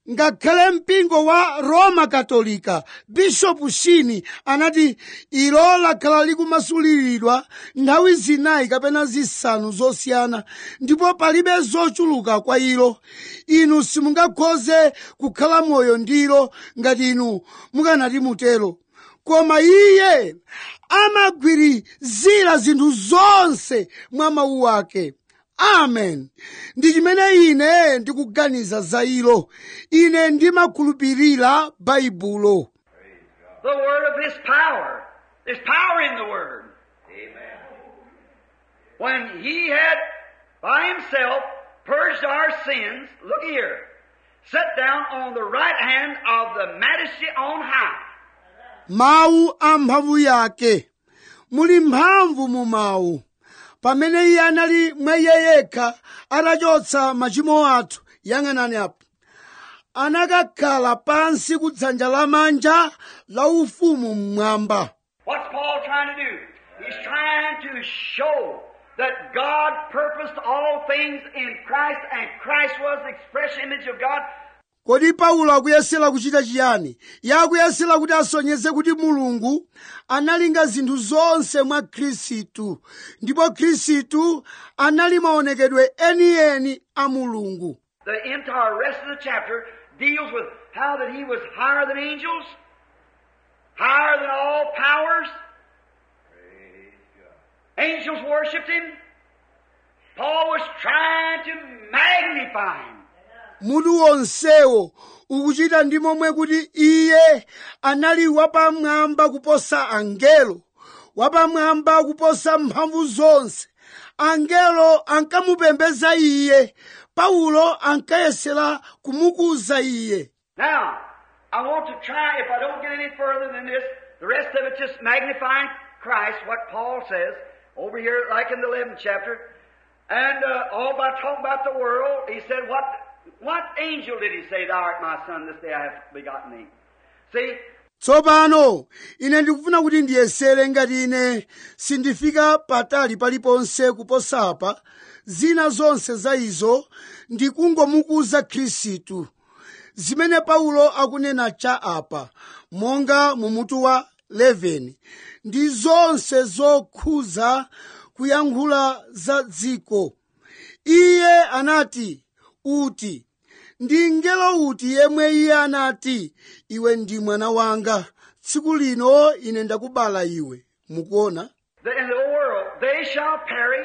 ngakhale mpingo wa roma katolika bishopu shini anati ilo lakhala likumasuliridwa nthawi zinayi kapena zisanu zosiyana ndipo palibe zochuluka kwa ilo inu simungakhoze kukhala moyo ndilo ngati inu mukanati mutero koma iye amagwirizira zinthu zonse mwa mawu ake amen ndi chimene ine ndikuganiza za ilo ine ndimakhulupirira baibulo The word of His power. There's power in the word. Amen. When He had by Himself purged our sins, look here, sat down on the right hand of the Majesty on high. mawu a mphamvu yake muli mphamvu mu mawu pamene iye anali mwa iye yekha atachotsa machimo athu yang'anani apo anakakhala pansi ku dzanja lamanja la ufumu mmwamba What's Paul trying to do? He's trying to show that God purposed all things in Christ and Christ was the express image of God. kodi paulo akuyesera kuchita chiyani iye akuyesera kuti asonyeze kuti mulungu analinga zinthu zonse mwa khristu ndipo khristu anali maonekedwe enieni a mulungu The entire rest of the chapter deals with how that he was higher than angels, higher than all powers. Angels worshipped him. Paul was trying to magnify him. mutu wonsewo ukuchita ndi momwe kuti iye anali wapamwamba kuposa angelo wapamwamba kuposa mphamvu zonse angelo ankamupembeza iye paulo ankayesera kumukuza iye Now, I want to try, if I don't get any further than this, the rest of it just magnifying Christ, what Paul says, over here, like in the 11th chapter. And uh, all by talking about the world, he said, what, what angel did he say, Thou art my son, this day I have begotten thee? See, tsopano ine ndikufuna kuti ndiyesere ngati ine sindifika patali paliponse kuposapa zina zonse za izo ndikungomukuza khristu zimene paulo akunena cha apa monga mu mutu wa 11 ndi zonse zokhuza kuyankhula za dziko iye anati uti ndi ngelo uti yemwe iye anati iwe ndi mwana wanga tsiku lino ine ndakubala iwe mukuona the, in the world, they shall perish,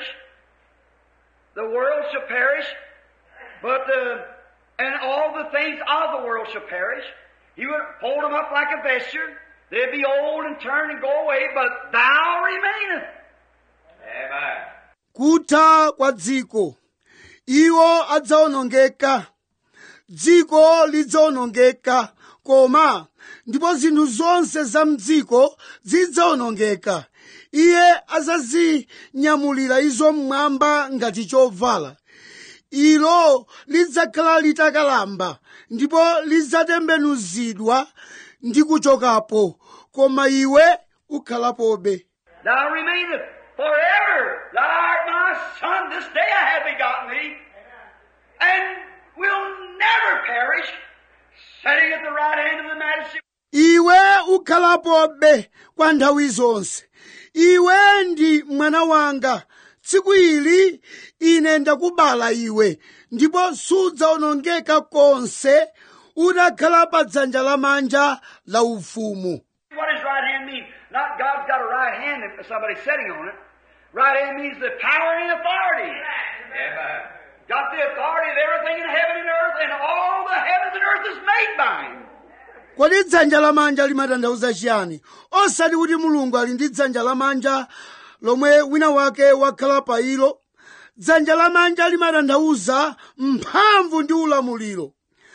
the world shall perish, but uh, and all the things of the world shall perish. He would hold them up like a vesture. They'd be old and turn and go away, but thou remainest. Amen. kutha kwa dziko iwo adzaonongeka dziko lidzaonongeka koma ndipo zinthu zonse za mdziko zidzaonongeka iye azazinyamulira izo mmwamba ngati chovala ilo lidzakhala litakalamba ndipo lidzatembenuzidwa ndi kuchokapo koma iwe ukhalapobe Thou remainest forever. Thou art my son. This day I have begotten thee, and will never perish. Sitting at the right hand of the Majesty. iwe ukhalapobe kwa nthawi zonse iwe ndi mwana wanga tsiku ili ine ndakubala iwe ndipo sudzaonongeka konse utakhala pa dzanja lamanja la ufumu What does right hand mean? Not God's got a right hand and somebody sitting on it. Right hand means the power and authority. Amen. Got the authority of everything in heaven and earth, and all the heavens and earth is made by Him. kodi dzanja lamanja limatanthauza chiyani osati kuti mulungu ali ndi dzanja lamanja lomwe wina wake wakhala pa ilo dzanja lamanja limatanthauza mphamvu ndi ulamuliro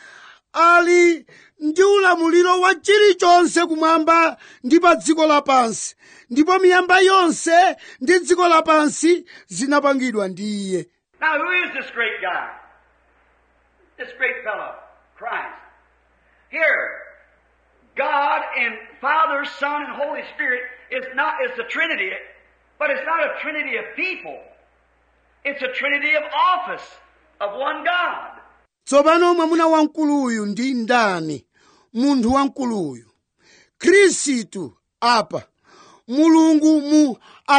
ali ndi ulamuliro wa chilichonse kumwamba ndi pa dziko lapansi ndipo miyamba yonse ndi dziko lapansi zinapangidwa ndi iye Now, who is this great guy? This great fellow, Christ. Here, God and Father, Son, and Holy Spirit is not, it's a Trinity, but it's not a Trinity of people. It's a Trinity of office of one God. tsopano mwamuna wamkuluyu ndi ndani munthu wamkuluyu khristu apa mulungu mu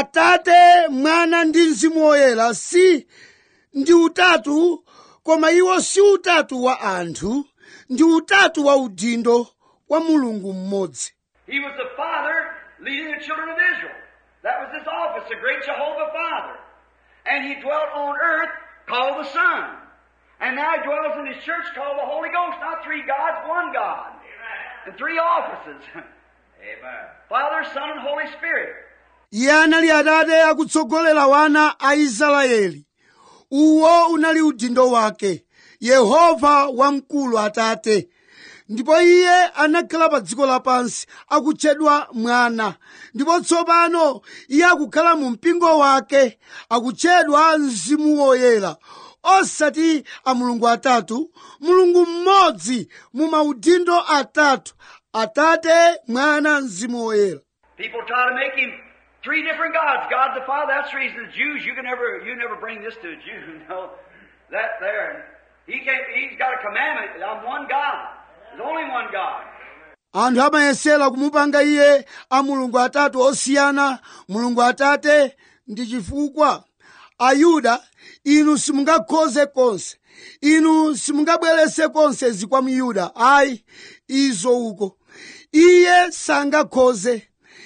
atate mwana ndi mzimu woyera si ndi utatu koma iwo si utatu wa anthu ndi utatu wa udindo wa mulungu mmodzi He was the Father leading the children of Israel. That was his office, the great Jehovah Father. And he dwelt on earth called the Son. And now he dwells in his church called the Holy Ghost. Not three gods, one God. And three offices. Amen. Father, Son, and Holy Spirit. iye anali atate akutsogolera wana a israeli uwo unali udindo wake yehova wamkulu atate ndipo iye anakhala pa dziko lapansi akutchedwa mwana ndipo tsopano iye akukhala mu mpingo wake akutchedwa mzimu woyera osati a mulungu atatu mulungu mmodzi mu maudindo atatu atate mwana mzimu woyera People try to make him three different gods. God the Father, that's the reason the Jews, you can never, you never bring this to a Jew, you know. That there. He can't, he's got a commandment. I'm one God. There's only one God. anthu amayesera kumupanga iye a mulungu atatu osiyana mulungu atate ndi chifukwa ayuda inu simungakhoze konse inu simungabwerese konse izi kwa myuda ayi izo uko iye sangakhoze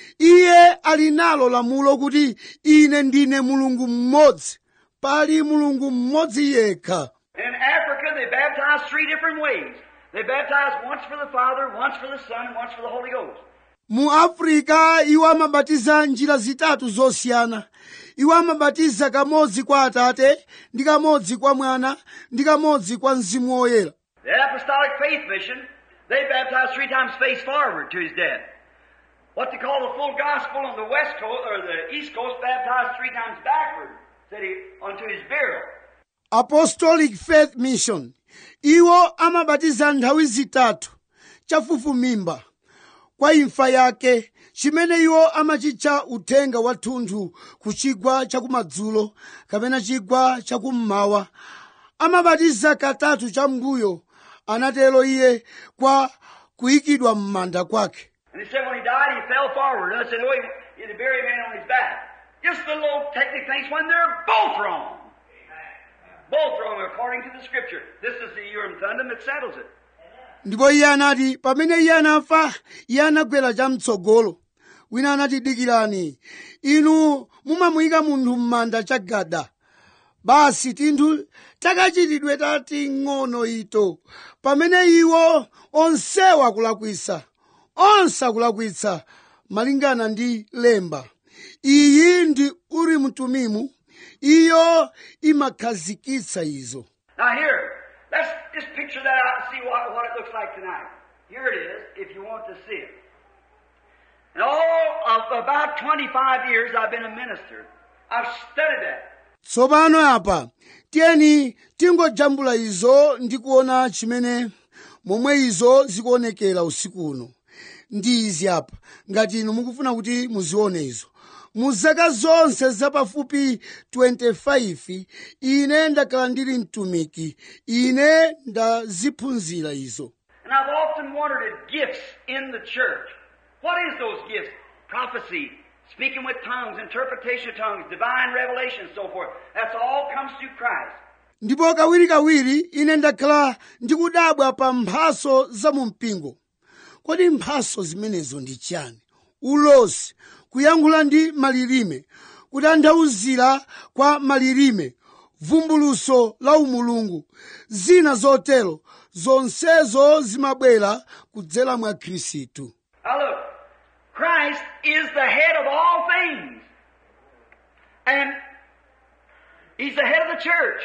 iye ali nalo lamulo kuti ine ndine mulungu mmodzi pali mulungu mmodzi yekha In Africa, they baptize three different ways. They baptize once for the Father, once for the Son, and once for the Holy Ghost. mu afrika iwo amabatiza njira zitatu zosiyana iwo amabatiza kamodzi kwa atate ndi kamodzi kwa mwana ndi kamodzi kwa mzimu woyera The Apostolic Faith Mission, they baptize three times face forward to his death. What they call the full gospel on the west coast or the east coast baptized three times backward, said he, unto his burial. apostolic faith mission iwo amabatiza nthawi zitatu chafufumimba kwa imfa yake chimene iwo amachitcha uthenga wathunthu ku chigwa chakumadzulo kapena chigwa chakummawa amabatiza katatu chambuyo anatero iye kwa kuyikidwa m'manda kwake And he said when he died, he fell forward. And I said, oh, he, he had buried a man on his back. Just the little technical things when they're both wrong. Both wrong according to the scripture. This is the Urim Thummim that settles it. ndipo iye anati pamene iye anafa iye anagwera chamtsogolo wina anati dikirani inu mumamuyika munthu m'manda chagada basi tinthu takachitidwe tating'ono ito pamene iwo onsewo akulakwisa onse akulakwitsa malingana ndi lemba iyi ndi urimu tumimu iyo imakhazikitsa izo Now here, let's just picture that out and see what, what it looks like tonight. Here it is, if you want to see it. In all of about 25 years I've been a minister. I've studied that. tsopano apa tiyeni tingojambula izo ndi kuona chimene momwe izo zikuonekera usiku uno ndi izi apa ngati inu mukufuna kuti muzione izo mu zaka zonse zapafupi 25 ine ndakhala ndili mtumiki ine ndaziphunzira izo And I've often wondered at gifts in the church. What is those gifts? Prophecy, speaking with tongues, interpretation of tongues, divine revelation, and so forth. That's all comes through Christ. ndipo kawirikawiri ine ndakhala ndikudabwa pa mphaso za mu mpingo kodi mphaso zimenezo ndi chani ulosi kuyankhula ndi malilime kutanthauzira kwa malilime vumbuluso la umulungu zina zotero zonsezo zimabwera kudzera mwa khristu Now look, Christ is the head of all things. And He's the head of the church.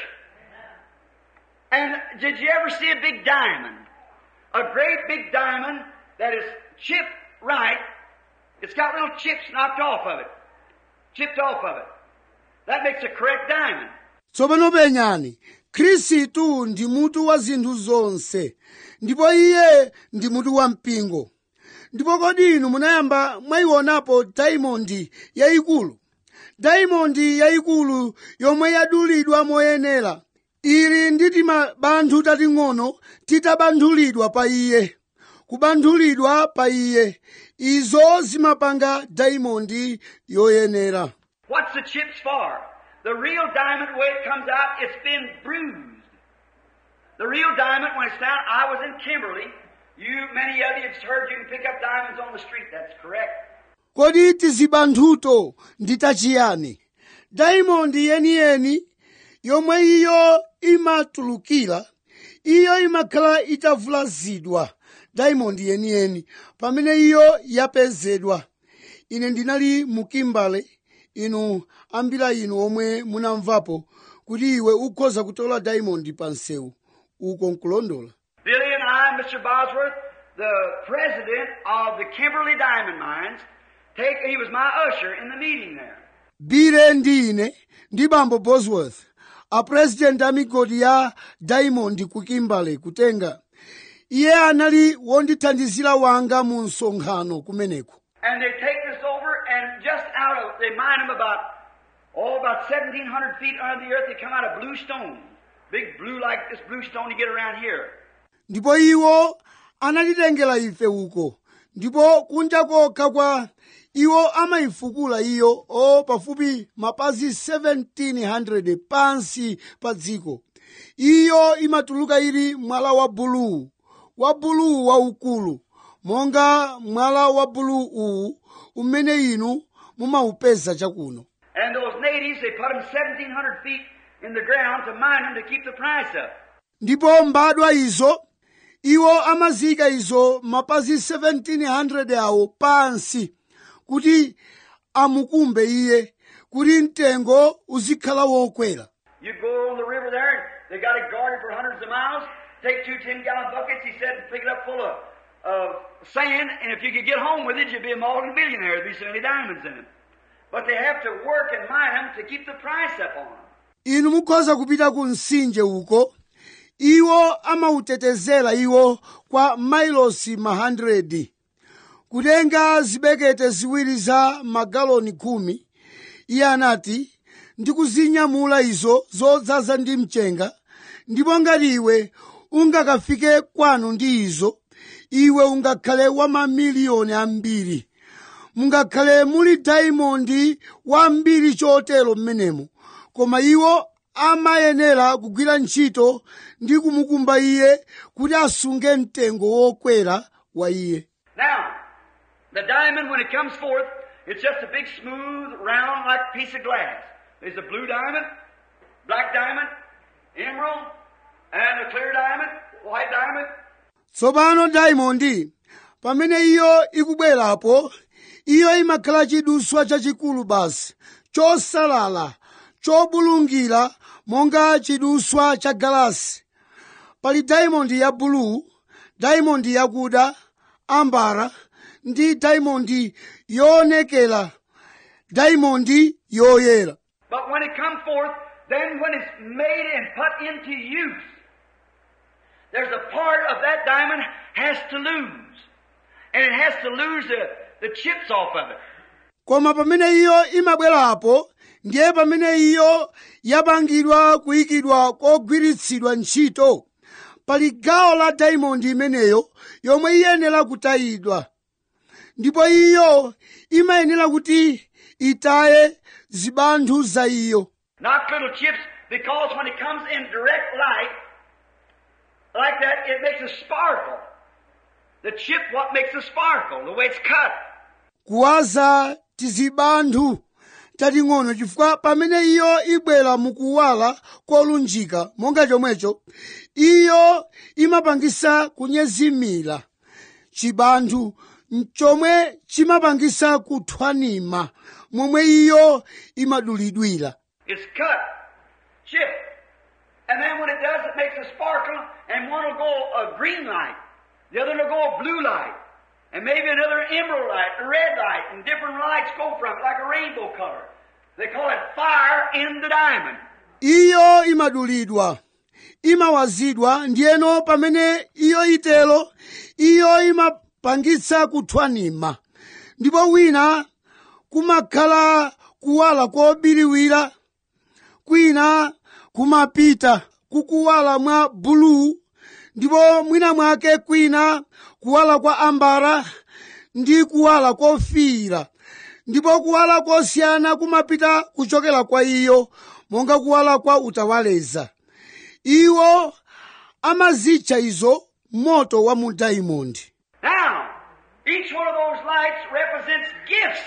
And did you ever see a big diamond? A great big diamond that is chipped right. It's got little chips knocked off of it. Chipped off of it. That makes a correct diamond. tsopano penyani khristu ndi mutu wa zinthu zonse ndipo iye ndi mutu wa mpingo ndipo kodi inu munayamba mwayionapo daimondi yayikulu daimondi yayikulu yomwe yadulidwa moyenera ili ndi timabanthu tating'ono titabanthulidwa pa iye kubanthulidwa pa iye izo zimapanga daimondi yoyenera What's the chips for? The real diamond, the way it comes out, it's been bruised. The real diamond, when it's found, I was in Kimberly. You, many of you have heard you can pick up diamonds on the street. That's correct. kodi tizibanthuto ndi tachiyani daimondi yeniyeni yomwe iyo imatulukira iyo imakhala itavulazidwa daimondi yeniyeni pamene iyo yapezedwa ine ndinali mu kimbale inu ambira inu omwe munamvapo kuti iwe ukhoza kutola daimondi pa msewu uko nkulondola Billy and I, Mr. Bosworth, the president of the Kimberly Diamond Mines, take, he was my usher in the meeting there. bile ndi ine ndi bambo bosworth apresidenti a migodi ya diamond ku kimbale kutenga iye anali wondithandizira wanga mu msonkhano kumeneko And they take this over, and just out of, they mine them about, oh, about 1,700 feet under the earth, they come out of blue stone. Big blue like this blue stone you get around here. ndipo iwo anatitengera ife uko ndipo kunja kokha kwa iwo amayifukula iyo o pafupi mapazi 1700 pansi pa dziko iyo imatuluka ili mwala wa buluu wa buluu waukulu monga mwala wa buluu uwu umene inu mumaupeza chakuno And those natives, they put them 1,700 feet in the ground to mine them to keep the price up. ndipo mbadwa izo iwo amazika izo mapazi 1700 awo pansi kuti amukumbe iye kuti mtengo uzikhala wokwera You go on the river there, and they got it guarded for hundreds of miles. Take two 10 gallon buckets, he said, and pick it up full of, of sand, and if you could get home with it, you'd be a multi-millionaire. There'd be so many diamonds in it. But they have to work and mine them to keep the price up on them. inu mukhoza kupita ku mtsinje uko iwo amautetezera iwo kwa mailosi ma 100 kutenga zibekete ziwiri za magaloni khumi iye anati ndikuzinyamula izo zodzaza ndi mchenga ndipo ngati iwe ungakafike kwanu ndi izo iwe ungakhale wa mamiliyoni ambiri mungakhale muli daimondi wambiri chotero mmenemo koma iwo amayenera kugwira ntchito ndi kumukumba iye kuti asunge mtengo wokwera wa iye Now, the diamond, when it comes forth, it's just a big, smooth, round, like piece of glass. There's a blue diamond, black diamond, emerald, and a clear diamond, white diamond. tsopano daimondi pamene iyo ikubwerapo iyo imakhala chiduswa chachikulu basi chosalala chobulungira monga chiduswa cha galasi pali daimondi ya buluu daimondi yakuda ambara ndi daimondi yoonekera daimondi yoyera But when it comes forth, then when it's made and put into use, there's a part of that diamond has to lose. And it has to lose the, the chips off of it. koma pamene iyo imabwerapo ndiye pamene iyo yapangidwa kuyikidwa kogwiritsidwa ntchito pali gawo la daimondi imeneyo yomwe iyenera kutayidwa ndipo iyo imayenera kuti itaye zibanthu za iyo Not little chips, because when it comes in direct light, like that, it makes a sparkle. The chip, what makes a sparkle? The way it's cut. kuwaza tizibanthu tating'ono chifukwa pamene iyo ibwera mukuwala kolunjika monga chomwecho iyo imapangisa kunyezimira chibanthu chomwe chimapangisa kuthwanima momwe iyo imadulidwira It's cut, chip. And then when it does, it makes a sparkle, and one will go a green light, the other will go a blue light, and maybe another emerald light, a red light, and different lights go from it, like a rainbow color. They call it fire in the diamond. iyo imadulidwa imawazidwa ndiyeno pamene iyo itelo iyo imapangitsa kuthwanima ndipo wina kumakhala kuwala kobiriwira kwina kumapita kukuwala mwa buluu ndipo mwina mwake kwina kuwala kwa ambara ndi kuwala kofiira ndipo kuwala kosiyana kumapita kuchokera kwa iyo monga kuwala kwa utawaleza iwo amazitcha izo moto wa mu daimondi Now, each one of those lights represents gifts.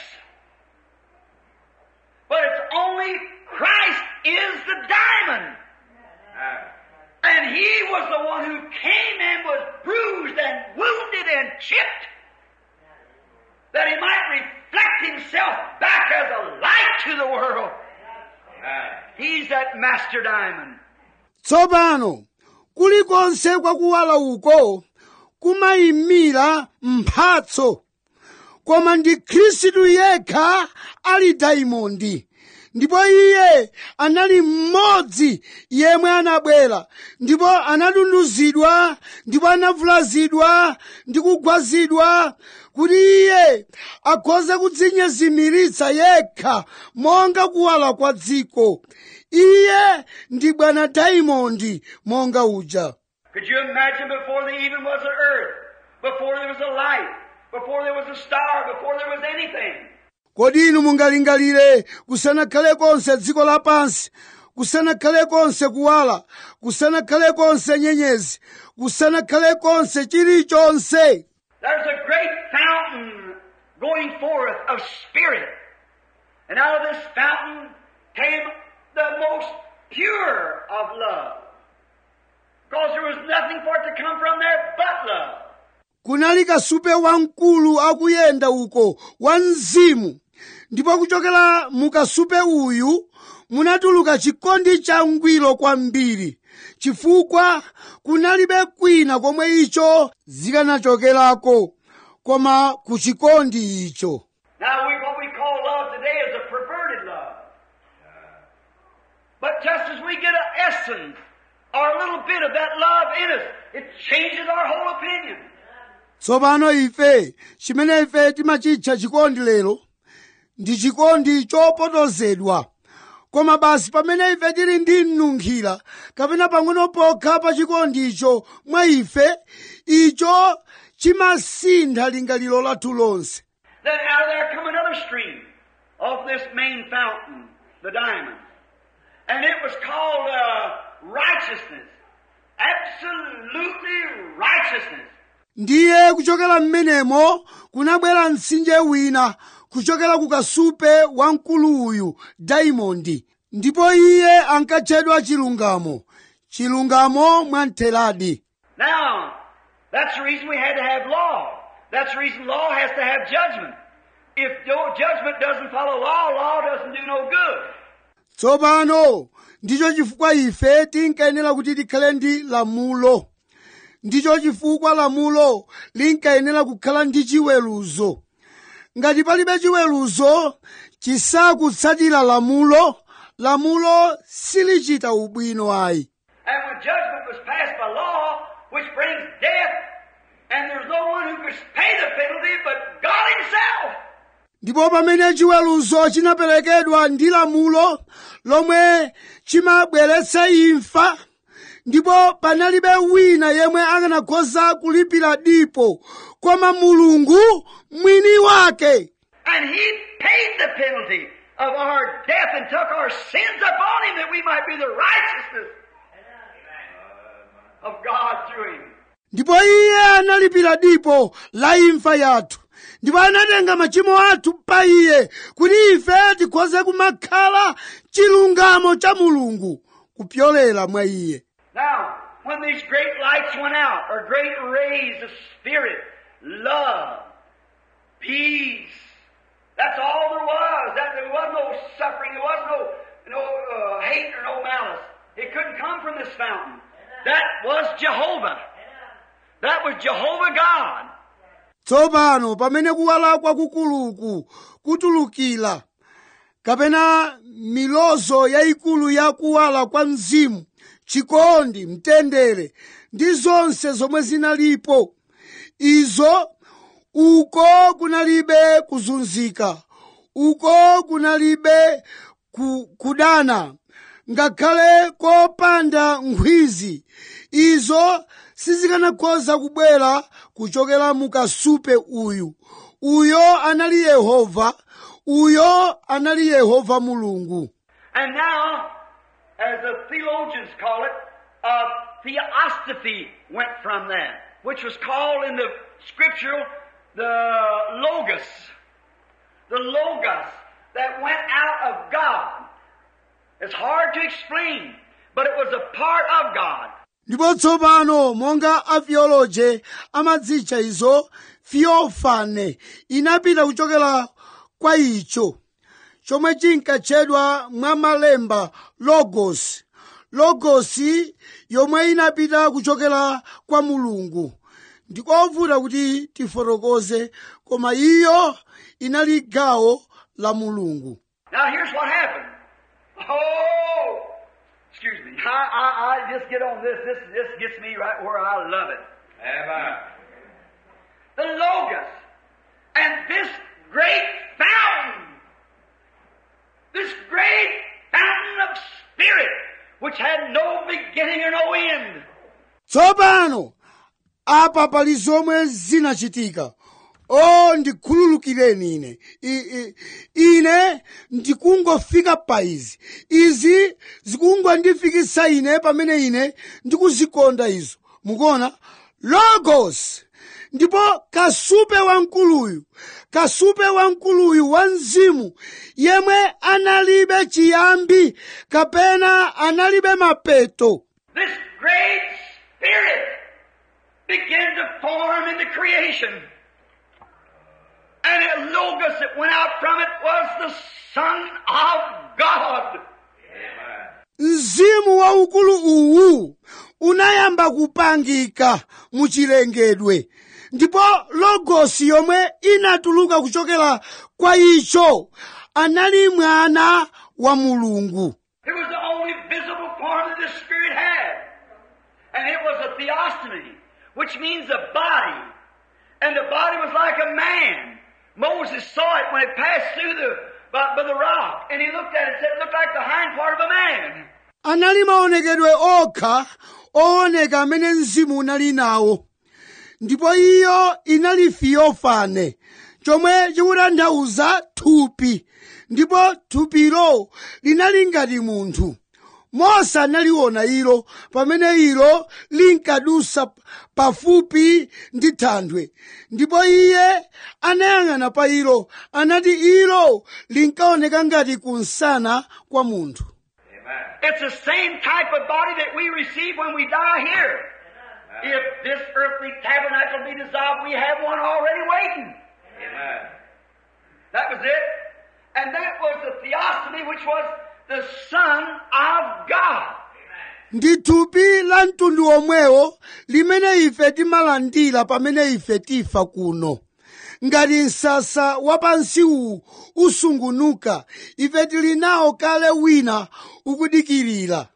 But it's only Christ is the diamond. And He was the one who came and was bruised and wounded and chipped that He might reflect Himself back as a light to the world. He's that master diamond. tsopano kulikonse kwakuwala uko kumayimira mphatso koma ndi khristu yekha ali daimondi ndipo iye anali mmodzi yemwe anabwera ndipo anatunduzidwa ndipo anavulazidwa ndi kugwazidwa kuti iye akhoze kudzinyezimiritsa yekha monga kuwala kwa dziko iye ndi bwana daimondi monga uja Could you imagine before there even was an earth, before there was a light, before there was a star, before there was anything? kodi inu mungalingalire kusanakhale konse dziko lapansi kusanakhale konse kuwala kusanakhale konse nyenyezi kusanakhale konse chilichonse There's a great fountain going forth of spirit. And out of this fountain came the most pure of love. Because there was nothing for it to come from there but love. kunali kasupe wamkulu akuyenda uko wa mzimu ndipo kuchokera mu kasupe uyu munatuluka chikondi changwiro kwambiri chifukwa kunalibe kwina komwe icho zikanachokerako koma ku chikondi icho Now, we, what we call love today is a perverted love. But just as we get an essence or a little bit of that love in us, it changes our whole opinion. tsopano ife chimene ife timachitcha chikondi lero ndi chikondi chopotozedwa koma basi pamene ife tili ndi mnunkhira kapena pang'ono pokha pa chikondi icho mwa ife icho chimasintha lingaliro lathu lonse Then out of there come another stream of this main fountain, the diamond. And it was called uh, righteousness. Absolutely righteousness. ndiye kuchokera mmenemo kunabwera mtsinje wina kuchokera ku kasupe wamkulu uyu daimondi ndipo iye ankatchedwa chilungamo chilungamo mwamtheradi Now, that's the reason we had to have law. That's the reason law has to have judgment. If no judgment doesn't follow law, law doesn't do no good. tsopano ndicho chifukwa ife tinkayenera kuti tikhale ndi lamulo ndicho chifukwa lamulo linkayenera kukhala ndi chiweruzo ngati palibe chiweruzo chisakutsatira lamulo lamulo silichita ubwino ayi And when judgment was passed by law, which brings death, and there's no one who could pay the penalty but God Himself. ndipo pamene chiweruzo chinaperekedwa ndi lamulo lomwe chimabweretsa imfa ndipo panalibe wina yemwe akanakhoza kulipira dipo koma mulungu mwini wake And He paid the penalty of our death and took our sins upon Him that we might be the righteousness of God through Him. ndipo iye analipira dipo la imfa yathu ndipo anatenga machimo athu pa iye kuti ife tikhoze kumakhala chilungamo cha mulungu kupyolera mwa iye Now, when these great lights went out, or great rays of spirit, love, peace, that's all there was. That there was no suffering, there was no no uh, hate or no malice. It couldn't come from this fountain. That was Jehovah. That was Jehovah God. tsopano pamene kuwala kwakukuluku kutulukira kapena milozo yayikulu ya kuwala kwa mzimu chikondi mtendere ndi zonse zomwe zinalipo izo uko kunalibe kuzunzika uko kunalibe ku, kudana ngakhale kopanda nkhwizi izo sizikanakhoza kubwera kuchokera mu kasupe uyu uyo anali yehova uyo anali yehova mulungu And now, as the theologians call it, a theosophy went from that, which was called in the scriptural the logos. The logos that went out of God. It's hard to explain, but it was a part of God. ndipo tsopano monga atheoloje amadzitcha izo theophane inapita kuchokera kwa icho chomwe chinkatchedwa mwa malemba logos logosi yomwe inapita kuchokera kwa mulungu ndikovuta kuti tifotokoze koma iyo inali gawo la mulungu Now here's what happened. Oh, excuse me. I, I, I just get on this. This, this gets me right where I love it. Amen. The Logos. And this great fountain. This great fountain of spirit, which had no beginning or no end. tsopano apa pali zomwe zinachitika o ndikhululukireni ine I, I, ine ndikungofika pa izi izi zikungondifikisa ine pamene ine ndikuzikonda izo mukuona logos ndipo kasupe wamkuluyu kasupe wamkuluyu wa mzimu yemwe analibe chiyambi kapena analibe mapeto This great spirit began to form in the creation. And the Logos that went out from it was the Son of God. Amen. mzimu waukulu uwu unayamba kupangika muchilengedwe ndipo logosi yomwe inatuluka kuchokera kwa icho anali mwana wa mulungu It was the only visible form that the Spirit had. And it was a theostomy, which means a body. And the body was like a man. Moses saw it when it passed through the, by, by the rock. And he looked at it and said it looked like the hind part of a man. anali maonekedwe okha ooneka amene mzimu unali nawo ndipo iyo inali fiyofane chomwe chikutanthauza thupi ndipo thupilo linali ngati munthu mose analiona ilo pamene ilo linkadusa pafupi ndi thanthwe ndipo iye anayang'ana pa ilo anati ilo linkaoneka ngati kunsana kwa munthu Amen. It's the same type of body that we receive when we die here. If this earthly tabernacle be dissolved, we have one already waiting. Amen. That was it. And that was the theophany, which was the Son of God. ndi thupi la mtundu omwewo limene ife timalandira pamene ife tifa kuno ngati msasa wapansi uwu usungunuka ife tili nawo kale wina ukudikirira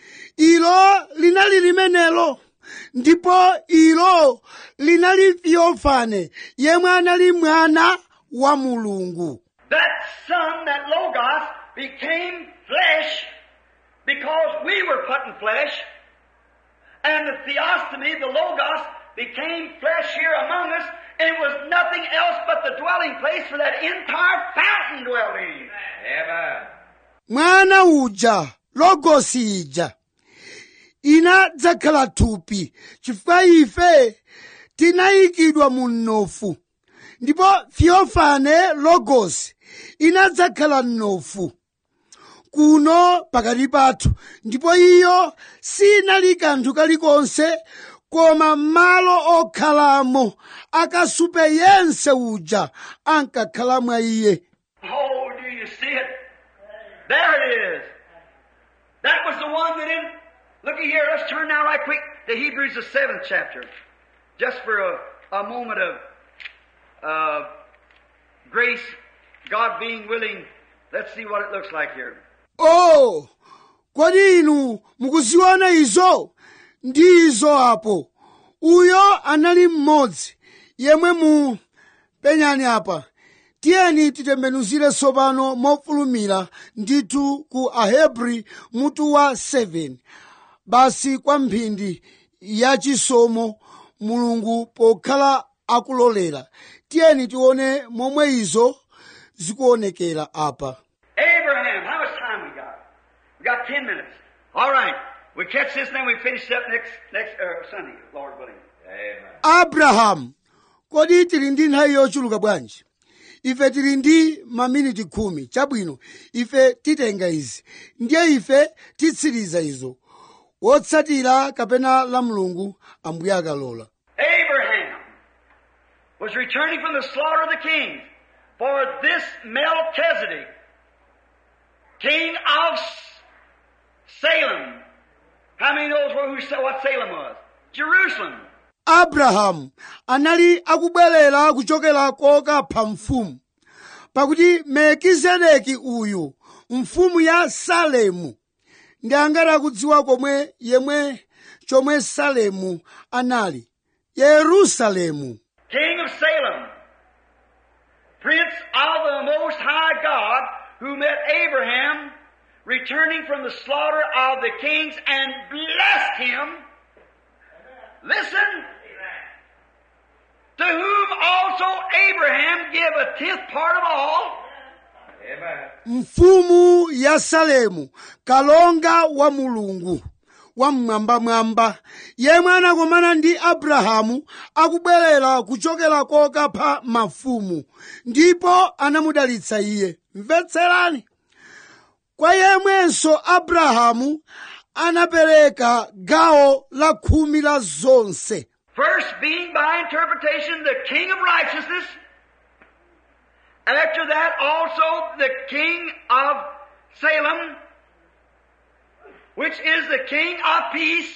ilo linali limenelo ndipo ilo linali theophane yemwe anali mwana wa mulungu That Son, that Logos, became flesh because we were put in flesh. And the theophany, the Logos, became flesh here among us, and it was nothing else but the dwelling place for that entire fountain dwelt in. Amen. mwana uja logosi ija inadzakhala thupi chifukwa ife tinayikidwa mu mnofu ndipo theophane logosi inadzakhala mnofu kuno pakati pathu ndipo iyo sinali kanthu kalikonse koma malo okhalamo akasupe yense uja ankakhala mwa iye Oh, do you see it? There it is. That was the one that in. Looky here, let's turn now right quick to Hebrews the seventh chapter. Just for a, a moment of uh, grace, God being willing. Let's see what it looks like here. oh kodi inu mukuziona izo ndi izo apo uyo anali mmodzi yemwe mu penyani apa tiyeni titembenuzire tsopano mofulumira ndithu ku ahebri mutu wa 7 basi kwa mphindi ya chisomo mulungu pokhala akulolera tiyeni tione momwe izo zikuonekera apa Abraham, how much time we got? We got ten minutes. All right. We catch this and then we finish up next next uh, Sunday, Lord willing. Amen. abrahamu kodi tili ndi nthawi yochuluka bwanji ife tili ndi maminiti khumi chabwino ife titenga izi ndiye ife titsiriza izo wotsatira kapena la mulungu ambuye akalola Abraham was returning from the slaughter of the kings. For this Melchizedek, king of S- Salem. How many knows where, who, what Salem was? Jerusalem. abrahamu anali akubwerera kuchokera kokapha mfumu pakuti melkizedeki uyu mfumu ya salemu ndi angati akudziwa komwe yemwe chomwe salemu anali yerusalemu king of Salem, prince of the Most High God, who met Abraham returning from the slaughter of the kings and blessed him. Listen. To whom also Abraham gave a tenth part of all. Amen. mfumu ya salemu kalonga wa mulungu wamwambamwamba yemwe anakomana ndi abrahamu akubwerera kuchokera kokapha mafumu ndipo anamudalitsa iye mvetserani kwa yemwenso abrahamu anapereka gawo la khumi la zonse First being by interpretation the king of righteousness. After that also the king of Salem, which is the king of peace.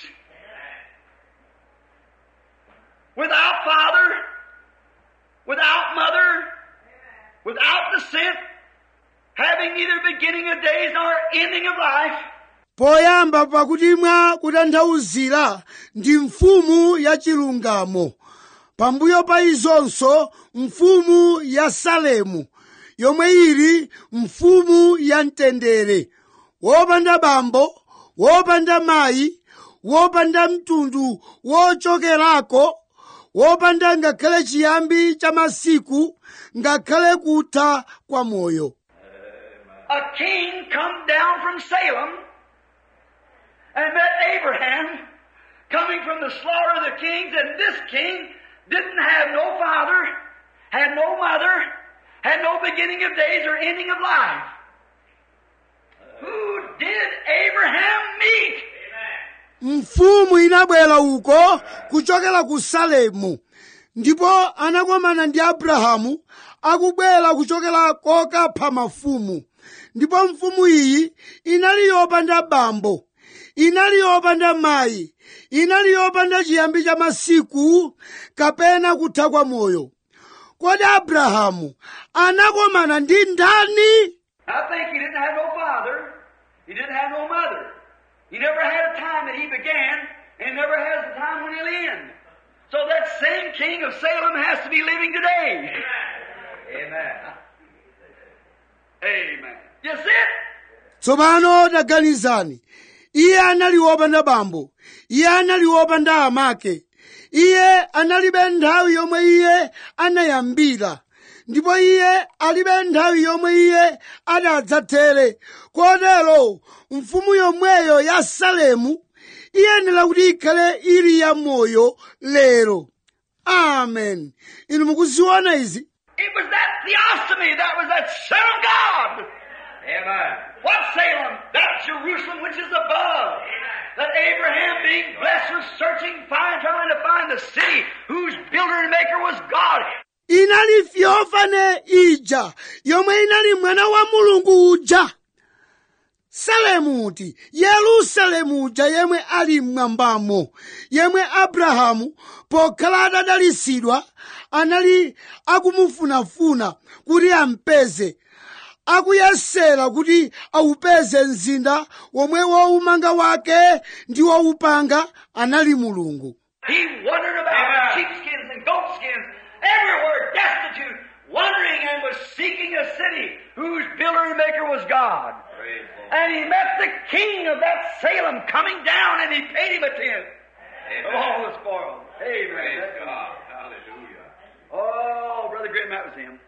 Without father, without mother, without descent, having neither beginning of days nor ending of life. poyamba pakuti mwa kutanthauzira ndi mfumu ya chilungamo pambuyo pa izonso mfumu ya salemu yomwe ili mfumu ya mtendere wopanda bambo wopanda mayi wopanda mtundu wochokerako wopanda ngakhale chiyambi cha masiku ngakhale kutha kwa moyo a king come down from Salem and met Abraham coming from the slaughter of the kings, and this king didn't have no father, had no mother, had no beginning of days or ending of life. Who did Abraham meet? mfumu inabwera uko kuchokera ku salemu ndipo anakomana ndi abrahamu akubwera kuchokera kokapha mafumu ndipo mfumu iyi inali yopanda bambo inali yopanda mayi inali yopanda chiyambi cha masiku kapena kutha kwa moyo kodi abrahamu anakomana ndi ndani I think he didn't have no father. He didn't have no mother. He never had a time that he began, and never has a time when he'll end. So that same king of Salem has to be living today. Amen. Amen. You see it? tsopano taganizani iye anali wopanda bambo iye anali wopanda amake iye analibe nthawi yomwe iye anayambira ndipo iye alibe nthawi yomwe iye adadzathere kotero mfumu yomweyo ya salemu iyenera kuti ikhale ili ya moyo lero amen inu mukuziona izi It was that theophany, that was that Son of God. Amen. What Salem? That Jerusalem which is above. That Abraham being blessed was searching, find, trying to find the city whose builder and maker was God. inali fyofane ija yomwe inali mwana wa mulungu uja salemuti yerusalemu uja yemwe ali mmwambamo yemwe abrahamu pokhala atadalisidwa anali akumufunafuna kuti ampeze akuyesera kuti awupeze mzinda womwe waumanga wake ndi waupanga anali mulungu He wandered about with sheepskins and goatskins, everywhere destitute, wondering and was seeking a city whose builder and maker was God. Praise the Lord. And he met the king of that Salem coming down and he paid him a tenth of all Amen. the spoil. Amen. Praise That's- God. Hallelujah. Oh, Brother Graham, that was him.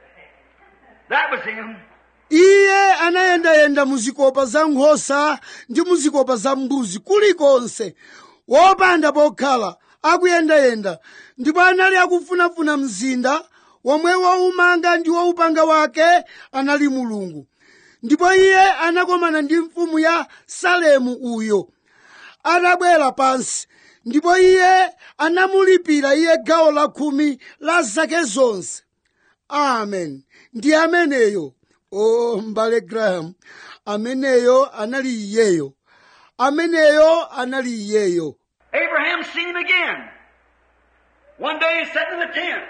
That was him. iye anayendayenda muzikopa za nkhosa ndi muzikopa za mbuzi kulikonse wopanda pokhala akuyendayenda ndipo anali akufunafuna mzinda womwe waumanga ndi waupanga wake anali mulungu ndipo iye anakomana ndi mfumu ya salemu uyo atabwera pansi ndipo iye anamulipira iye gawo la khumi la zake zonse amen ndi ameneyo o mbale graham ameneyo anali iyeyo ameneyo anali iyeyo Abraham seen him again. One day he's sitting in the tent.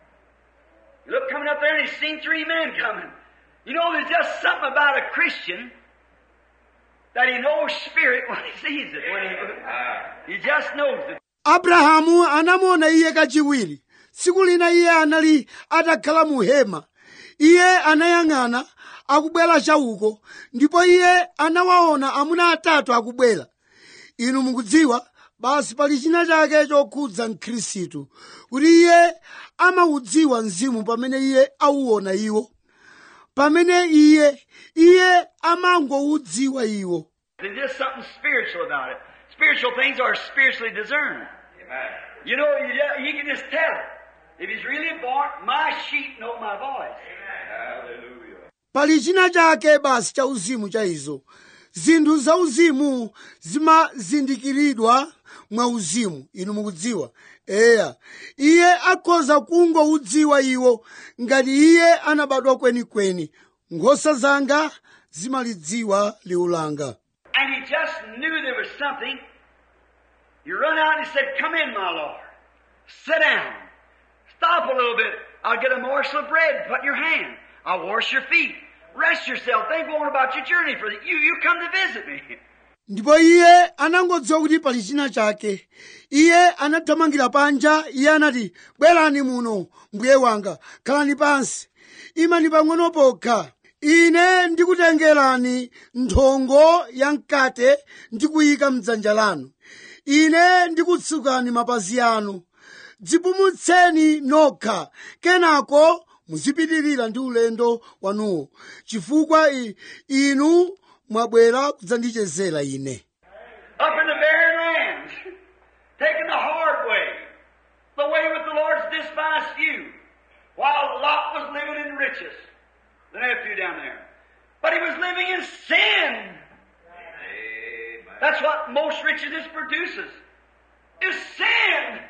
He looked coming up there and he's seen three men coming. You know, there's just something about a Christian that he knows spirit when he sees it. When he, he just knows it. abrahamu anamuona iye kachiwiri tsiku lina iye anali atakhala mu hema iye anayang'ana akubwera chauko ndipo iye anawaona amuna atatu akubwera inu mukudziwa basi pali china chake chokhudza mkhristu kuti iye amaudziwa mzimu pamene iye auona iwo pamene iye iye amangoudziwa iwo There's just something spiritual about it. Spiritual things are spiritually discerned. Amen. You know, you, ju- you can just tell it. If he's really born, my sheep know my voice. Hallelujah. pali china chake basi cha uzimu cha izo zinthu za uzimu zimazindikiridwa mwa uzimu inu mukudziwa eya iye akhoza kungoudziwa iwo ngati iye anabadwa kwenikweni nkhosa zanga zimalidziwa liwu langa And he just knew there was something. He run out and he said, Come in, my Lord. Sit down. Stop a little bit. I'll get a morsel of bread, put in your hand. I'll wash your feet. Rest yourself. Think on about your journey for the, you. You come to visit me. ndipo iye anangodziwa kuti pali china chake iye anathamangira panja iye anati bwerani muno mbuye wanga khalani pansi imani pang'ono pokha ine ndikutengerani nthongo ya mkate ndikuyika mdzanja lanu ine ndikutsukani mapazi anu dzipumutseni nokha kenako muzipitirira ndi ulendo wanuwo chifukwa i- inu mwabwera kudzandichezera ine Up in the barren lands. Taking the hard way. The way with the Lord's despised few. While Lot was living in riches. The nephew down there. But he was living in sin. Amen. That's what most richness produces. Is sin.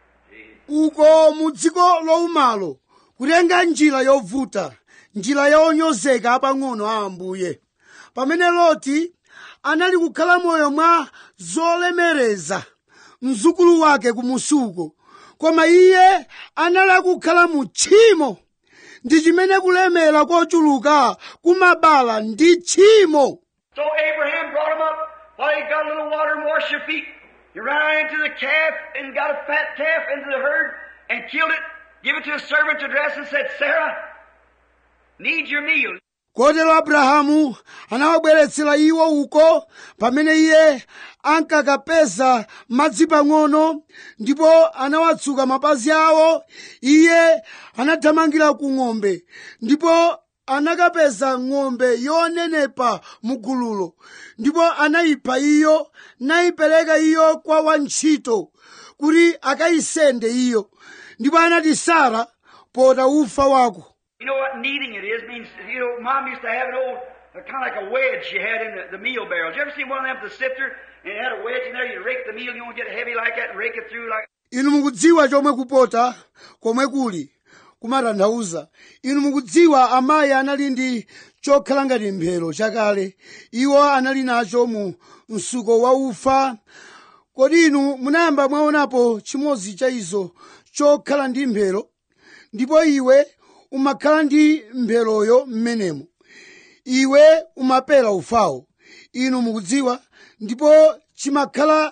uko mu dziko lowumalo kutenga njira yovuta njira yonyozeka apang'ono a ambuye pamene loti anali kukhala moyo mwa zolemereza mzukulu wake kumusuko koma iye anali akukhala mu tchimo ndi chimene kulemera kochuluka kumabala ndi tchimo So Abraham brought him up while he got a little water and washed your feet. He ran out into the calf and got a fat calf into the herd and killed it, give it to a servant to dress and said, Sarah, need your meal. kotero abrahamu anawabweretsera iwo uko pamene iye ankakapeza madzi pang'ono ndipo anawatsuka mapazi awo iye anathamangira ku ng'ombe ndipo anakapeza ng'ombe yonenepa mu gululo ndipo anayipha iyo nayipereka iyo kwa wantchito kuti akayisende iyo ndipo anati sara pota ufa wako You know what kneading it is? means, you know, Mom used to have an old, uh, kind of like a wedge she had in the, the meal barrel. Did you ever see one of them with a sifter? And it had a wedge in there, you rake the meal, you don't get heavy like that, and rake it through like inu mukudziwa chomwe kupota komwe kuli kumatanthauza inu mukudziwa amayi anali ndi chokhala ngati mphero chakale iwo anali nacho mu msuko wa ufa kodi inu munayamba mwaonapo chimodzi cha izo chokhala ndi mphero ndipo iwe umakhala ndi mpheroyo m'menemo iwe umapera ufawo inu mukudziwa ndipo chimakhala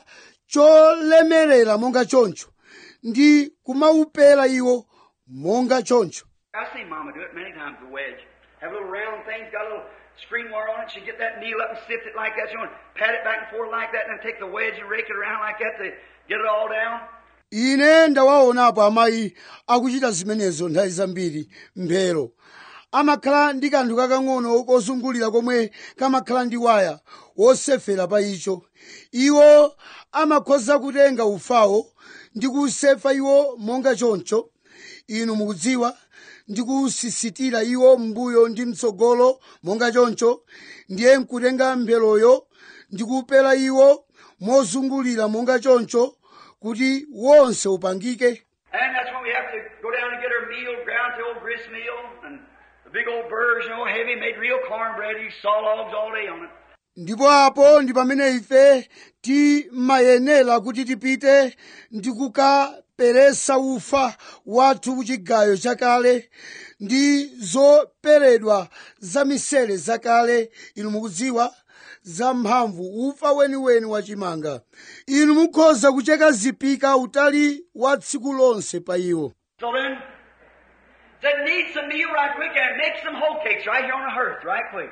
cholemerera monga choncho ndi kumaupera iwo monga choncho I've seen Mama do it many times, the wedge. Have little round things, got a little screen wire on it. She'd get that needle up and sift it like that. She want pat it back and forth like that, and then take the wedge and rake it around like that to get it all down. ine ndawaonapo amayi akuchita zimenezo nthawi zambiri mphero amakhala ndi kanthu kakang'ono kozungulira komwe kamakhala ndi waya wosefera pa icho iwo amakhoza kutenga ufawo ndi kusefa iwo monga choncho inu mukudziwa ndi kusisitira iwo m'mbuyo ndi mtsogolo monga choncho ndiye nkutenga mpheroyo ndi kupera iwo mozungulira monga choncho kuti wonse upangike And that's when we have to go down and get our meal, ground to old grist meal, and the big old burrs, you know, heavy, made real cornbread. You saw logs all day on it. ndipo apo ndi pamene ife timayenera kuti tipite ndi kukaperesa ufa wathu kuchigayo chakale ndi zoperedwa za misere zakale inu mukudziwa zamphamvu ufa weniweni wachimanga inu mukhoza kucheka zipika utali wa tsiku lonse pa iwo So then, said, need some meal right quick and make some whole cakes right here on the hearth right quick.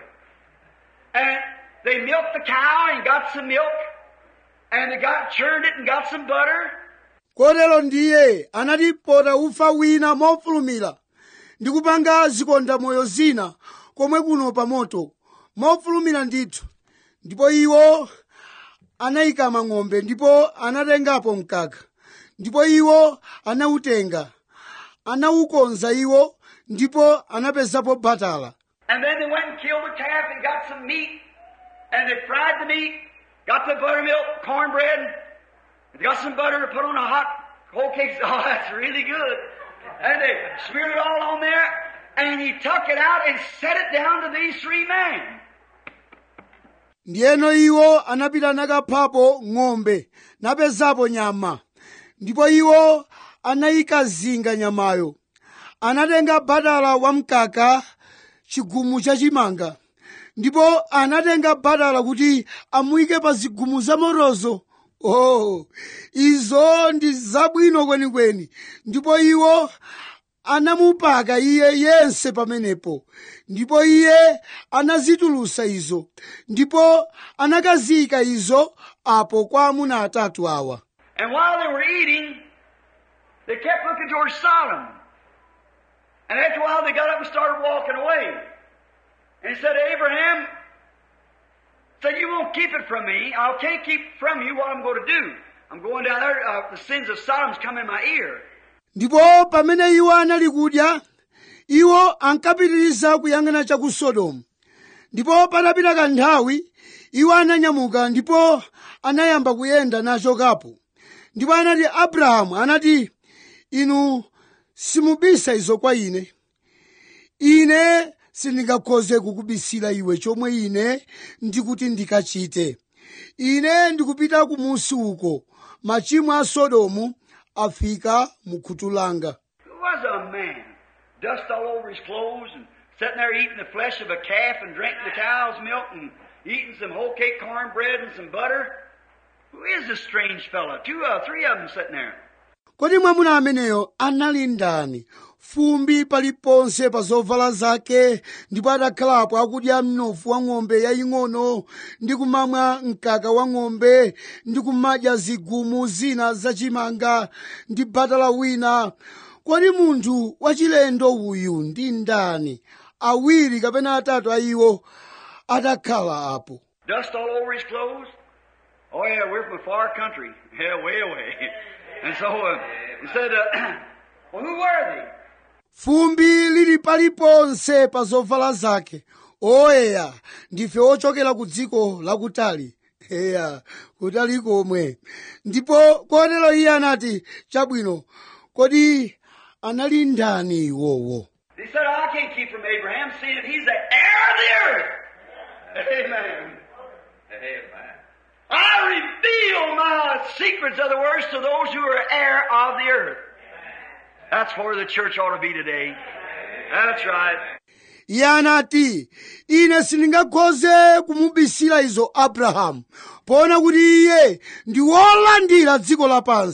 And they milked the cow and got some milk, and they got churned it and got some butter. kotero ndiye anatipota ufa wina mofulumira ndi kupanga zikondamoyo zina komwe kuno pa moto mofulumira ndithu ndipo iwo anayikama ng'ombe ndipo anatengapo mkaka ndipo iwo anawutenga anawukonza iwo ndipo anapezapo batala And then they went and killed the calf and got some meat, and they fried the meat, got the buttermilk, cornbread, and got some butter to put on a hot whole cake. Oh, that's really good. And they smeared it all on there, and he took it out and set it down to these three men. ndiyeno iwo anapita nakaphapo ng'ombe napezapo nyama ndipo iwo anayikazinga nyamayo anatenga batala wamkaka chigumu chachimanga ndipo anatenga batala kuti amuyike pa zigumu zamotozo oh izo ndi zabwino kwenikweni ndipo iwo anamupaka iye yense pamenepo ndipo iye anazitulusa izo ndipo anakaziyika izo apo kwa amuna atatu awa And while they were eating, they kept looking towards Sodom. And after a while, they got up and started walking away. And he said to Abraham, said, you won't keep it from me. I can't keep from you what I'm going to do. I'm going down there, uh, the sins of Sodom's come in my ear. ndipo pamene iwo anali kudya iwo ankapitiriza kuyang'ana cha ku sodomu ndipo patapita kanthawi iwo ananyamuka ndipo anayamba kuyenda nachokapo ndipo anati abrahamu anati inu simubisa izo kwa ine ine sindingakhoze kukubisira iwe chomwe ine ndikuti ndikachite ine ndikupita kumusi uko machimo a sodomu afika mu khutu langa Who was a man? Dust all over his clothes and sitting there eating the flesh of a calf and drinking the cow's milk and eating some whole cake cornbread and some butter. Who is this strange fellow? Two, uh, three of them sitting there. kodi mwamuna ameneyo anali ndani fumbi paliponse pa zovala zake ndipo adakhalapo akudya mnofu wa ng'ombe yaying'ono ndi kumamwa mkaka wa ng'ombe ndi kumadya zigumu zina zachimanga ndi batala wina kodi munthu wachilendo uyu ndi ndani awiri kapena atatu a iwo adakhala apo Dust all over his clothes. Oh yeah, we're from a far country. Yeah, way away. And so uh, he said, uh, "Well, who were they?" fumbi lili paliponse pa zovala zake oyeya ndife ochokera ku dziko lakutali eya kutali komwe ndipo kotero iye anati chabwino kodi anali ndani iwowo He said, "I can't keep from Abraham, seeing that he's the heir of the earth." Amen. Amen. I reveal my secrets, other words, to those who are heir of the earth. That's where the church ought to be today. That's right. iye anati ine sindingakhoze kumubisira izo abrahamu poona kuti iye ndi wolandira dziko lapansi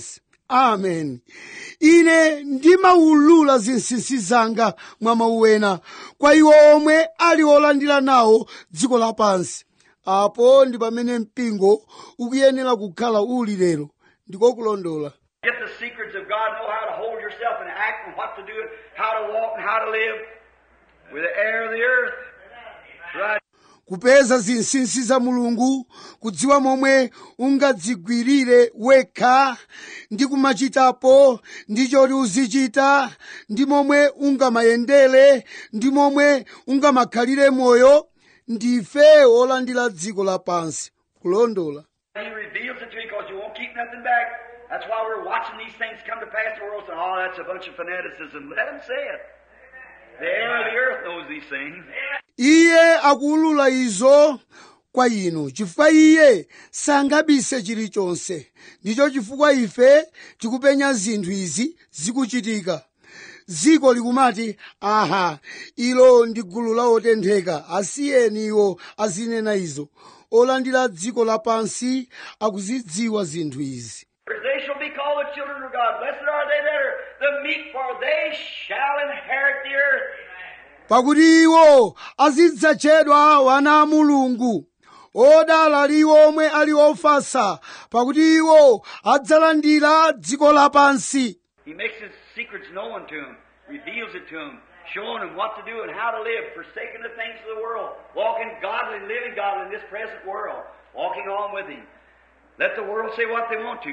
amen ine ndimaulula zinsinsi zanga mwa mawu ena kwa iwo omwe ali olandira nawo dziko lapansi apo ndi pamene mpingo ukuyenera kukhala uli lero ndiko kulondola Get the secrets of God, know how to hold yourself and act and what to do and how to walk and how to live with the air of the earth. Right. kupeza zinsinsi za mulungu kudziwa momwe ungadzigwirire wekha ndi kumachitapo ndi choti uzichita ndi momwe ungamayendere ndi momwe ungamakhalire moyo ndife olandira dziko lapansi kulondola He reveals it to you because you won't keep nothing back. That's why we're watching these things come to pass in the world saying, oh, that's a bunch of fanaticism. Let them say it. The air of the earth knows these things. iye akuulula izo kwa inu chifukwa iye sangabise chilichonse ndicho chifukwa ife tikupenya zinthu izi zikuchitika dziko likumati aha ilo ndi gulu la otentheka asiyeni iwo azinena izo olandira dziko lapansi akuzidziwa zinthu izi They shall be called the children of God. Blessed are they that are the meek, for they shall inherit the earth. pakuti iwo azidzatchedwa wana a mulungu odala ali iwo omwe ali ofasa pakuti iwo adzalandira dziko lapansi He makes his secrets known to them, reveals it to them, showing them what to do and how to live, forsaking the things of the world, walking godly, living godly in this present world, walking on with him. Let the world say what they want to.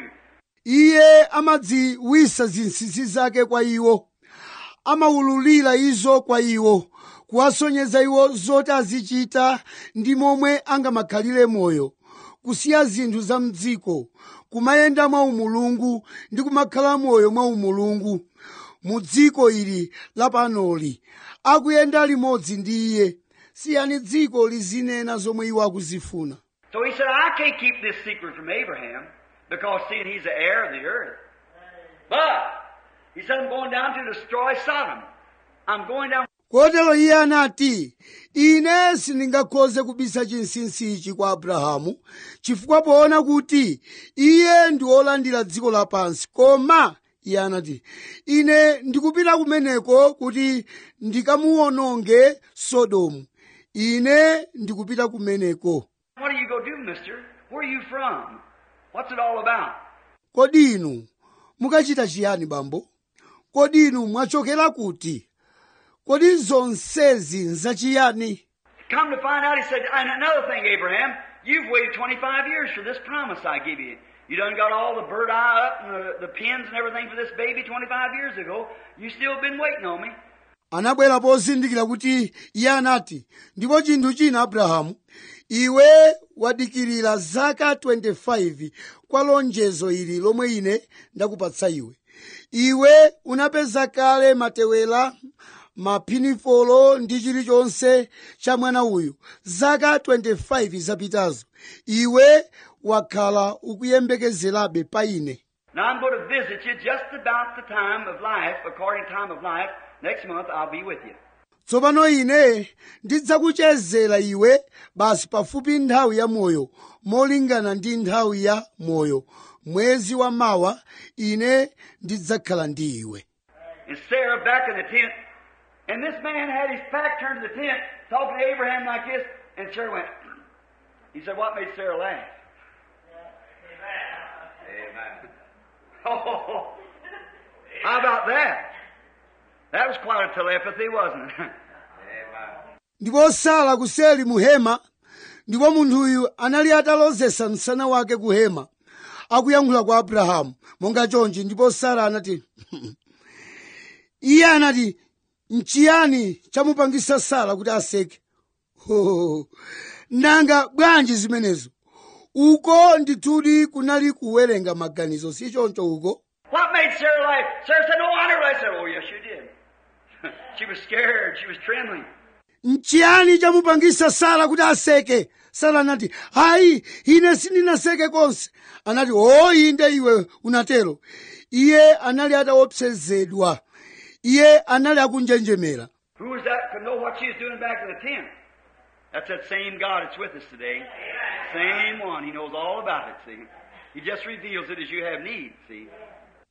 iye amadziwisa zinsinsi zake kwa iwo amawululira izo kwa iwo kuwasonyeza iwo zoti azichita ndi momwe angamakhalire moyo kusiya zinthu za mdziko kumayenda mwa umulungu ndi kumakhala moyo mwa umulungu mu dziko ili lapanoli akuyenda limodzi ndi iye siyani dziko lizinena zomwe iwo akuzifuna So he said, I can't keep this secret from Abraham because seeing he's the heir of the earth. But he said, I'm going down to destroy Sodom. I'm going down kotero iye anati ine sindingakhoze kubisa chinsinsi ichi kwa abrahamu chifukwa poona kuti iye ndi wolandira dziko lapansi koma iye anati ine ndikupita kumeneko kuti ndikamuwononge sodomu ine ndikupita kumeneko What do you go do, mister? Where are you from? What's it all about? kodi inu mukachita chiyani bambo kodi inu mwachokera kuti kodi zonsezi nzachiyani Come to find out, he said, and another thing, Abraham, you've waited 25 years for this promise I give you. You done got all the bird eye up and the, the pins and everything for this baby 25 years ago. You still been waiting on me. anabwera pozindikira kuti iye anati ndipo chinthu china abrahamu iwe wadikirira zaka 25 kwa lonjezo ili lomwe ine ndakupatsa iwe iwe unapeza kale matewera maphinifolo ndi chilichonse cha mwana uyu zaka 25 zapitazo iwe wakhala ukuyembekezerabe pa ine Now I'm going to visit you just about the time of life, according to time of life. Next month I'll be with you. tsopano ine ndidzakuchezera iwe basi pafupi nthawi ya moyo molingana ndi nthawi ya moyo mwezi wa mawa ine ndidzakhala ndi iwe And Sarah back in the tent. And this man had his back turned to the tent, talking to Abraham like this. And Sarah went, he said, what made Sarah laugh? Amen. Oh, how about that? That was quite a telepathy, wasn't it? Amen. ndipo sara kuseli mu hema ndipo munthuyu anali atalozesa msana wake ku hema akuyankhula kwa abrahamu monga chonchi ndipo sara anati iye anati nchiyani chamupangisa sara kuti aseke oh, nanga bwanji zimenezo uko ndithudi kunali kuwerenga maganizo si choncho uko what made Sarah laugh? Sarah said, no, I never laughed. I said, oh, yes, you did. she was scared. She was trembling. nchiyani chamupangisa sara kuti aseke sara anati hayi ine sindinaseke konse anati o inde iwe unatero iye anali ataopsezedwa iye anali akunjenjemera Who was that could know what she was doing back in the tent? That's that same God that's with us today. Same one. He knows all about it, see. He just reveals it as you have need, see.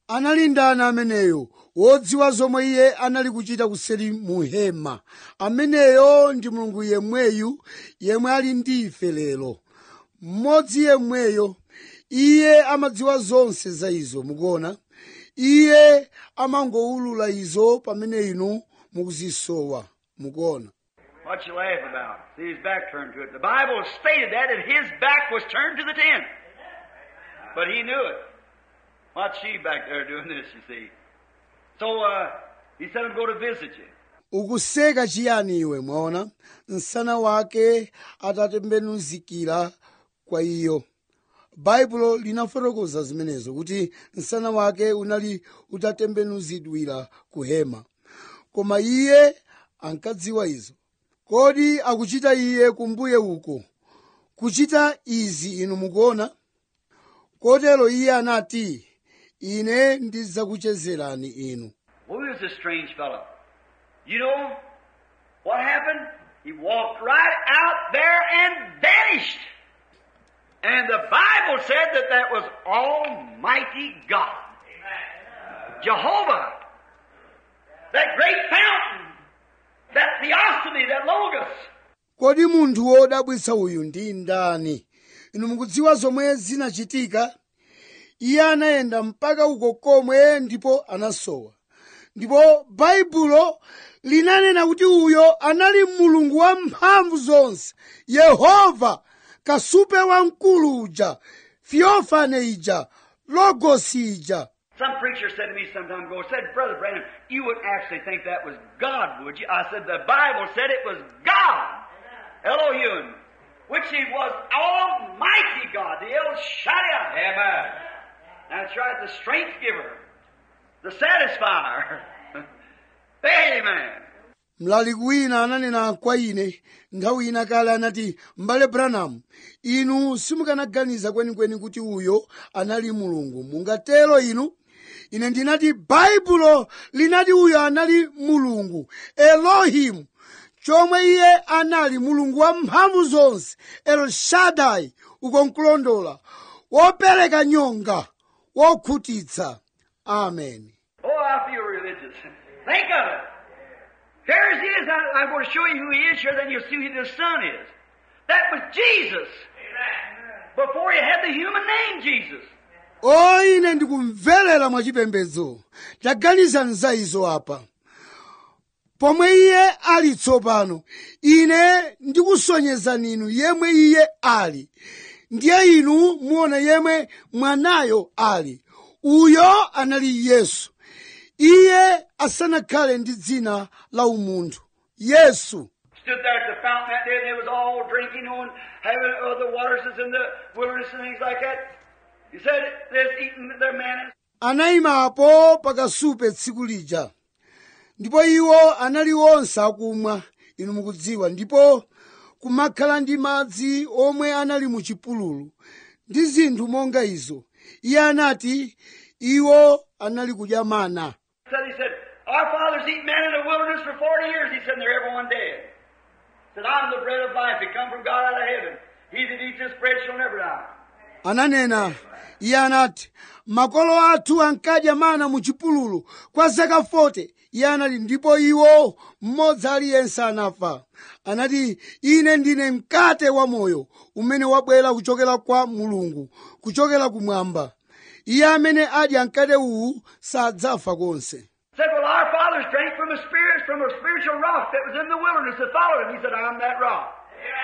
anali ndani ameneyo wodziwa zomwe iye anali kuchita kuseri mu hema ameneyo ndi mulungu yemweyu yemwe ali ndi ife lero mmodzi yemweyo iye amadziwa zonse za izo mukuona iye amangowulula izo pamene inu mukuzisowa mukuona What you laugh about? See his back turned to it. The Bible stated that, that his back was turned to the tent. But he knew it. What's she back there doing this, you see? So, uh, he said, I'm going to visit you. ukuseka chiyani iwe mwaona msana wake atatembenuzikira kwa iyo baibulo linafotokoza zimenezo kuti msana wake unali utatembenuzidwira ku hema koma iye ankadziwa izo kodi akuchita iye kumbuye uko kuchita izi inu mukuona kotero iye anati ine ndidzakuchezerani inu Who is this strange fellow? You know what happened? He walked right out there and vanished. And the Bible said that that was Almighty God. Jehovah. That great fountain. That theophany, that logos. kodi munthu wodabwitsa uyu ndi ndani inu mukudziwa zomwe zinachitika iye anayenda mpaka uko komwe ndipo anasowa ndipo baibulo linanena kuti uyo anali mulungu wa mphamvu zonse yehova kasupe wamkulu uja fiofane ija logosi ija Some preacher said to me some time ago, said, Brother Branham, you wouldn't actually think that was God, would you? I said, the Bible said it was God. Elohim. Which he was Almighty God, the El Shaddai. Amen. That's right, the strength giver, the satisfier. Amen. mlaliki wina ananena kwa ine nthawi ina kale anati m'bale branham inu simukanaganiza kwenikweni kuti uyo anali mulungu mungatero inu ine ndinati baibulo linati uyo anali mulungu elohimu chomwe iye anali mulungu wa mphamvu zonse elshadai uko nkulondola wopereka nyonga wokhutitsa amen Oh, I feel religious. Think of it. Here he is. I, I'm going to show you who he is here, then you'll see who the Son is. That was Jesus. Before he had the human name, Jesus. o ine ndikumverera mwachipembedzo taganizani za izo apa pomwe iye ali tsopano ine ndikusonyezani inu yemwe iye ali ndiye inu muona yemwe mwanayo ali uyo anali yesu iye asanakhale ndi dzina la umunthu yesu Stood there at the fountain that day and they was all drinking on having uh, the waters is in the wilderness and things like that. He said they're eating their manna. anayimapo pakasupe tsiku lija ndipo iwo anali onse akumwa inu mukudziwa ndipo kumakhala ndi madzi omwe anali mu chipululu ndi zinthu monga izo iye anati iwo anali kudya mana Said he said, Our fathers eat manna in the wilderness for forty years. He said, and they're everyone dead. Said, I'm the bread of life. It come from God out of heaven. He that eats this bread shall never die. ananena iye anati makolo athu ankadya mana mu chipululu kwa zaka 40 iye anati ndipo iwo mmodzi aliyense anafa anati ine ndine mkate wa moyo umene wabwera kuchokera kwa mulungu kuchokera kumwamba iye amene adya mkate uwu sadzafa konse Said, Well, our fathers drank from a spirit, from a spiritual rock that was in the wilderness that followed him. He said, I'm that rock.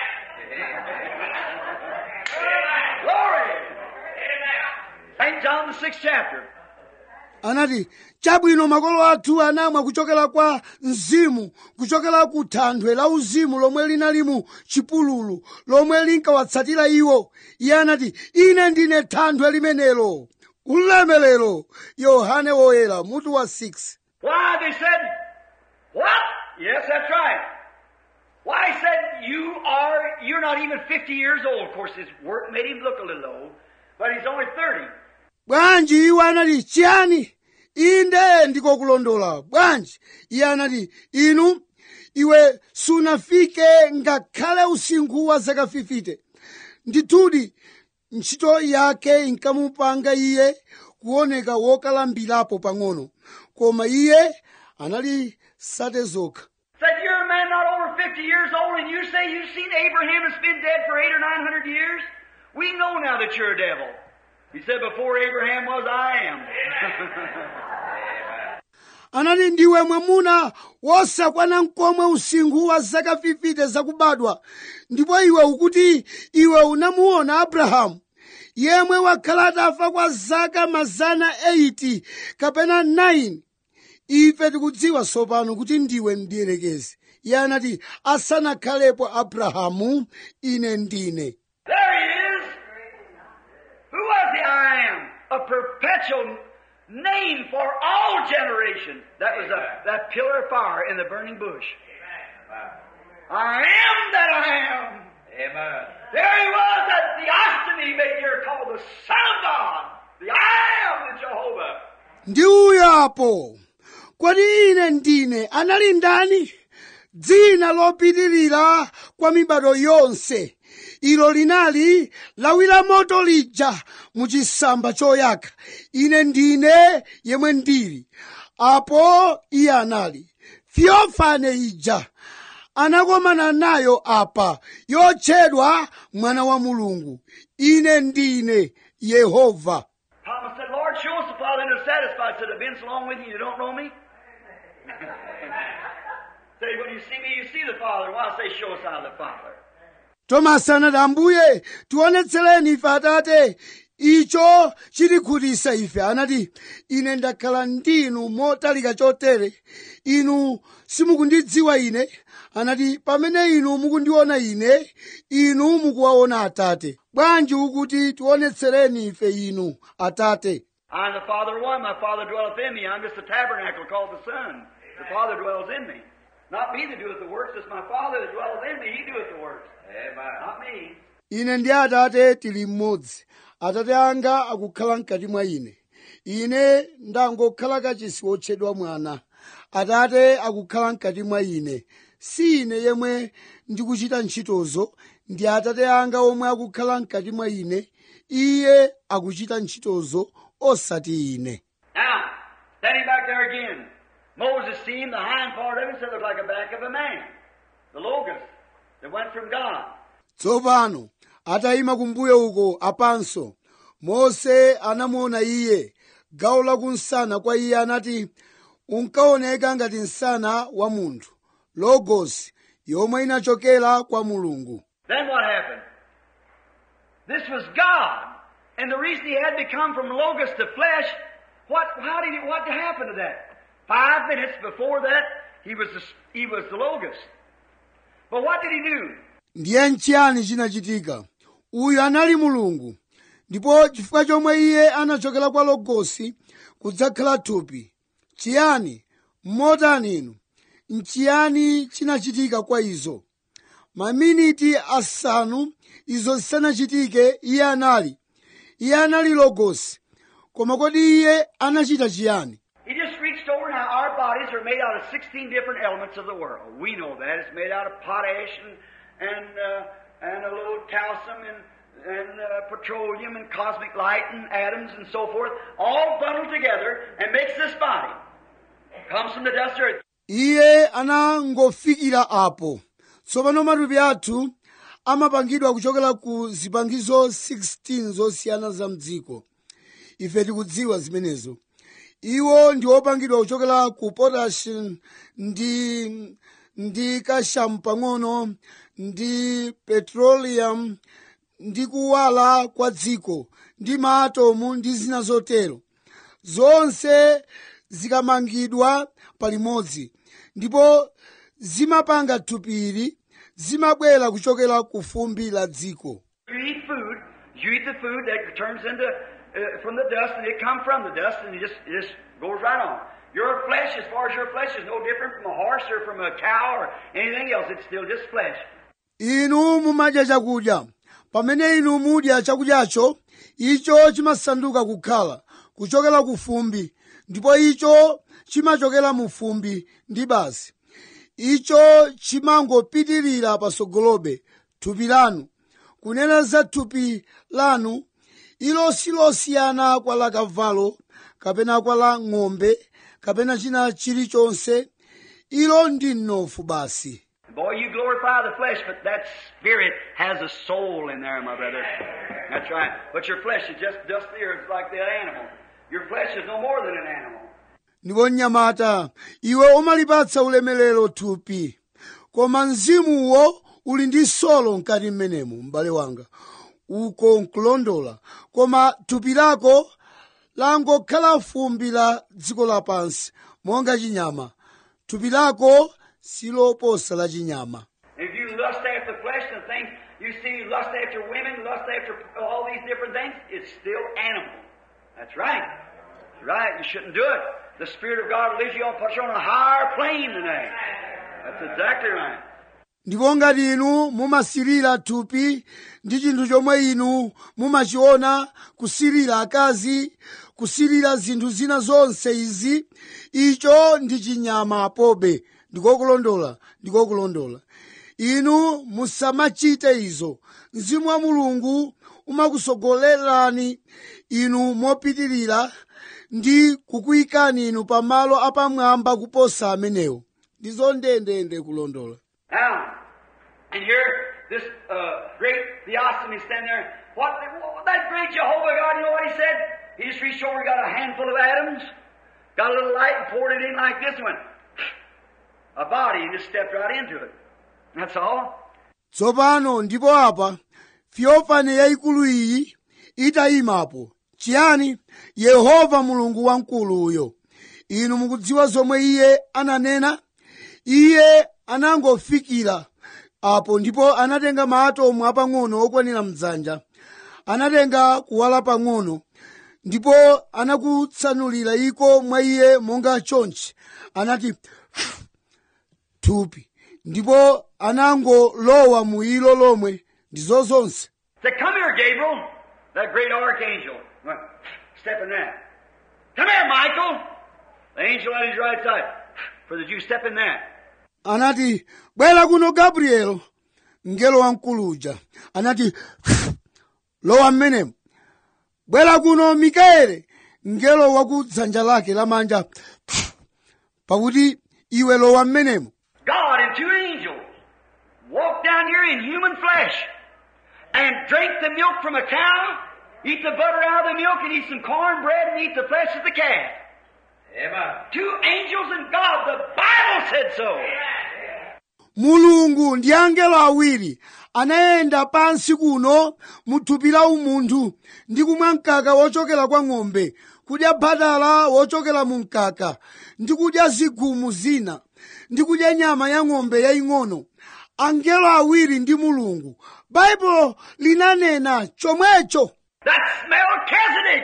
Glory! St. John the sixth chapter. anati chabwino makolo athu anamwa kuchokera kwa mzimu kuchokera ku thanthwe la uzimu lomwe linali mu chipululu lomwe linkawatsatira iwo iye anati ine ndine thanthwe limenelo ulemelero yohane woyera mutu wa 6 Why? They said, What? Yes, that's right. Why, he said, You are, you're not even 50 years old. Of course, his work made him look a little old, but he's only 30. bwanji iwo anati chiyani inde ndikokulondola bwanji iye anati inu iwe sunafike ngakhale usinkhu wa zaka 50 ndithudi ntchito yake inkamupanga iye kuoneka wokalambirapo pang'ono koma iye anali sate zokha Said, you're a man not over 50 years old and you say you've seen Abraham that's been dead for eight or nine hundred years? We know now that you're a devil. He said, before Abraham was, I am. anati ndiwe mwamuna wosakwana mkomwe usinkhu wa zaka 50 zakubadwa ndipo iwe ukuti iwe unamuona abrahamu yemwe wakhala atafa kwa zaka mazana 80 kapena 9 ife tikudziwa tsopano kuti ndiwe mdierekezi iye anati asanakhalepo abrahamu ine ndine There he is. Who was the I am? A perpetual name for all generations. That was a, that pillar of fire in the burning bush. I am that I am. Amen. There he was, that theophany maker called the Son of God. The I am, the Jehovah. ndi uyo apo kodi ine ndine anali ndani dzina lopitirira kwa mibado yonse ilo linali lawi la moto lija mu chisamba choyaka ine ndine yemwe ndili apo iye anali fiofane ija anakomana nayo apa yotchedwa mwana wa mulungu ine ndine yehova Thomas said, Lord, show us the Father and are satisfied. Said, I've been so long with you, you don't know me? say, when you see me, you see the Father. Why say, show us how the Father? tomasi anati ambuye tionetsereni ife atate icho chitikhutitsa ife anati ine ndakhala ndinu motalika chotere inu simukundidziwa ine anati pamene inu mukundiona ine inu mukuwaona atate bwanji ukuti tionetsereni ife inu atate I and the Father are one. My Father dwelleth in me. I'm just a tabernacle called the Son. The Father dwells in me. Not me that doeth the works, it's my Father that dwelleth in me. He doeth the works. Amen. Not me. ine ndi atate tili mmodzi atate anga akukhala mkati mwa ine ine ndangokhala kachisi wotchedwa mwana atate akukhala mkati mwa ine si ine yemwe ndikuchita ntchitozo ndi atate anga omwe akukhala mkati mwa ine iye akuchita ntchitozo osati ine Now, standing back there again, Moses seen the hind part of him, said it looked like a back of a man. The Logos that went from God. tsopano atayima kumbuyo uko apanso mose anamuona iye gawo lakunsana kwa iye anati unkaoneka ngati msana wa munthu logos yomwe inachokera kwa mulungu Then what happened? This was God. And the reason he had to come from Logos to flesh, what, how did he, what happened to that? Five minutes before that, he was the, he was the Logos. But what did he do? ndiye nchiyani chinachitika uyu anali mulungu ndipo chifukwa chomwe iye anachokera kwa logosi kudzakhala thupi chiyani mmotani inu nchiyani chinachitika kwa izo maminiti asanu izo zisanachitike iye anali iye anali logosi koma kodi iye anachita chiyani He just reached over. Now, our bodies are made out of 16 different elements of the world. We know that. It's made out of potash and, and, uh, and a little calcium and, and uh, petroleum and cosmic light and atoms and so forth, all bundled together and makes this body. Comes from the dust of earth. iye anangofikira apo tsopano matupi athu amapangidwa kuchokera ku zipangizo 16 zosiyana za mdziko ife tikudziwa zimenezo iwo ndi opangidwa kuchokera ku potassium ndi ndi kashamu pang'ono ndi petroleum ndi kuwala kwa dziko ndi maatomu ndi zina zotero zonse zikamangidwa palimodzi ndipo zimapanga thupiri zimabwera kuchokera ku fumbi la dziko You eat food, you eat the food that turns into, uh, from the dust and it comes from the dust and it just, it just goes right on. Your flesh, as far as your flesh is no different from a horse or from a cow or anything else, it's still just flesh. inu mumadya chakudya pamene inu mudya chakudyacho icho chimasanduka kukhala kuchokera ku fumbi ndipo icho chimachokera mu fumbi ndi basi icho chimangopitirira pasogolobe thupi lanu kunena za thupi lanu ilo silosiyana kwa la kavalo kapena kwa la ng'ombe kapena china chilichonse ilo ndi mnofu basi Boy, you glorify the flesh, but that spirit has a soul in there, my brother. That's right. But your flesh is just dust the earth like that animal. Your flesh is no more than an animal. ndipo mnyamata iwe umalipatsa ulemerero thupi koma mzimuwo uli ndi solo mkati mmenemo m'bale wanga uko nkulondola koma thupi lako langokhala fumbi la dziko lapansi monga chinyama thupi lako siloposa la chinyama If you lust after the flesh and things, you see lust after women, lust after all these different things, it's still animal. That's right. That's right. You shouldn't do it. The Spirit of God leads you on, puts you on a higher plane than that. That's exactly right. ndipo ngati inu mumasirira thupi ndi chinthu chomwe inu mumachiona kusirira akazi kusirira zinthu zina zonse izi icho ndi chinyama apobe ndikokulondola ndikokulondola inu musamachite izo mzimu wa mulungu umakusogolerani inu mopitirira ndi kukuyikani inu pamalo apamwamba kuposa amenewo ndizo ndendende kulondola Now, and here, this uh, great theophany standing there. What, what that great Jehovah God, you know what he said? He just reached over, got a handful of atoms, got a little light, and poured it in like this, and went a body, and just stepped right into it. That's all. tsopano ndipo apa fiofane yayikulu iyi itayimapo chiyani yehova mulungu wamkulu uyo inu mukudziwa zomwe iye ananena iye anangofikira apo ndipo anatenga maatomu apang'ono okwanira mdzanja anatenga kuwala pang'ono ndipo anakutsanulira iko mwa iye monga chonchi anati thupi ndipo anangolowa mu ilo lomwe ndizo zonse Said, come here, Gabriel, that great archangel. Went, step in that. Come here, Michael. The angel at his right side. For the Jew, step in that. anati bwera kuno gabrielo mngelo wamkuluja anati lowa mmenemo bwera kuno mikaeli mngelo wa ku dzanja lake lamanja pakuti iwe lowa mmenemo God and two angels walk down here in human flesh and drink the milk from a cow, eat the butter out of the milk, and eat some cornbread and eat the flesh of the calf. Amen. Two angels and God. The Bible said so. mulungu ndi angelo awiri anayenda pansi kuno mu thupi la umunthu ndi kumwa mkaka wochokera kwa ng'ombe kudya bhatala wochokera mu mkaka ndi kudya zigumu zina ndi kudya nyama ya ng'ombe yaying'ono angelo awiri ndi mulungu baibulo linanena chomwecho That's Melchizedek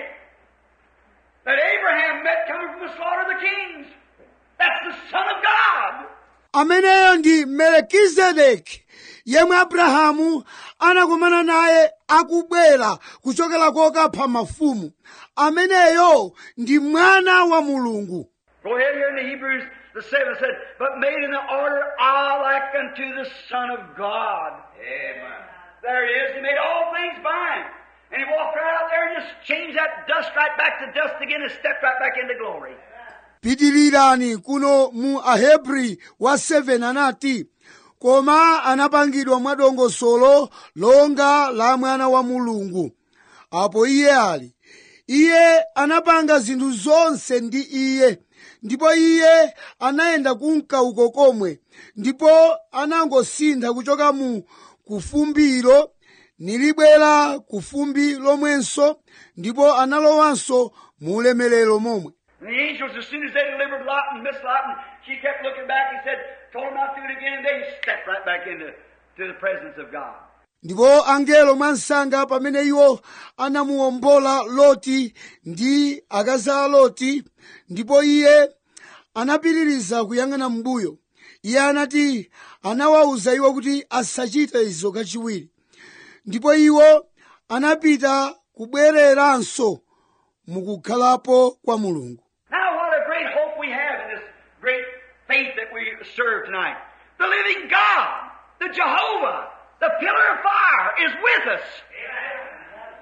that Abraham met coming from the slaughter of the kings. That's the Son of God. ameneyo ndi melekizedeki yemwe abrahamu anakumana naye akubwera kuchokera kokapha mafumu ameneyo ndi mwana wa mulungu Go ahead here in the Hebrews, the seventh said, but made in the order all like unto the Son of God. Amen. There he is. He made all things fine. And he walked right out there and just changed that dust right back to dust again and stepped right back into glory. pitirirani kuno mu ahebri wa 7 anati koma anapangidwa mwadongosolo longa la mwana wa mulungu apo iye ali iye anapanga zinthu zonse ndi iye ndipo iye anayenda kunka uko komwe ndipo anangosintha kuchoka mu kufumbiro nilibwera kufumbi lomwenso ndipo analowanso mu ulemerero momwe And the angels, as soon as they delivered Lot and Miss Lot, and she kept looking back, he said, told him not to do it again, and they stepped right back into to the presence of God. ndipo angelo mwansanga pamene iwo anamuwombola loti ndi akazi a loti ndipo iye anapitiriza kuyang'ana m'mbuyo iye anati anawawuza iwo kuti asachite izo kachiwiri ndipo iwo anapita kubwereranso mukukhalapo kwa mulungu Now, what a great hope we have in this great faith that we serve tonight. The living God, the Jehovah, the pillar of fire is with us.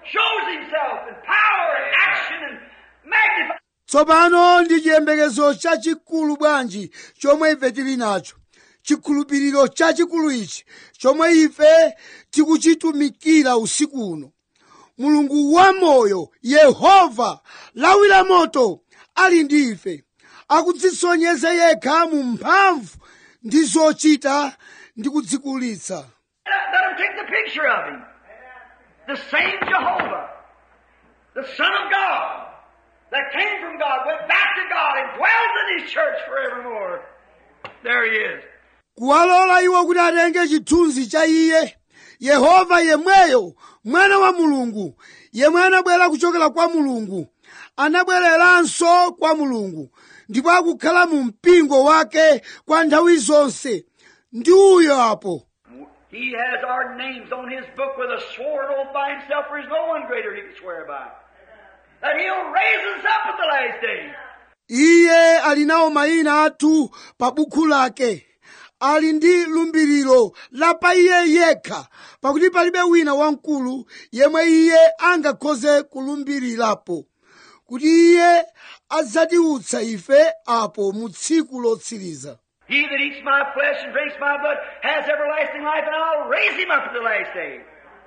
shows himself in power and action and magnifies. tsopano ndi chiyembekezo chachikulu bwanji chomwe ife tili nacho chikhulupiriro chachikulu ichi chomwe ife tikuchitumikira usiku uno mulungu wamoyo yehova lawi la moto ali ndi ife akudzisonyeza yekha mu mphamvu ndi zochita ndi kudzikulitsa Let, let him take the picture of him. The same Jehovah, the Son of God, that came from God, went back to God, and dwells in His church forevermore. There He is. kuwalola iwo kuti atenge chithunzi cha iye yehova yemweyo mwana wa mulungu yemwe anabwera kuchokera kwa mulungu anabwereranso kwa mulungu ndipo akukhala mu mpingo wake kwa nthawi zonse ndi uyo apo He has our names on His book with a sworn oath by Himself, for there's no one greater He can swear by. That He'll raise us up at the last day. iye ali nawo mayina athu pa bukhu lake ali ndi lumbiriro la pa iye yekha pakuti palibe wina wamkulu yemwe iye angakhoze kulumbirirapo kuti iye adzatiutsa ife apo mu tsiku lotsiriza He that eats my flesh and drinks my blood has everlasting life, and I'll raise him up at the last day.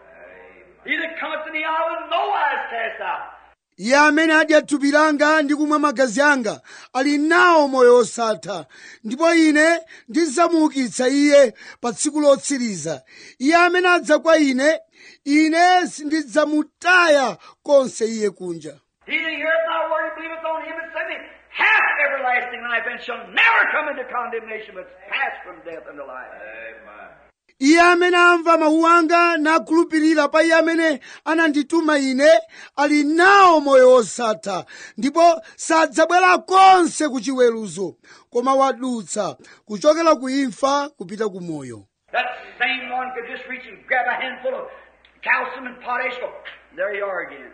He that cometh to me, I will in no wise cast out. iye amene adya thupi langa ndi kumwa magazi anga ali nawo moyo wosatha ndipo ine ndidzamuukitsa iye pa tsiku lotsiriza iye amene adza kwa ine ine sindidzamutaya konse iye kunja He that heareth my word and believeth on him that sent me hath everlasting life, and shall never come into condemnation, but is passed from death unto life. Amen. iye amene amva mawu anga nakhulupirira pa iye amene anandituma ine ali nawo moyo wosatha ndipo sadzabwera konse ku chiweruzo koma wadutsa kuchokera ku imfa kupita ku moyo That same one could just reach and grab a handful of calcium and potash, go, there you are again.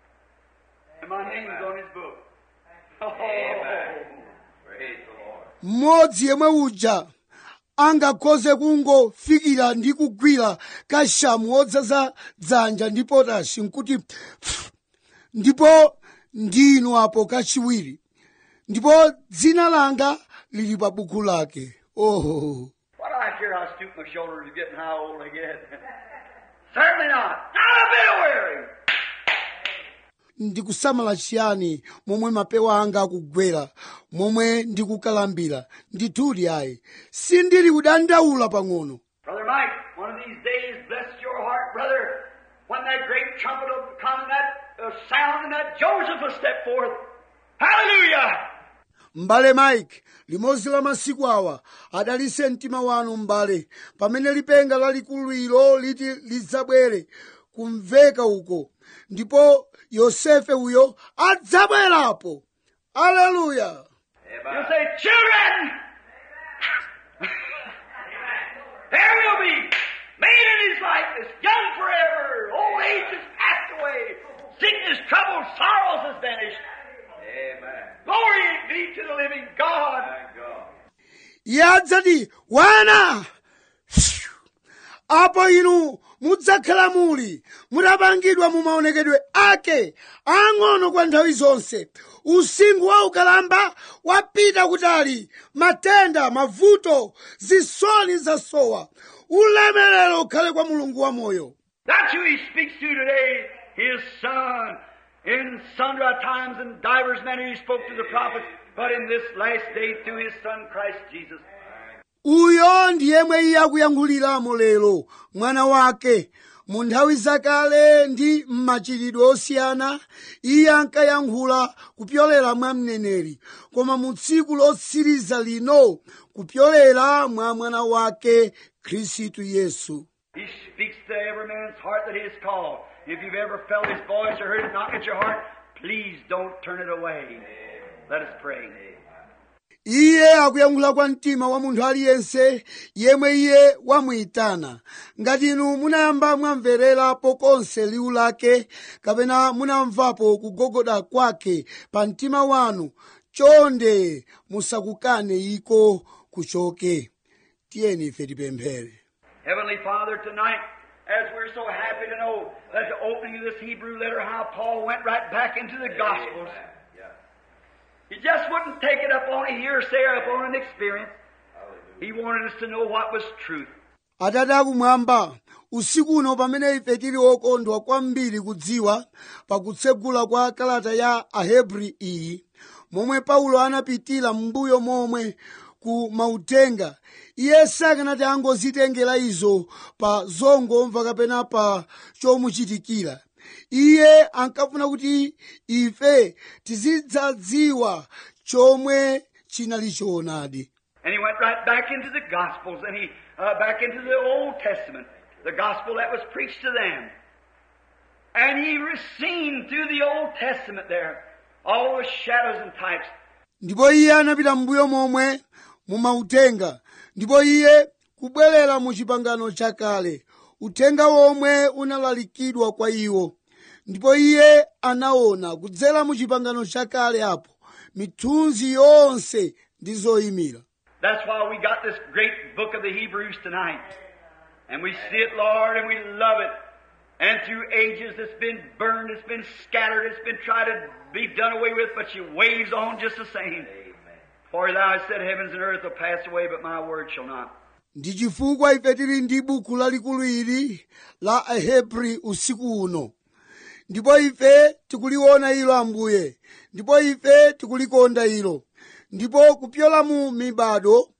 And my name's on his book. Oh, Amen. Praise the Lord. mmodzi yemwe uja angakhoze kungofikira ndi kugwira kashamu wodzaza dzanja ndi potashi nkuti pff, ndipo ndinu apo kachiwiri ndipo dzina langa lili pa buku lake oho What do I care how stoop my shoulders are getting how old I get? Certainly not. Not a bit weary. ndikusamala chiyani momwe mapewa anga akugwera momwe ndikukalambira ndithudi ayi sindili kudandaula pang'ono Brother Mike, one of these days, bless your heart, brother, when that great trumpet will come and that uh, sound and that Joseph will step forth. Hallelujah! m'bale mike limodzi la masiku awa adalise mtima wanu m'bale pamene lipenga lalikulu ilo liti lidzabwere kumveka uko ndipo yosefe uyo adzabwerapo aleluya You Amen. say, children! there will be made in his likeness, young forever, old age has passed away, sickness, trouble, sorrows has vanished. Amen. Glory be to the living God. Thank God. iye adzati wana apo inu mudzakhala muli mutapangidwa mu maonekedwe ake ang'ono kwa nthawi zonse usinkhu wa ukalamba wapita kutali matenda mavuto zisoni zasowa ulemerero ukhale kwa mulungu wa moyo That's who he speaks to today, his son. In sundry times and divers manner he spoke to the prophets, but in this last day through his son Christ Jesus. uyo ndi yemwe iye akuyankhuliramo lero mwana wake mu nthawi zakale ndi m'machitidwe osiyana iye ankayankhula kupyolera mwa mneneri koma mu tsiku lotsiriza lino kupyolera mwa mwana wake khristu yesu He speaks to every man's heart that he has called. If you've ever felt his voice or heard it knock at your heart, please don't turn it away. Let us pray. iye akuyankhula kwa mtima wa munthu aliyense yemwe iye wamuyitana ngati inu munayamba mwamvererapo konse liwu lake kapena munamvapo kugogoda kwake pa mtima wanu chonde musakukane iko kuchoke tiyeni ife tipemphere Heavenly Father, tonight, as we're so happy to know at the opening of this Hebrew letter how Paul went right back into the Gospels. Amen. Yes. He just wouldn't take it up on a hearsay or up on an experience. Hallelujah. He wanted us to know what was truth. atate akumwamba usiku uno pamene ife tili okondwa kwambiri kudziwa pakutsegula kwa kalata ya ahebri iyi momwe paulo anapitira m'mbuyo momwe ku mautenga iye sakanati angozitengera izo pa zongomva kapena pa chomuchitikira iye ankafuna kuti ife tizidzadziwa chomwe chinali choonadi And he went right back into the Gospels and he uh, back into the Old Testament, the gospel that was preached to them. And he was seen through the Old Testament there, all the shadows and types. ndipo iye anapita m'mbuyo momwe mumautenga ndipo iye kubwerera mu chipangano chakale uthenga womwe unalalikidwa kwa iwo ndipo iye anaona kudzera mu chipangano chakale apo mithunzi yonse ndi zoyimira That's why we got this great book of the Hebrews tonight. And we see it, Lord, and we love it. And through ages it's been burned, it's been scattered, it's been tried to be done away with, but she waves on just the same. Amen. For thou hast said, Heavens and earth will pass away, but my word shall not. ndi chifukwa ife tili ndi buku lalikulu ili la ahebri usiku uno ndipo ife tikuliona ilo ambuye ndipo ife tikulikonda ilo ndipo kupyola mu mibado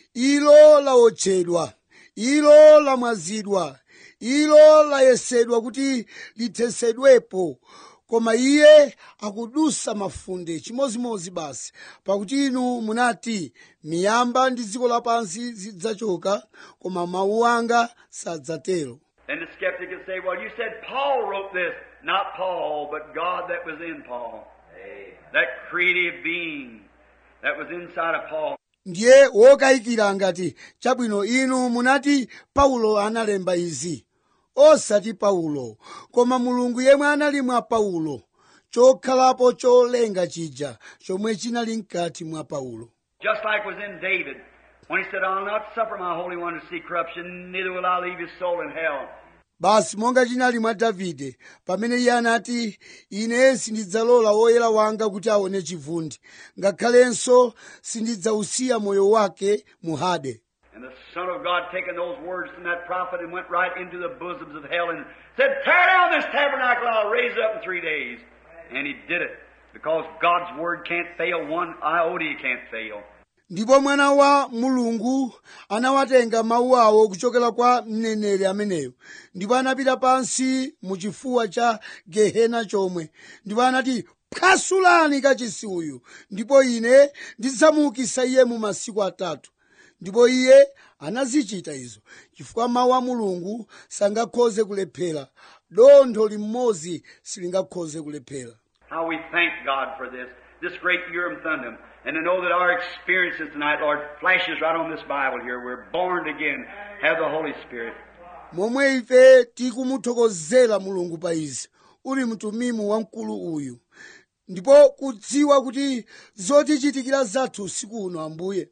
ilo laotchedwa ilo lamwazidwa ilo layesedwa kuti lithesedwepo koma iye akudusa mafunde chimozimozi basi pakuti inu munati miyamba ndi dziko lapansi zidzachoka koma mawu anga sadzatero Then the skeptic would say, Well, you said Paul wrote this. Not Paul, but God that was in Paul. Amen. That creative being that was inside of Paul. ndiye wokayikira ngati chabwino inu munati paulo analemba izi osati paulo koma mulungu yemwe anali mwa paulo chokhalapo cholenga chija chomwe chinali mkati mwa paulo Just like was in David, when he said, I'll not suffer my Holy One to see corruption, neither will I leave his soul in hell. basi monga chinali mwa davide pamene iye anati ine sindidzalola woyera wanga kuti aone chivundi ngakhalenso sindidzausiya moyo wake mu hade And the Son of God taking those words from that prophet and went right into the bosoms of hell and said, Tear down this tabernacle, I'll raise it up in three days. And he did it. Because God's word can't fail, one iota can't fail. ndipo mwana wa mulungu anawatenga mawu awo kuchokera kwa mneneri ameneyo ndipo anapita pansi mu chifuwa cha gehena chomwe ndipo anati phwasulani kachisi uyu ndipo ine ndidzamuukitsa iye mu masiku atatu ndipo iye anazichita izo chifukwa mawu a mulungu sangakhoze kulephera dontho limodzi silingakhoze kulephera How we thank God for this, this great Urim Thummim. And to know that our experiences tonight, Lord, flashes right on this Bible here. We're born again, have the Holy Spirit. momwe ife tikumuthokozera mulungu pa izi uli mtumimu wamkulu uyu ndipo kudziwa kuti zotichitikira zathu usiku uno ambuye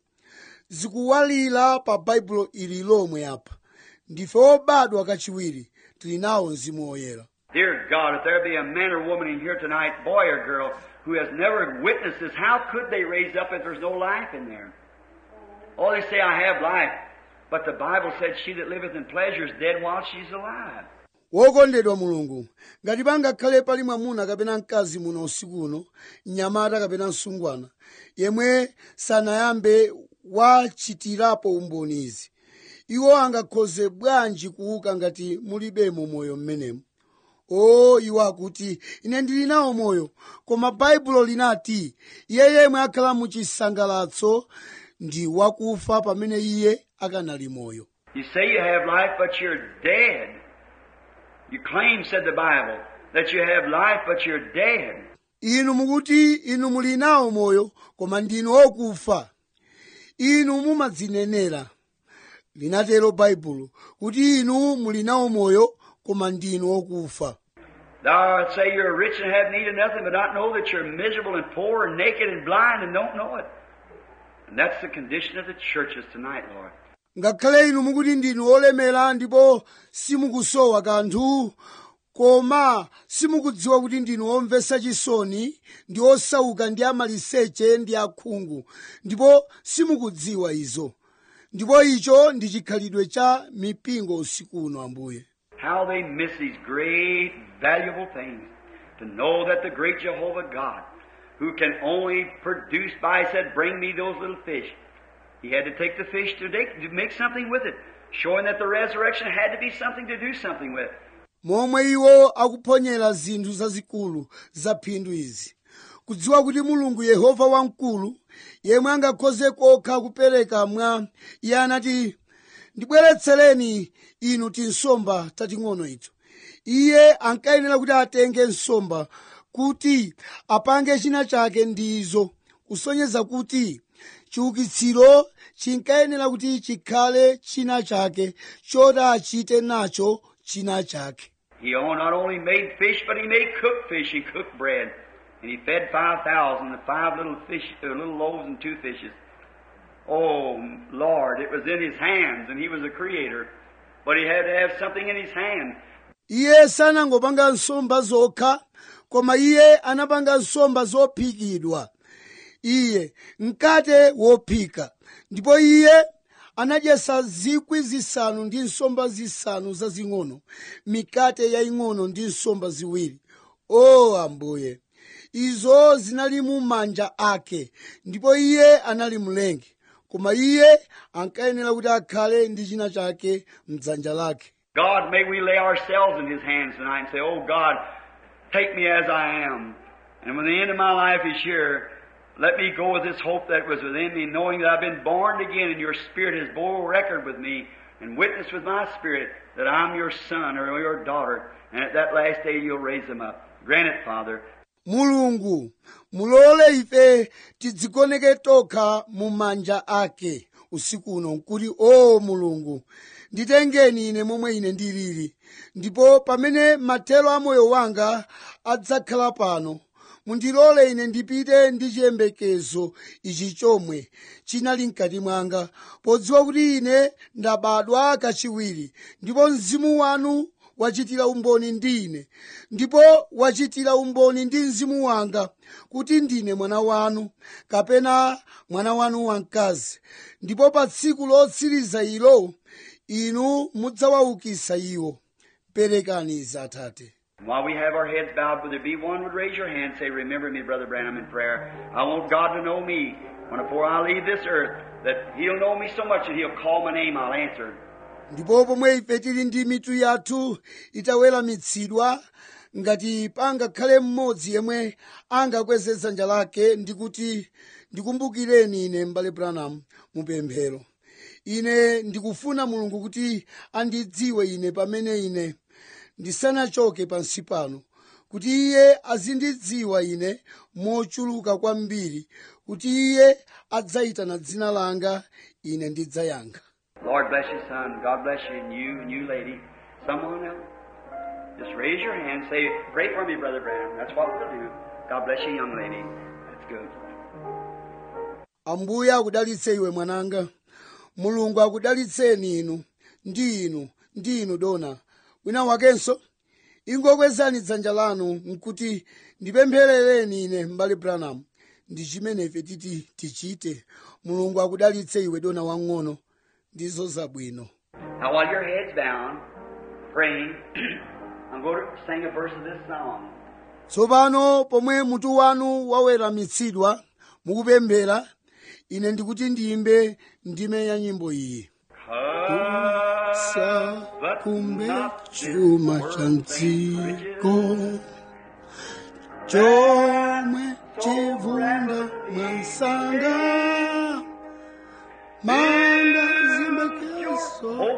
zikuwalira pa baibulo ili lomwe apa ndife obadwa kachiwiri tili nawo mzimu woyera Dear God, if there be a man or woman in here tonight, boy or girl, who has never witnessed this, how could they raise up if there's no life in there? Oh, they say, I have life. But the Bible said, She that liveth in pleasure is dead while she's alive. wokondedwa mulungu ngati pangakhale pali mwamuna kapena mkazi muno usiku uno mnyamata kapena msungwana yemwe sanayambe wachitirapo umboni izi iwo angakhoze bwanji kuuka ngati mulibemo moyo mmenemo o iwo akuti ine ndili nawo moyo koma baibulo linati iye yemwe akhala mu chisangalatso ndi wakufa pamene iye akanali moyo You say you have life, but you're dead. You claim, said the Bible, that you have life, but you're dead. inu mukuti inu muli nawo moyo koma ndinu okufa inu mumadzinenera linatero baibulo kuti inu muli nawo moyo koma ndinu okufa Thou say you're rich and have need of nothing, but not know that you're miserable and poor and naked and blind and don't know it. And that's the condition of the churches tonight, Lord. ngakhale inu mukuti ndinu olemera ndipo simukusowa kanthu koma simukudziwa kuti ndinu omvetsa chisoni ndi osauka ndi amaliseche ndi akhungu ndipo simukudziwa izo ndipo icho ndi chikhalidwe cha mipingo usiku uno ambuye How they miss these great, valuable things. To know that the great Jehovah God, who can only produce by, said, Bring me those little fish. He had to take the fish to, take, to make something with it, showing that the resurrection had to be something to do something with. momwe iwo akuphonyera zinthu zazikulu za phindu izi kudziwa kuti mulungu yehova wamkulu yemwe angakhoze kokha kupereka mwa iye anati ndibweretsereni inu tinsomba tating'ono ito iye ankayenera kuti atenge nsomba kuti apange china chake ndizo kusonyeza kuti chiukitsiro chinkayenera kuti chikhale china chake choti achite nacho china chake He not only made fish, but he made cooked fish and cooked bread. And he fed 5,000, the five little fish, uh, little loaves and two fishes. Oh, Lord, it was in his hands, and he was a creator. But he had to have something in his hand. iye sanangopanga nsomba zokha koma iye anapanga nsomba zophikidwa iye mkate wophika ndipo iye anadyesa zikwi zisanu ndi nsomba zisanu zazing'ono mikate yaying'ono ndi nsomba ziwiri o ambuye izo zinali mu manja ake ndipo iye anali mlengi koma iye ankayenera kuti akhale ndi china chake mdzanja lake God, may we lay ourselves in His hands tonight and say, Oh God, take me as I am. And when the end of my life is here, let me go with this hope that was within me, knowing that I've been born again and your Spirit has bore record with me and witnessed with my Spirit that I'm your son or your daughter. And at that last day you'll raise them up. Grant it, Father. mulungu mulole ife tidzikoneke tokha mu manja ake usiku uno nkuti o mulungu nditengeni ine momwe ine ndilili ndipo pamene mathero a moyo wanga adzakhala pano mundilole ine ndipite ndi chiyembekezo ichi chomwe chinali mkati mwanga podziwa kuti ine ndabadwa kachiwiri ndipo mzimu wanu wachitira umboni ndi ine ndipo wachitira umboni ndi mzimu wanga kuti ndine mwana wanu kapena mwana wanu wamkazi ndipo pa tsiku lotsiriza ilo inu mudzawaukisa iwo perekani izi atate And while we have our heads bowed, would there be one would raise your hand and say, Remember me, Brother Branham, in prayer. I want God to know me when before I leave this earth, that He'll know me so much that He'll call my name, I'll answer. ndipo pomwe ife tili ndi mitu yathu itaweramitsidwa ngati pangakhale mmodzi yemwe angakweze dzanja lake ndi kuti ndikumbukireni ine m'bale branham mupemphero ine ndikufuna mulungu kuti andidziwe ine pamene ine ndisanachoke pansi pano kuti iye azindidziwa ine mochuluka kwambiri kuti iye adzayitana dzina langa ine ndidzayankha Lord bless you, son. God bless you, and you, and you, lady. Someone else. Just raise your hand. Say, Pray for me, Brother Branham. That's what we'll do. God bless you, young lady. That's good. ambuye akudalitse iwe mwananga mulungu akudalitseni inu ndi inu ndi inu dona wina wakenso ingokwezani dzanja lanu nkuti ndipempherereni ine m'bale branham ndi chimene ife titi tichite mulungu akudalitse iwe dona wang'ono ndizo zabwino Now, while your head's down, praying, I'm going to sing a verse of this song. tsopano pomwe mutu wanu waweramitsidwa mukupemphera ine ndikuti ndiyimbe ndime ya nyimbo iyi sa kumbe chuma cha mdziko chomwe chivunda mwansanga manda zimbekeso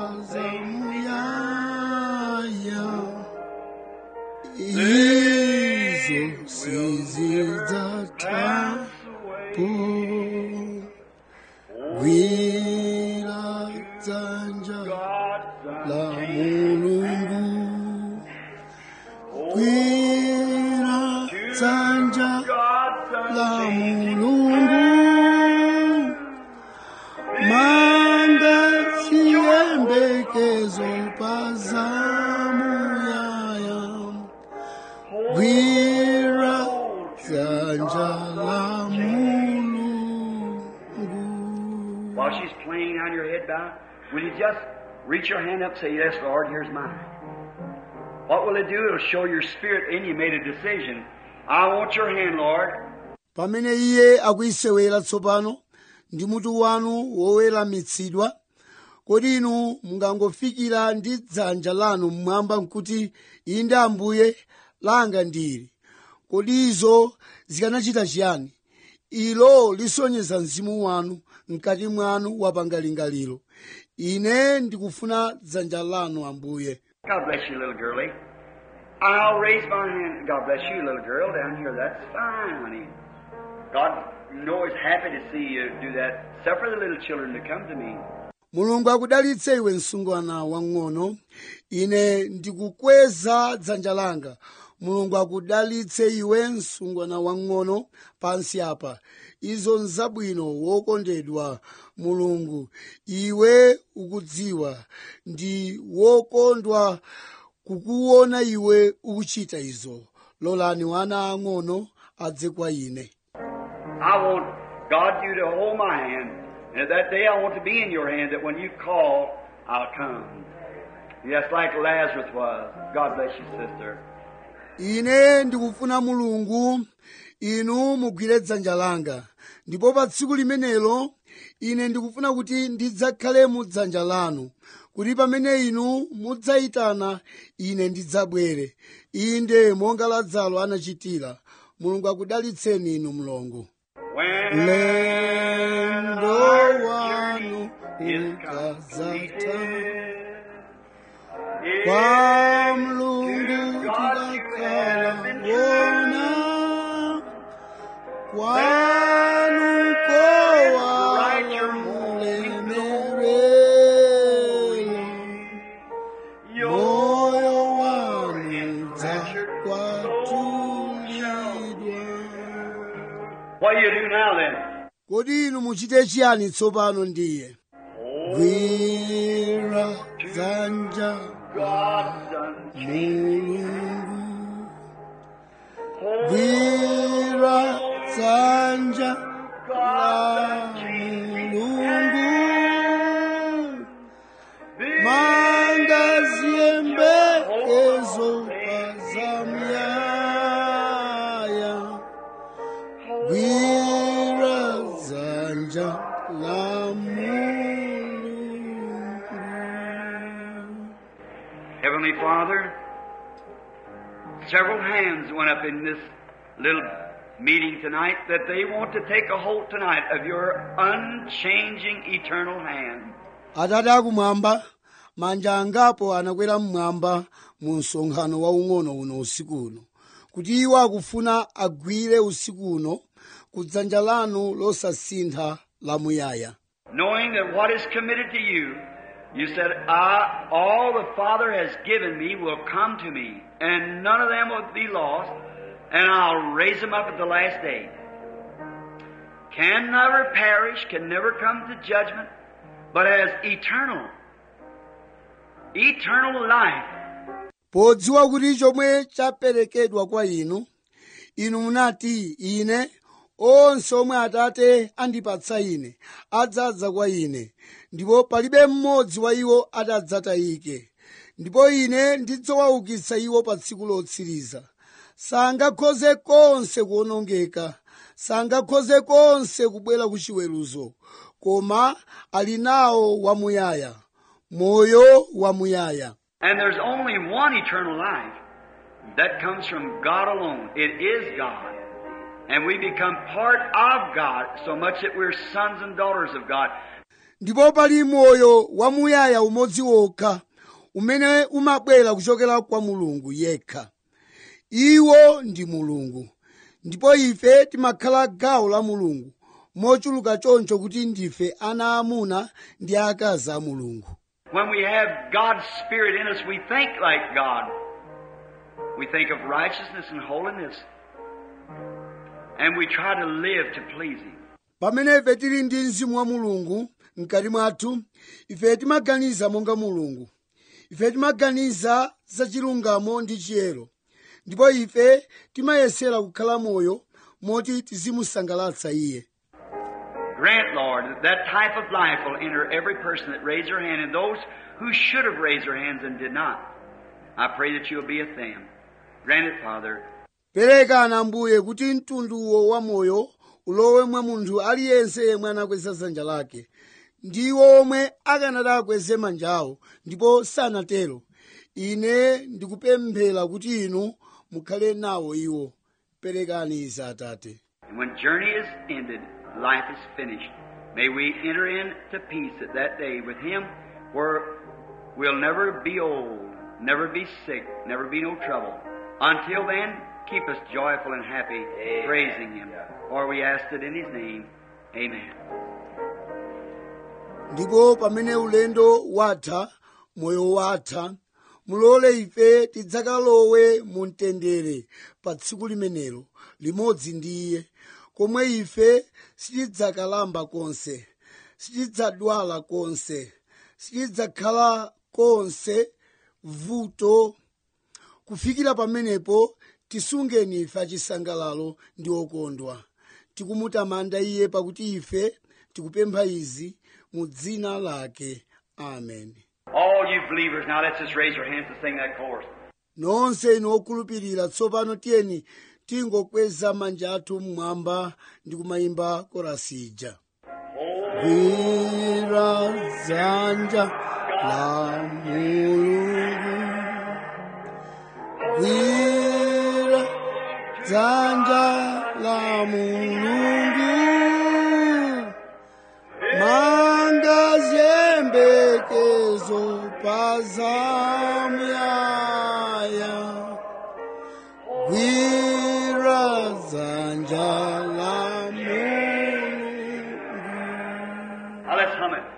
azamuyaya izo sizidzathapo gwira dzanja la mulungu gwira dzanja la mulungu manga chiyembekezo pazamuyaya head bowed, will you just reach your hand up and say, Yes, Lord, here's mine? What will it do? It'll show your spirit in you made a decision. I want your hand, Lord. pamene iye akuyisewera tsopano ndi mutu wanu woweramitsidwa kodi inu mungangofikira ndi dzanja lanu mmwamba nkuti inde ambuye langa ndili kodi izo zikanachita chiyani ilo lisonyeza mzimu wanu mkati mwanu wapanga lingaliro ine ndikufuna dzanja lanu ambuye God bless you, little girlie. I'll raise my hand. God bless you, little girl, down here. That's fine, honey. God, you know, is happy to see you do that. Suffer the little children to come to me. mulungu akudalitse iwe msungwana wang'ono ine ndikukweza dzanja langa mulungu akudalitse iwe msungwana wang'ono pansi apa izo nzabwino wokondedwa mulungu iwe ukudziwa ndi wokondwa kukuona iwe ukuchita izo lolani wana ang'ono adze kwa ine I want God you to hold my hand. And at that day I want to be in your hand that when you call, I'll come. Yes, like Lazarus was. God bless you, sister. ine ndikufuna mulungu inu mugwire dzanja langa ndipo pa tsiku limenelo ine ndikufuna kuti ndidzakhale mu dzanja lanu kuti pamene inu mudzayitana ine ndidzabwere inde monga lazaro anachitira mulungu akudalitseni inu mlongo When lendo our wanu journey is ukazata completed, kwa if mlungu to God you tikakhala have been wona true, kwanu kowala mulemerera moyo wanu dzakwatulidwa What do you do now then? kodi inu muchite chiyani tsopano ndiye gwira dzanja God's unchanging. mulungu gwira dzanja la mulungu manga ziyembekezo pazamyaya gwira dzanja la mulungu Heavenly Father, several hands went up in this little meeting tonight that they want to take a hold tonight of your unchanging eternal hand. atate akumwamba manja angapo anakwera mmwamba mu msonkhano waung'ono uno usiku uno kuti iwo akufuna agwire usiku uno ku dzanja lanu losasintha lamuyaya Knowing that what is committed to you, you said, I, all the Father has given me will come to me, and none of them will be lost, and I'll raise them up at the last day. Can never perish, can never come to judgment, but as eternal, eternal life. podziwa kuti chomwe chaperekedwa kwa inu inu munati ine onse omwe atate andipatsa ine adzadza kwa ine ndipo palibe mmodzi wa iwo atadzatayike ndipo ine ndidzawaukitsa iwo pa tsiku lotsiriza sangakhoze konse kuwonongeka sangakhoze konse kubwera ku chiweruzo koma ali nawo wamuyaya moyo wamuyaya And there's only one eternal life that comes from God alone. It is God. And we become part of God so much that we're sons and daughters of God. ndipo pali moyo wamuyaya umodzi wokha umene umabwera kuchokera kwa mulungu yekha iwo ndi mulungu ndipo ife timakhala gawo la mulungu mochuluka choncho kuti ndife ana amuna ndi akazi a mulungu When we have God's Spirit in us, we think like God. We think of righteousness and holiness. And we try to live to please Him. pamene ife tili ndi mzimu wa mulungu mkati mwathu ife timaganiza monga mulungu ife timaganiza za chilungamo ndi chiyero ndipo ife timayesera kukhala moyo moti tizimusangalatsa iye Grant, Lord, that that type of life will enter every person that raised their hand and those who should have raised their hands and did not. I pray that you'll be with them. Grant it, Father. perekani ambuye kuti mtunduwo wa moyo ulowe mwa munthu aliyense yemwe anakweza dzanja lake ndiwo omwe akanati akweze manjawo ndipo sanatero ine ndikupemphera kuti inu mukhale nawo iwo perekani izi atate And when journey is ended, life is finished. May we enter into peace at that day with Him where we'll never be old, never be sick, never be no trouble. Until then, keep us joyful and happy, praising Him. For we ask it in His name. Amen. ndipo pamene ulendo watha moyo watha mulole ife tidzakalowe mu mtendere pa tsiku limenelo limodzi ndi iye komwe ife sitidzakalamba konse sitidzadwala konse sitidzakhala konse vuto kufikira pamenepo tisungeni ife achisangalalo ndi okondwa tikumutamanda iye pakuti ife tikupempha izi mu dzina lake amen All you believers, now let's just raise our hands and sing that chorus. nonse inu okhulupirira tsopano tiyeni tingokweza manja athu mmwamba ndi kumayimba korasi ija gwira dzanja la mulungu gwira dzanja la mulungu manga ziyembekezo pazamuyaya gwira dzanja la mulungu Now let's hum it.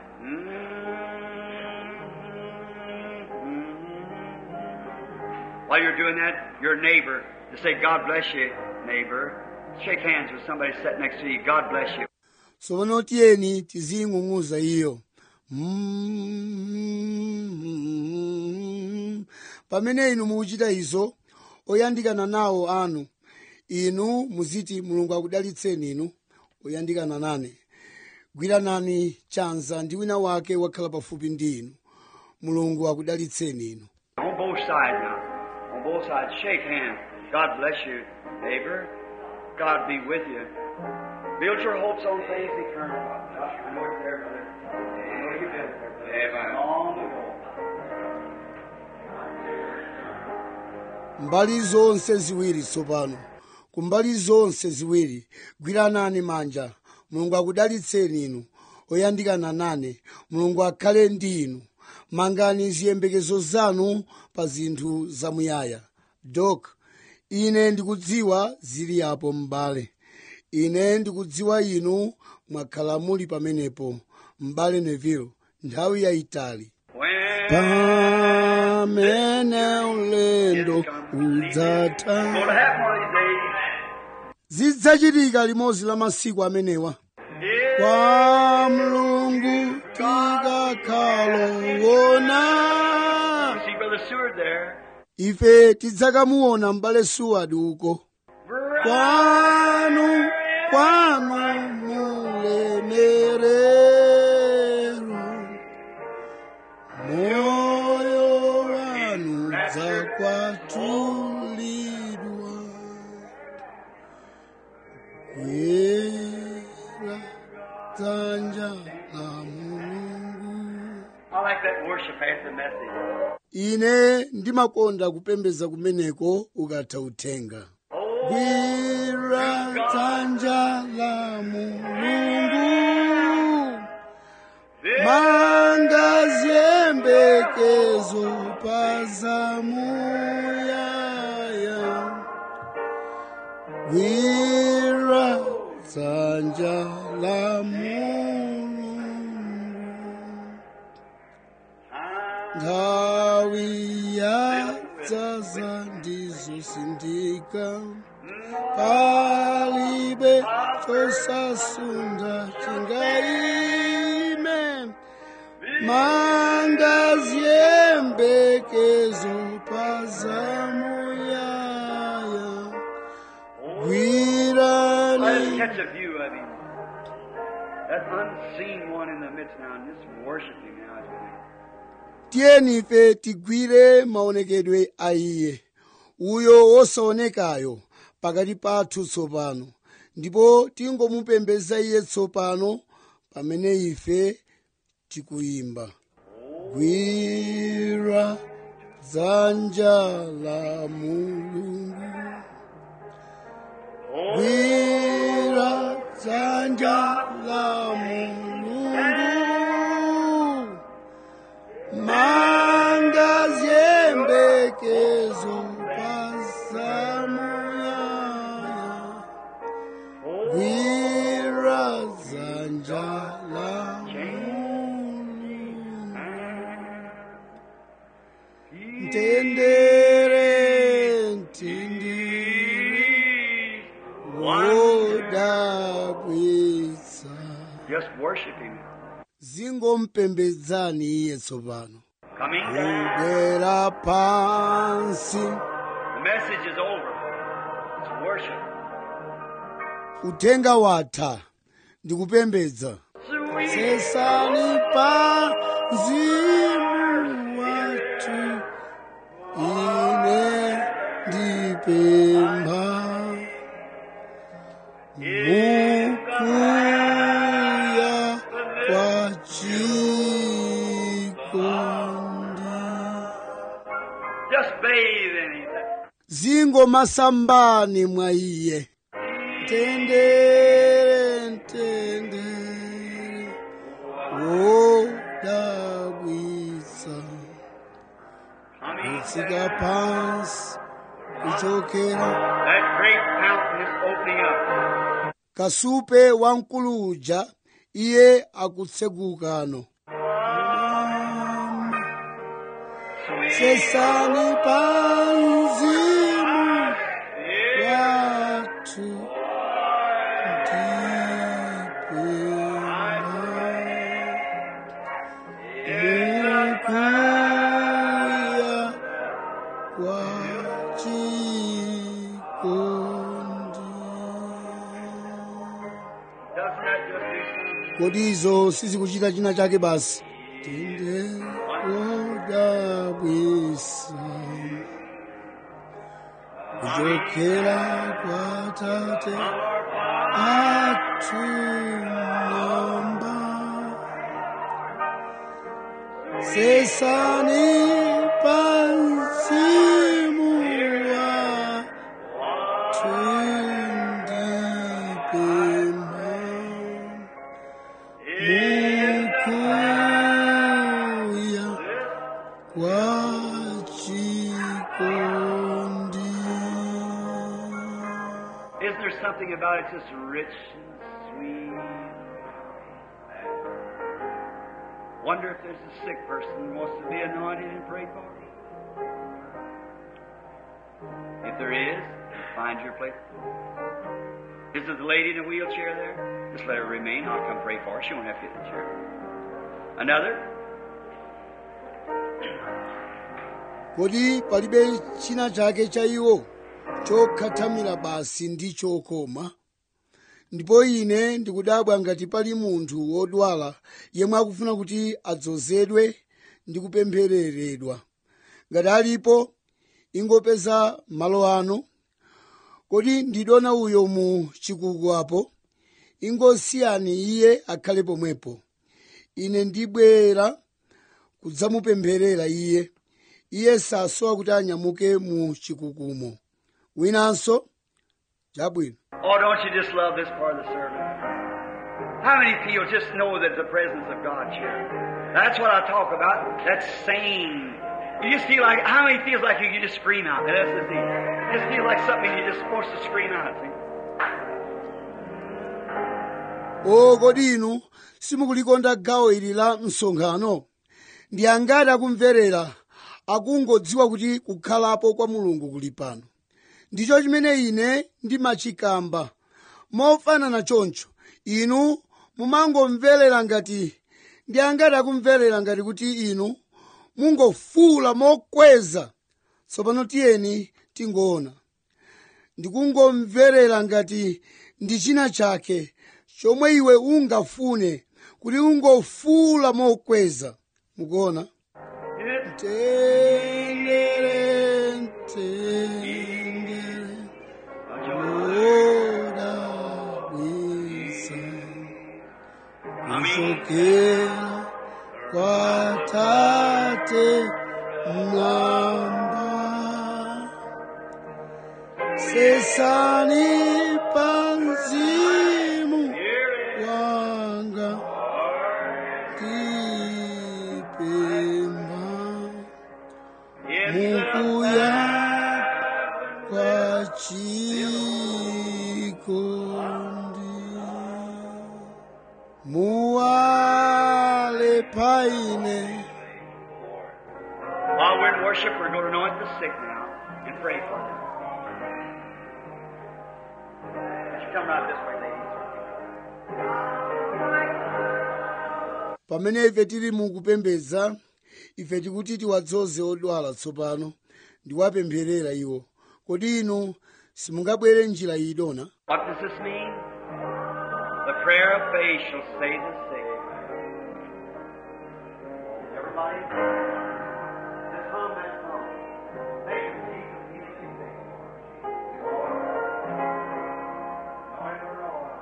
While you're doing that, your neighbor, to say, God bless you, neighbor. Shake hands with somebody sitting next to you. God bless you. tsopano tiyeni tiziying'ung'uza iyo Mm. pamene inu mukuchita izo oyandikana nawo anu inu muziti mulungu akudalitseni inu oyandikana nane gwiranani chanza ndi wina wake wakhala pafupi ndi inu mulungu akudalitseni inu On both sides now. On both sides. Shake hands. God bless you, neighbor. God be with you. Build your hopes on things eternal. Josh, I know it's there, brother. I know you built there, brother. Amen. Long ago. mbali zonse ziwiri tsopano ku mbali zonse ziwiri gwiranani manja mulungu akudalitseni inu oyandikana nane mulungu akhale ndi inu mangani ziyembekezo zanu pa zinthu zamuyaya dok ine ndikudziwa zili apo m'bale ine ndikudziwa inu mwakhala muli pamenepo m'bale neville nthawi yayitali When pamene ulendo udzatha going to happen one of these days. zidzachitika limodzi la masiku amenewa Yeah. kwa mulungu tikakhalowona See Brother Seward there. ife tidzakamuona m'bale suwadi uko kwanu kwanu mulemerero moyo wanu dzakwatulidwa kwera dzanja la mulungu I like that worship after the message. ine ndimakonda kupembedza kumeneko ukatha uthenga gwira dzanja la mulungu manga ziyembekezo pazamuyaya gwira dzanja la mulungu nthawi yadzaza ndizosindika palibe chosasunda chingaime manga ziyembekezo pazamuyaya Let us gwirani catch a view of him. that unseen one in the midst now and just worship Him now as we do. tiyeni ife tigwire maonekedwe a iye uyo wosaonekayo pakati pathu tsopano ndipo tingomupembedza iye tsopano pamene ife tikuyimba gwira dzanja la mulungu gwira dzanja la mulungu manga ziyembekezo pasamuyaya gwira dzanja la mulungu mtendere mtindiri wodabwitsa Just worship Him. zingompembedzani iye tsopano Coming down. kugwera pansi The message is over. It's worship. uthenga watha ndikupembedza Sweet. sesani pa mzimu wathu ine ndipempha mukuya kwa chikondi Just bathe in Him. zingomasambani mwa iye tendere tendere wodabwitsa Coming kutsika down. pansi kuchokera That great fountain is opening up. kasupe wamkuluja iye akutsegukano Sweet. sesani panzimu wathu ndipempha mukuya kwa chikondi Doesn't that just do something? kodi izo sizikuchita china chake basi tinde wodabwisa kuchokera kwa tate atunamba sesani pansimu wa tundipema mukuya kwa chikondi Isn't there something about it just rich and sweet? Wonder if there's a sick person who wants to be anointed and prayed for. If there is, find your place. Is there the lady in the wheelchair there? Just let her remain. I'll come pray for her. She won't have to get in the chair. Another? kodi palibe china chake cha iwo chokhathamira basi ndi chokoma ndipo ine ndikudabwa ngati pali munthu wodwala yemwe akufuna kuti adzozedwe ndi kupemphereredwa ngati alipo ingopeza malo ano kodi ndidona uyo mu chikuku apo ingosiyani iye akhale pomwepo ine ndibwera kudzamupempherera iye iye sasowa kuti anyamuke mu chikukumo winanso chabwino Oh, don't you just love this part of the service? How many people just know that the presence of God here? That's what I talk about. That's sane. You just feel like, how many feels like you can just scream out? That's the thing. It just feels like something you're just supposed to scream out. See? o kodi inu simukulikonda gawo ili la msonkhano ndi angati akumverera akungodziwa kuti kukhalapo kwa mulungu kuli pano ndicho chimene ine ndimachikamba mofanana choncho inu mumangomverera ngati ndi angati akumverera ngati kuti inu mungofuula mokweza tsopano tiyeni tingoona ndikungomverera ngati ndi china chake chomwe iwe ungafune kuti ungofuula mokweza mukuona mtendere mtendere odabwisa kusokera kwa tate mwamba sesani panzimu wanga tipemba mukuya kwa chikondi muwale paine While we're in worship, we're going to anoint the sick now and pray for them. Would you come right this way, ladies? pamene ife tili mukupembedza ife tikuti tiwadzoze odwala tsopano ndiwapempherera iwo kodi inu simungabwere njira iyi dona What does this mean? The prayer of faith shall save the sick. Everybody, just hum that song. Thank you, Jesus, healing the sick. Anoint the Lord.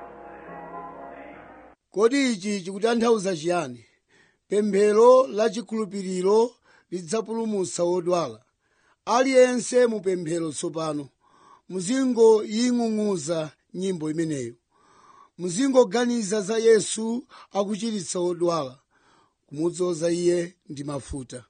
kodi ichi chikutanthauza chiyani pemphero la chikhulupiriro lidzapulumutsa odwala aliyense mu pemphero tsopano muzingoying'ung'uza nyimbo imeneyo muzingoganiza za yesu akuchiritsa odwala kumudzoza iye ndi mafuta